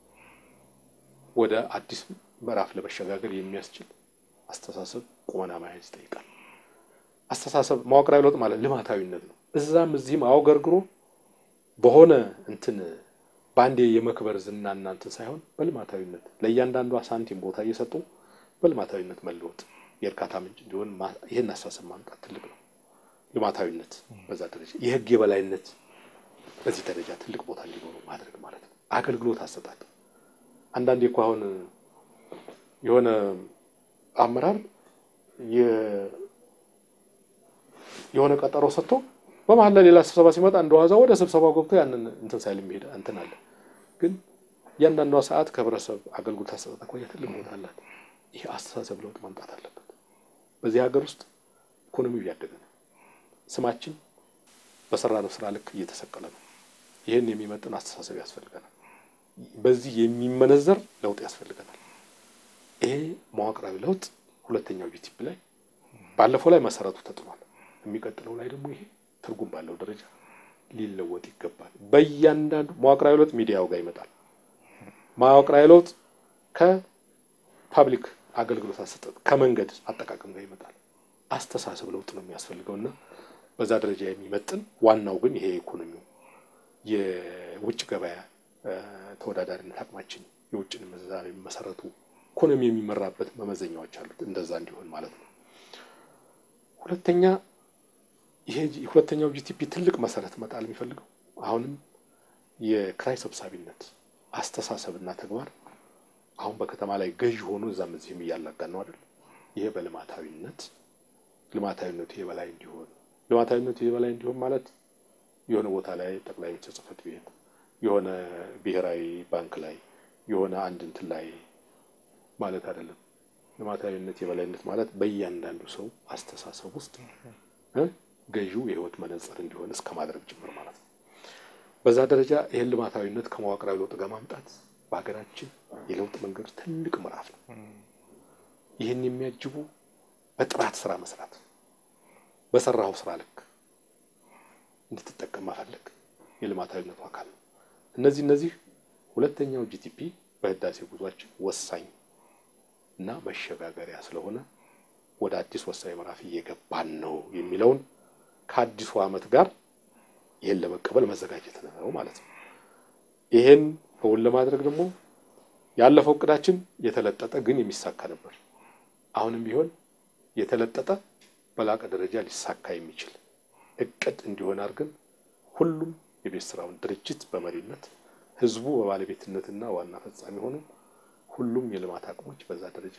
ወደ አዲስ ምዕራፍ ለመሸጋገር የሚያስችል አስተሳሰብ ቁመና መያዝ ይጠይቃል። አስተሳሰብ መዋቅራዊ ለውጥ ማለት ልማታዊነት ነው። እዛም እዚህም አውገርግሮ በሆነ እንትን በአንዴ የመክበር ዝና እናንትን ሳይሆን በልማታዊነት ለእያንዳንዷ ሳንቲም ቦታ እየሰጡ በልማታዊነት መለወጥ የእርካታ ምንጭ እንዲሆን ይህን አስተሳሰብ ማምጣት ትልቅ ነው። ልማታዊነት በዛ ደረጃ የህግ የበላይነት በዚህ ደረጃ ትልቅ ቦታ እንዲኖሩ ማድረግ ማለት ነው። አገልግሎት አሰጣጥ አንዳንዴ እኮ አሁን የሆነ አመራር የሆነ ቀጠሮ ሰጥቶ በመሀል ላይ ሌላ ስብሰባ ሲመጣ እንደዋዛ ወደ ስብሰባው ገብቶ ያንን እንትን ሳይል የሚሄድ እንትን አለ። ግን እያንዳንዷ ሰዓት ከህብረተሰብ አገልግሎት አሰጣጥ አኳያ ትልቅ ቦታ አላት። ይህ አስተሳሰብ ለውጥ ማምጣት አለበት። በዚህ ሀገር ውስጥ ኢኮኖሚው እያደገ ነው። ስማችን በሰራነው ስራ ልክ እየተሰቀለ ነው። ይህን የሚመጥን አስተሳሰብ ያስፈልገናል። በዚህ የሚመነዘር ለውጥ ያስፈልገናል። ይሄ መዋቅራዊ ለውጥ ሁለተኛው ጂቲፒ ላይ ባለፈው ላይ መሰረቱ ተጥሏል። የሚቀጥለው ላይ ደግሞ ይሄ ትርጉም ባለው ደረጃ ሊለወጥ ይገባል። በእያንዳንዱ መዋቅራዊ ለውጥ ሚዲያው ጋር ይመጣል። መዋቅራዊ ለውጥ ከፓብሊክ አገልግሎት አሰጣጥ ከመንገድ አጠቃቀም ጋር ይመጣል። አስተሳሰብ ለውጥ ነው የሚያስፈልገው እና በዛ ደረጃ የሚመጥን ዋናው ግን ይሄ ኢኮኖሚው የውጭ ገበያ ተወዳዳሪነት አቅማችን የውጭን ምንዛሪ መሰረቱ ኢኮኖሚ የሚመራበት መመዘኛዎች አሉት። እንደዛ እንዲሆን ማለት ነው። ሁለተኛ ይሄ ሁለተኛው ጂቲፒ ትልቅ መሰረት መጣል የሚፈልገው አሁንም የክራይ ሰብሳቢነት አስተሳሰብና ተግባር አሁን በከተማ ላይ ገዥ ሆኖ እዛም እዚህም እያላጋን ነው አይደል? ይሄ በልማታዊነት ልማታዊነቱ የበላይ እንዲሆን ልማታዊነቱ የበላይ እንዲሆን ማለት የሆነ ቦታ ላይ ጠቅላይ ሚኒስትር ጽሕፈት ቤት የሆነ ብሔራዊ ባንክ ላይ የሆነ አንድ እንትን ላይ ማለት አይደለም። ልማታዊነት የበላይነት ማለት በእያንዳንዱ ሰው አስተሳሰብ ውስጥ ገዢው የህይወት መነጽር እንዲሆን እስከ ማድረግ ጭምር ማለት ነው። በዛ ደረጃ ይህን ልማታዊነት ከመዋቅራዊ ለውጥ ጋር ማምጣት በሀገራችን የለውጥ መንገድ ትልቅ ምዕራፍ ነው። ይህን የሚያጅቡ በጥራት ስራ መስራት፣ በሰራው ስራ ልክ እንድትጠቀም መፈለግ የልማታዊነቱ አካል ነው። እነዚህ እነዚህ ሁለተኛው ጂቲፒ በህዳሴ ጉዟችን ወሳኝ እና መሸጋገሪያ ስለሆነ ወደ አዲስ ወሳኝ ምዕራፍ እየገባን ነው የሚለውን ከአዲሱ ዓመት ጋር ይህን ለመቀበል መዘጋጀት ነው ማለት ነው። ይሄን እውን ለማድረግ ደግሞ ያለፈው እቅዳችን የተለጠጠ ግን የሚሳካ ነበር። አሁንም ቢሆን የተለጠጠ በላቀ ደረጃ ሊሳካ የሚችል እቅድ እንዲሆን አድርገን ሁሉም የቤት ስራውን ድርጅት በመሪነት ህዝቡ በባለቤትነትና ዋና ፈጻሚ ሆኑ ሁሉም የልማት አቅሞች በዛ ደረጃ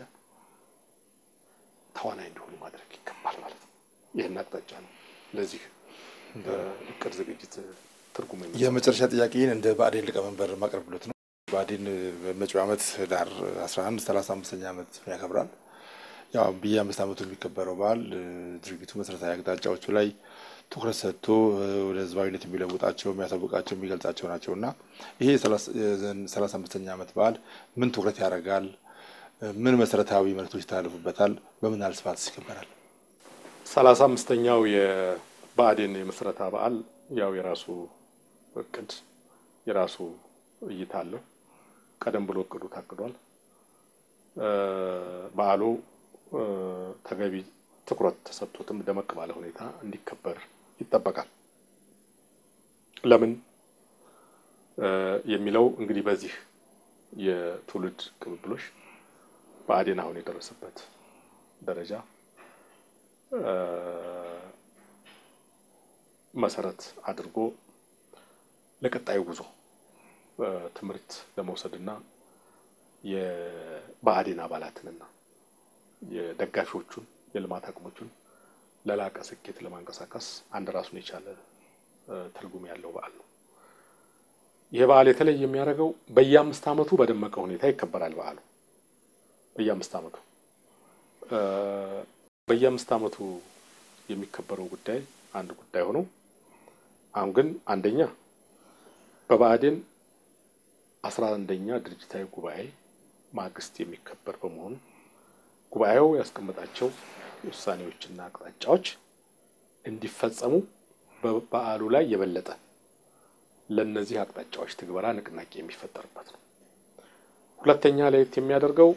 ተዋናይ እንዲሆኑ ማድረግ ይገባል ማለት ነው። ይህን አቅጣጫ ነው ለዚህ እቅድ ዝግጅት ትርጉም የመጨረሻ ጥያቄን እንደ ብአዴን ሊቀመንበር ማቅረብሎት ነው። ብአዴን በመጪው ዓመት ህዳር 11 35ኛ ዓመት ያከብራል። ያው በየአምስት ዓመቱ የሚከበረው በዓል ድርጊቱ መሰረታዊ አቅጣጫዎቹ ላይ ትኩረት ሰጥቶ ወደ ህዝባዊነት የሚለውጣቸው የሚያሳውቃቸው የሚገልጻቸው ናቸው እና ይሄ ሰላሳ አምስተኛ ዓመት በዓል ምን ትኩረት ያደርጋል? ምን መሰረታዊ መልዕክቶች ይተላለፉበታል? በምን ያህል ስፋት ይከበራል? ሰላሳ አምስተኛው የብአዴን የምስረታ በዓል ያው የራሱ እቅድ የራሱ እይታ አለው። ቀደም ብሎ እቅዱ ታቅዷል። በዓሉ ተገቢ ትኩረት ተሰጥቶትም ደመቅ ባለ ሁኔታ እንዲከበር ይጠበቃል። ለምን የሚለው እንግዲህ በዚህ የትውልድ ቅብብሎሽ ብአዴን አሁን የደረሰበት ደረጃ መሰረት አድርጎ ለቀጣዩ ጉዞ ትምህርት ለመውሰድና የብአዴን አባላትንና የደጋፊዎቹን የልማት አቅሞቹን ለላቀ ስኬት ለማንቀሳቀስ አንድ ራሱን የቻለ ትርጉም ያለው በዓል ነው። ይህ በዓል የተለየ የሚያደርገው በየአምስት ዓመቱ በደመቀ ሁኔታ ይከበራል። በዓሉ በየአምስት ዓመቱ በየአምስት ዓመቱ የሚከበረው ጉዳይ አንድ ጉዳይ ሆኖ አሁን ግን አንደኛ በብአዴን አስራ አንደኛ ድርጅታዊ ጉባኤ ማግስት የሚከበር በመሆኑ ጉባኤው ያስቀመጣቸው ውሳኔዎችና አቅጣጫዎች እንዲፈጸሙ በበዓሉ ላይ የበለጠ ለእነዚህ አቅጣጫዎች ትግበራ ንቅናቄ የሚፈጠርበት ነው። ሁለተኛ ለየት የሚያደርገው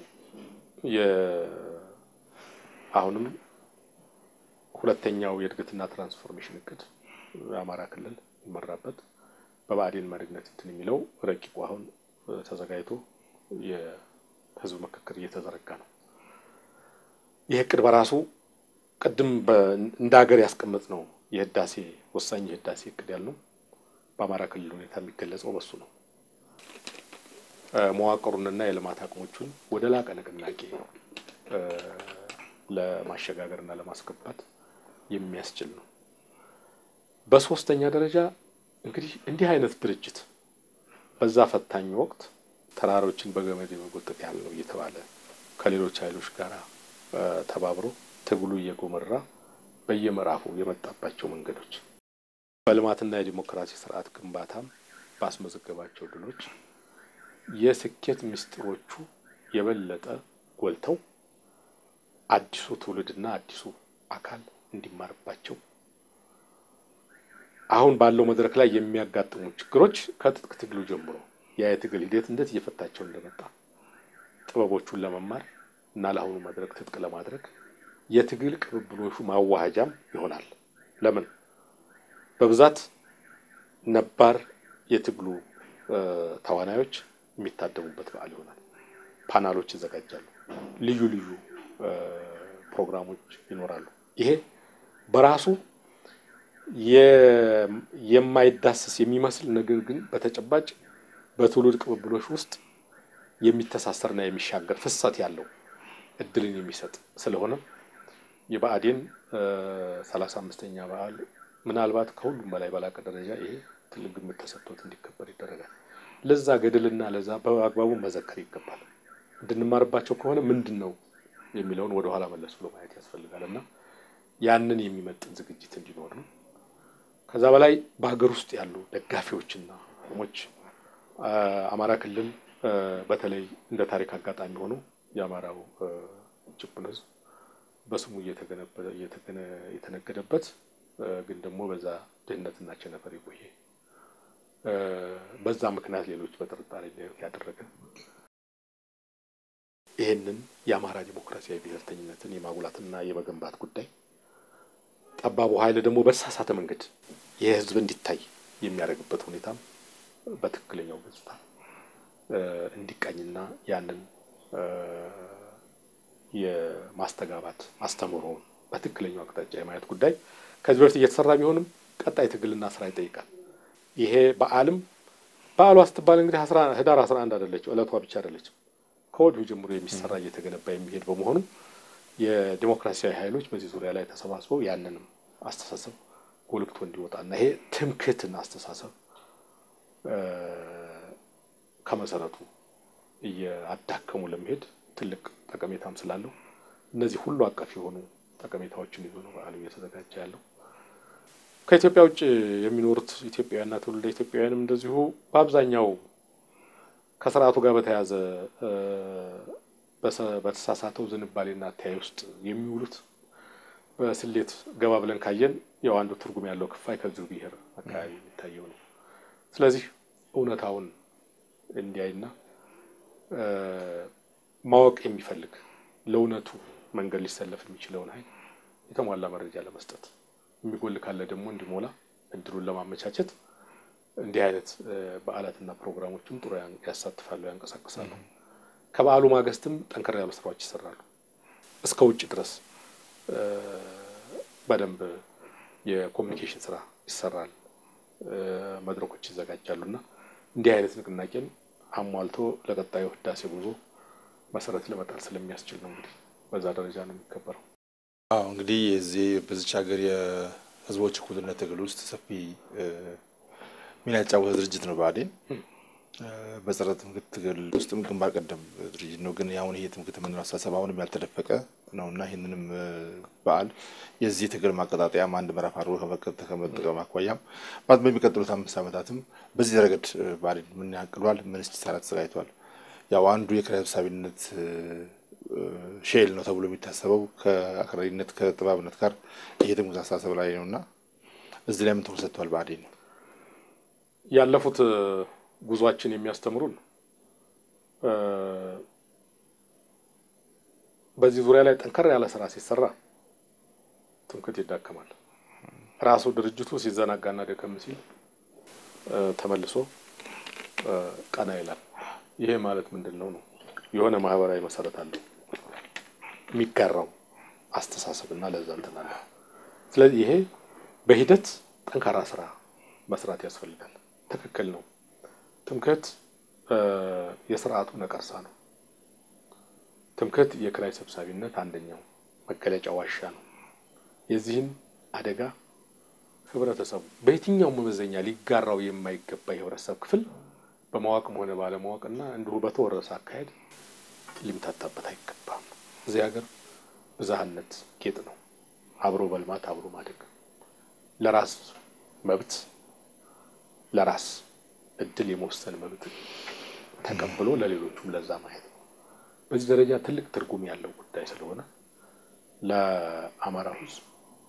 አሁንም ሁለተኛው የእድገትና ትራንስፎርሜሽን እቅድ የአማራ ክልል ይመራበት በብአዴን መሪነት እንትን የሚለው ረቂቁ አሁን ተዘጋጅቶ የህዝብ ምክክር እየተዘረጋ ነው። ይህ እቅድ በራሱ ቅድም እንደ ሀገር ያስቀመጥ ነው የህዳሴ ወሳኝ የህዳሴ እቅድ ያልነው በአማራ ክልል ሁኔታ የሚገለጸው በሱ ነው። መዋቅሩንና የልማት አቅሞቹን ወደ ላቀ ንቅናቄ ለማሸጋገርና ለማስገባት የሚያስችል ነው። በሶስተኛ ደረጃ እንግዲህ እንዲህ አይነት ድርጅት በዛ ፈታኝ ወቅት ተራሮችን በገመድ የመጎተት ያህል ነው እየተባለ ከሌሎች ኃይሎች ጋር ተባብሮ ትግሉ እየጎመራ በየምዕራፉ የመጣባቸው መንገዶች በልማትና የዲሞክራሲ ስርዓት ግንባታም ባስመዘገባቸው ድሎች የስኬት ምስጢሮቹ የበለጠ ጎልተው አዲሱ ትውልድና አዲሱ አካል እንዲማርባቸው አሁን ባለው መድረክ ላይ የሚያጋጥሙ ችግሮች ከትጥቅ ትግሉ ጀምሮ ያ የትግል ሂደት እንዴት እየፈታቸው እንደመጣ ጥበቦቹን ለመማር እና ለአሁኑ መድረክ ትጥቅ ለማድረግ የትግል ቅብብሎሹ ማዋሃጃም ይሆናል። ለምን በብዛት ነባር የትግሉ ተዋናዮች የሚታደሙበት በዓል ይሆናል። ፓናሎች ይዘጋጃሉ። ልዩ ልዩ ፕሮግራሞች ይኖራሉ። ይሄ በራሱ የማይዳሰስ የሚመስል ነገር ግን በተጨባጭ በትውልድ ቅብብሎች ውስጥ የሚተሳሰርና የሚሻገር ፍሰት ያለው እድልን የሚሰጥ ስለሆነ የብአዴን ሰላሳ አምስተኛ በዓል ምናልባት ከሁሉም በላይ በላቀ ደረጃ ይሄ ትልቅ ግምት ተሰጥቶት እንዲከበር ይደረጋል። ለዛ ገድልና ለዛ በአግባቡ መዘከር ይገባል። እንድንማርባቸው ከሆነ ምንድን ነው የሚለውን ወደኋላ መለስ ብሎ ማየት ያስፈልጋል እና ያንን የሚመጥን ዝግጅት እንዲኖር ነው። ከዛ በላይ በሀገር ውስጥ ያሉ ደጋፊዎችና ሞች አማራ ክልል በተለይ እንደ ታሪክ አጋጣሚ ሆኖ የአማራው ጭቁን ሕዝብ በስሙ የተነገደበት ግን ደግሞ በዛ ድህነትና ቸነፈር የቆየ በዛ ምክንያት ሌሎች በጥርጣሬ ያደረገ ይህንን የአማራ ዲሞክራሲያዊ ብሔርተኝነትን የማጉላትና የመገንባት ጉዳይ ጠባቡ ኃይል ደግሞ በተሳሳተ መንገድ ይህ ህዝብ እንዲታይ የሚያደርግበት ሁኔታም በትክክለኛው ገጽታ እንዲቃኝና ያንን የማስተጋባት አስተምህሮውን በትክክለኛው አቅጣጫ የማየት ጉዳይ ከዚህ በፊት እየተሰራ ቢሆንም ቀጣይ ትግልና ስራ ይጠይቃል። ይሄ በዓልም በዓሏ ስትባል እንግዲህ ህዳር አስራ አንድ አይደለችም፣ እለቷ ብቻ አይደለችም። ከወዲሁ ጀምሮ የሚሰራ እየተገነባ የሚሄድ በመሆኑ የዲሞክራሲያዊ ኃይሎች በዚህ ዙሪያ ላይ ተሰባስበው ያንንም አስተሳሰብ ጎልብቶ እንዲወጣና ይሄ ትምክህትን አስተሳሰብ ከመሰረቱ እያዳከሙ ለመሄድ ትልቅ ጠቀሜታም ስላለው እነዚህ ሁሉ አቀፍ የሆኑ ጠቀሜታዎችን ይዞ ነው በዓሉ እየተዘጋጀ ያለው። ከኢትዮጵያ ውጭ የሚኖሩት ኢትዮጵያውያንና ትውልደ ኢትዮጵያውያንም እንደዚሁ በአብዛኛው ከስርዓቱ ጋር በተያያዘ በተሳሳተው ዝንባሌና አተያይ ውስጥ የሚውሉት በስሌት ገባ ብለን ካየን ያው አንዱ ትርጉም ያለው ክፋይ ከዚሁ ብሔር አካባቢ የሚታየው ነው። ስለዚህ እውነታውን እንዲያይና ማወቅ የሚፈልግ ለእውነቱ መንገድ ሊሰለፍ የሚችለውን ኃይል የተሟላ መረጃ ለመስጠት የሚጎል ካለ ደግሞ እንዲሞላ እድሉን ለማመቻቸት እንዲህ አይነት በዓላትና ፕሮግራሞችም ጥሩ ያሳትፋሉ፣ ያንቀሳቅሳሉ። ከበዓሉ ማግስትም ጠንከር ያሉ ስራዎች ይሰራሉ። እስከ ውጭ ድረስ በደንብ የኮሚኒኬሽን ስራ ይሰራል፣ መድረኮች ይዘጋጃሉ እና እንዲህ አይነት ንቅናቄን አሟልቶ ለቀጣዩ ህዳሴ ጉዞ መሰረት ለመጣል ስለሚያስችል ነው እንግዲህ በዛ ደረጃ ነው የሚከበረው። አዎ እንግዲህ የዚህ በዚች ሀገር የህዝቦች እኩልነት ትግል ውስጥ ሰፊ ሚና የተጫወተ ድርጅት ነው ብአዴን። በጸረ ትምክህት ትግል ውስጥም ግንባር ቀደም ድርጅት ነው። ግን አሁን ይሄ ትምክህት የምንለው አስተሳሰብ አሁንም ያልተደፈቀ ነው እና ይህንንም በዓል የዚህ ትግል ማቀጣጠያም አንድ ምዕራፍ አድርጎ ከመጠቀም አኳያም በሚቀጥሉት አምስት ዓመታትም በዚህ ረገድ ብአዴን ምን ያቅዷል? ምንስ ሊሰራ ተዘጋጅቷል? ያው አንዱ የኪራይ ሰብሳቢነት ሼል ነው ተብሎ የሚታሰበው ከአክራሪነት ከጥባብነት ጋር ይሄ ትምክህት አስተሳሰብ ላይ ነው እና እዚህ ላይ ምን ትኩረት ሰጥቷል ብአዴን? ያለፉት ጉዟችን የሚያስተምሩን በዚህ ዙሪያ ላይ ጠንከር ያለ ስራ ሲሰራ ትምክህት ይዳከማል። ራሱ ድርጅቱ ሲዘናጋና ደከም ሲል ተመልሶ ቀና ይላል። ይሄ ማለት ምንድን ነው ነው የሆነ ማህበራዊ መሰረት አለው የሚጋራው አስተሳሰብና ለዛ እንትን አለ። ስለዚህ ይሄ በሂደት ጠንካራ ስራ መስራት ያስፈልጋል። ትክክል ነው። ትምክህት የስርዓቱ ነቀርሳ ነው። ትምክህት የኪራይ ሰብሳቢነት አንደኛው መገለጫ ዋሻ ነው። የዚህም አደጋ ህብረተሰቡ በየትኛው መመዘኛ ሊጋራው የማይገባ የህብረተሰብ ክፍል በማወቅም ሆነ ባለማወቅና እንዲሁ በተወረሰ አካሄድ ሊምታታበት አይገባም። እዚህ ሀገር ብዝሃነት ጌጥ ነው። አብሮ በልማት አብሮ ማደግ፣ ለራስ መብት ለራስ እድል የመወሰን መብት ተቀብሎ ለሌሎቹም ለዛ ማየት ነው። በዚህ ደረጃ ትልቅ ትርጉም ያለው ጉዳይ ስለሆነ ለአማራ ህዝብ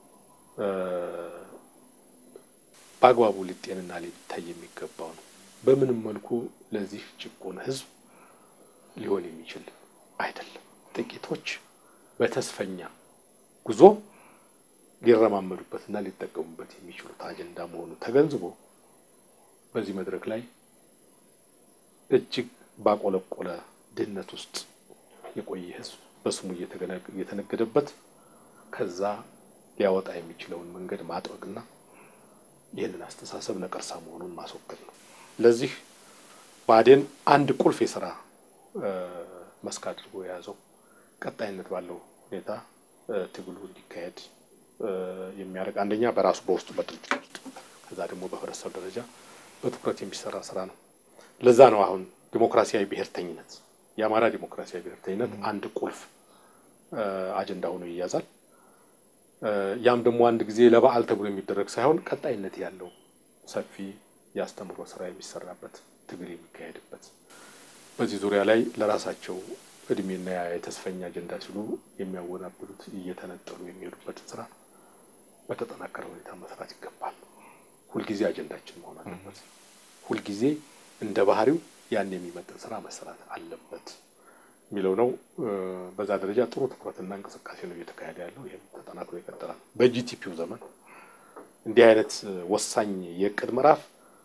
በአግባቡ ሊጤንና ሊታይ የሚገባው ነው። በምንም መልኩ ለዚህ ጭቁን ህዝብ ሊሆን የሚችል አይደለም። ጥቂቶች በተስፈኛ ጉዞ ሊረማመዱበትና ሊጠቀሙበት የሚችሉት አጀንዳ መሆኑ ተገንዝቦ በዚህ መድረክ ላይ እጅግ ባቆለቆለ ድህነት ውስጥ የቆየ ህዝብ በስሙ እየተነገደበት ከዛ ሊያወጣ የሚችለውን መንገድ ማጥበቅና ይህንን አስተሳሰብ ነቀርሳ መሆኑን ማስወገድ ነው። ለዚህ ብአዴን አንድ ቁልፍ የስራ መስክ አድርጎ የያዘው ቀጣይነት ባለው ሁኔታ ትግሉ እንዲካሄድ የሚያደርግ አንደኛ በራሱ በውስጡ በድርጅት ውስጥ ከዛ ደግሞ በህብረተሰብ ደረጃ በትኩረት የሚሰራ ስራ ነው። ለዛ ነው አሁን ዲሞክራሲያዊ ብሔርተኝነት የአማራ ዲሞክራሲያዊ ብሔርተኝነት አንድ ቁልፍ አጀንዳ ሆኖ ይያዛል። ያም ደግሞ አንድ ጊዜ ለበዓል ተብሎ የሚደረግ ሳይሆን ቀጣይነት ያለው ሰፊ የአስተምሮ ስራ የሚሰራበት ትግል የሚካሄድበት በዚህ ዙሪያ ላይ ለራሳቸው እድሜና የተስፈኛ አጀንዳ ሲሉ የሚያወናብሉት እየተነጠሉ የሚሄዱበትን ስራ በተጠናከረ ሁኔታ መስራት ይገባል። ሁልጊዜ አጀንዳችን መሆን አለበት። ሁልጊዜ እንደ ባህሪው ያን የሚመጥን ስራ መሰራት አለበት የሚለው ነው። በዛ ደረጃ ጥሩ ትኩረትና እንቅስቃሴ ነው እየተካሄደ ያለው። ይህም ተጠናክሮ ይቀጥላል። በጂቲፒው ዘመን እንዲህ አይነት ወሳኝ የእቅድ ምዕራፍ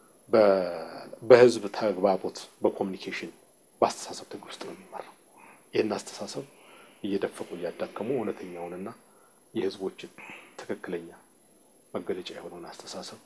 በህዝብ ተግባቦት፣ በኮሚኒኬሽን፣ በአስተሳሰብ ትግል ውስጥ ነው የሚመራው። ይህን አስተሳሰብ እየደፈቁ እያዳከሙ እውነተኛውንና የህዝቦችን ትክክለኛ መገለጫ የሆነውን አስተሳሰብ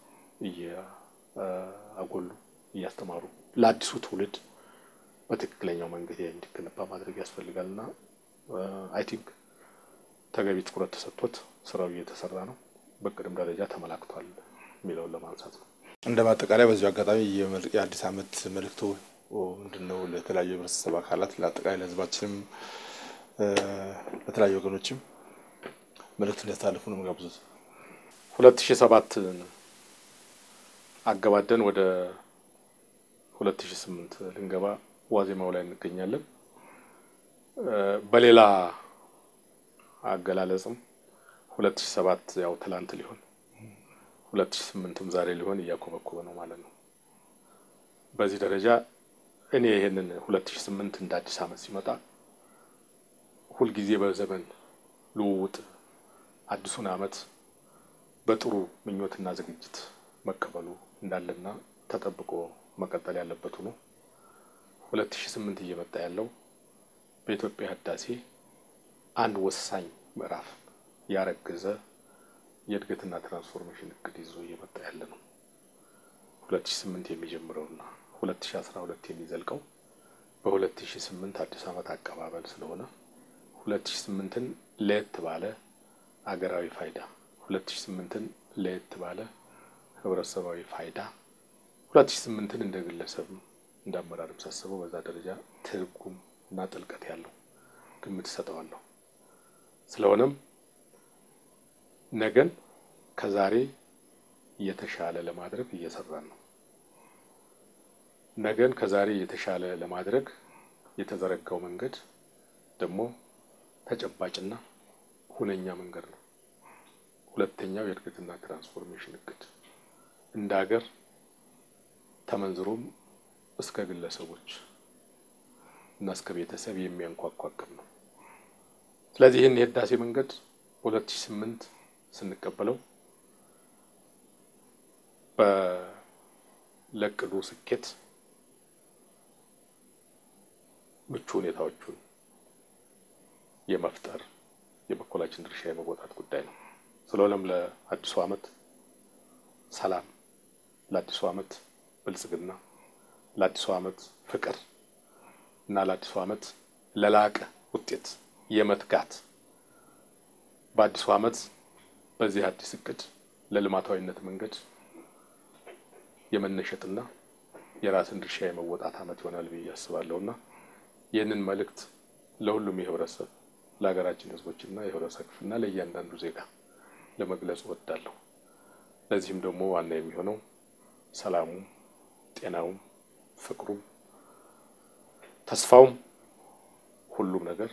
እያጎሉ እያስተማሩ ለአዲሱ ትውልድ በትክክለኛው መንገድ እንዲገነባ ማድረግ ያስፈልጋል እና አይ ቲንክ ተገቢ ትኩረት ተሰጥቶት ስራው እየተሰራ ነው። በቅድም ደረጃ ተመላክቷል የሚለውን ለማንሳት ነው። እንደ ማጠቃለያ በዚሁ አጋጣሚ የአዲስ ዓመት መልእክቶ ምንድን ነው? ለተለያዩ የህብረተሰብ አካላት ለአጠቃላይ ለህዝባችንም ለተለያዩ ወገኖችም መልእክት እንዲያስተላልፉ ነው የምጋብዙት። ሁለት ሺህ ሰባትን አገባደን ወደ ሁለት ሺህ ስምንት ልንገባ ዋዜማው ላይ እንገኛለን። በሌላ አገላለጽም ሁለት ሺህ ሰባት ያው ትላንት ሊሆን ሁለት ሺህ ስምንትም ዛሬ ሊሆን እያኮበኮበ ነው ማለት ነው። በዚህ ደረጃ እኔ ይሄንን ሁለት ሺህ ስምንት እንደ አዲስ ዓመት ሲመጣ ሁልጊዜ በዘመን ልውውጥ አዲሱን ዓመት በጥሩ ምኞትና ዝግጅት መቀበሉ እንዳለና ተጠብቆ መቀጠል ያለበት ሆኖ ሁለት ሺህ ስምንት እየመጣ ያለው በኢትዮጵያ ህዳሴ አንድ ወሳኝ ምዕራፍ ያረገዘ የእድገትና ትራንስፎርሜሽን እቅድ ይዞ እየመጣ ያለ ነው። ሁለት ሺህ ስምንት የሚጀምረውና ሁለት ሺህ አስራ ሁለት የሚዘልቀው በሁለት ሺህ ስምንት አዲስ ዓመት አቀባበል ስለሆነ ሁለት ሺህ ስምንትን ለየት ባለ አገራዊ ፋይዳ ሁለት ሺህ ስምንትን ለየት ባለ ህብረተሰባዊ ፋይዳ ሁለት ሺህ ስምንትን እንደ ግለሰብም እንደ አመራርም ሳስበው በዛ ደረጃ ትርጉም እና ጥልቀት ያለው ግምት እሰጠዋለሁ። ስለሆነም ነገን ከዛሬ የተሻለ ለማድረግ እየሰራን ነው። ነገን ከዛሬ የተሻለ ለማድረግ የተዘረጋው መንገድ ደግሞ ተጨባጭና ሁነኛ መንገድ ነው። ሁለተኛው የእድገትና ትራንስፎርሜሽን እቅድ እንደ ሀገር ተመንዝሮም እስከ ግለሰቦች እና እስከ ቤተሰብ የሚያንኳኳ እቅድ ነው። ስለዚህ ይህን የህዳሴ መንገድ ሁለት ሺህ ስምንት ስንቀበለው በለቅዱ ስኬት ምቹ ሁኔታዎቹን የመፍጠር የበኩላችን ድርሻ የመወጣት ጉዳይ ነው። ስለሆነም ለአዲሱ ዓመት ሰላም፣ ለአዲሱ ዓመት ብልጽግና፣ ለአዲሱ ዓመት ፍቅር እና ለአዲሱ ዓመት ለላቀ ውጤት የመትጋት በአዲሱ ዓመት በዚህ አዲስ እቅድ ለልማታዊነት መንገድ የመነሸጥና የራስን ድርሻ የመወጣት ዓመት ይሆናል ብዬ አስባለሁና ይህንን መልእክት ለሁሉም የህብረተሰብ ለሀገራችን ህዝቦችና የህብረተሰብ ክፍልና ለእያንዳንዱ ዜጋ ለመግለጽ እወዳለሁ። ለዚህም ደግሞ ዋና የሚሆነው ሰላሙም፣ ጤናውም፣ ፍቅሩም፣ ተስፋውም ሁሉም ነገር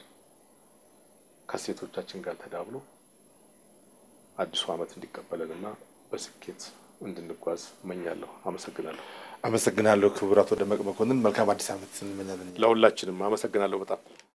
ከሴቶቻችን ጋር ተዳብሎ አዲሱ ዓመት እንዲቀበለንና በስኬት እንድንጓዝ እመኛለሁ። አመሰግናለሁ። አመሰግናለሁ ክቡር አቶ ደመቅ መኮንን። መልካም አዲስ ዓመት እንመኛለን። ለሁላችንም አመሰግናለሁ በጣም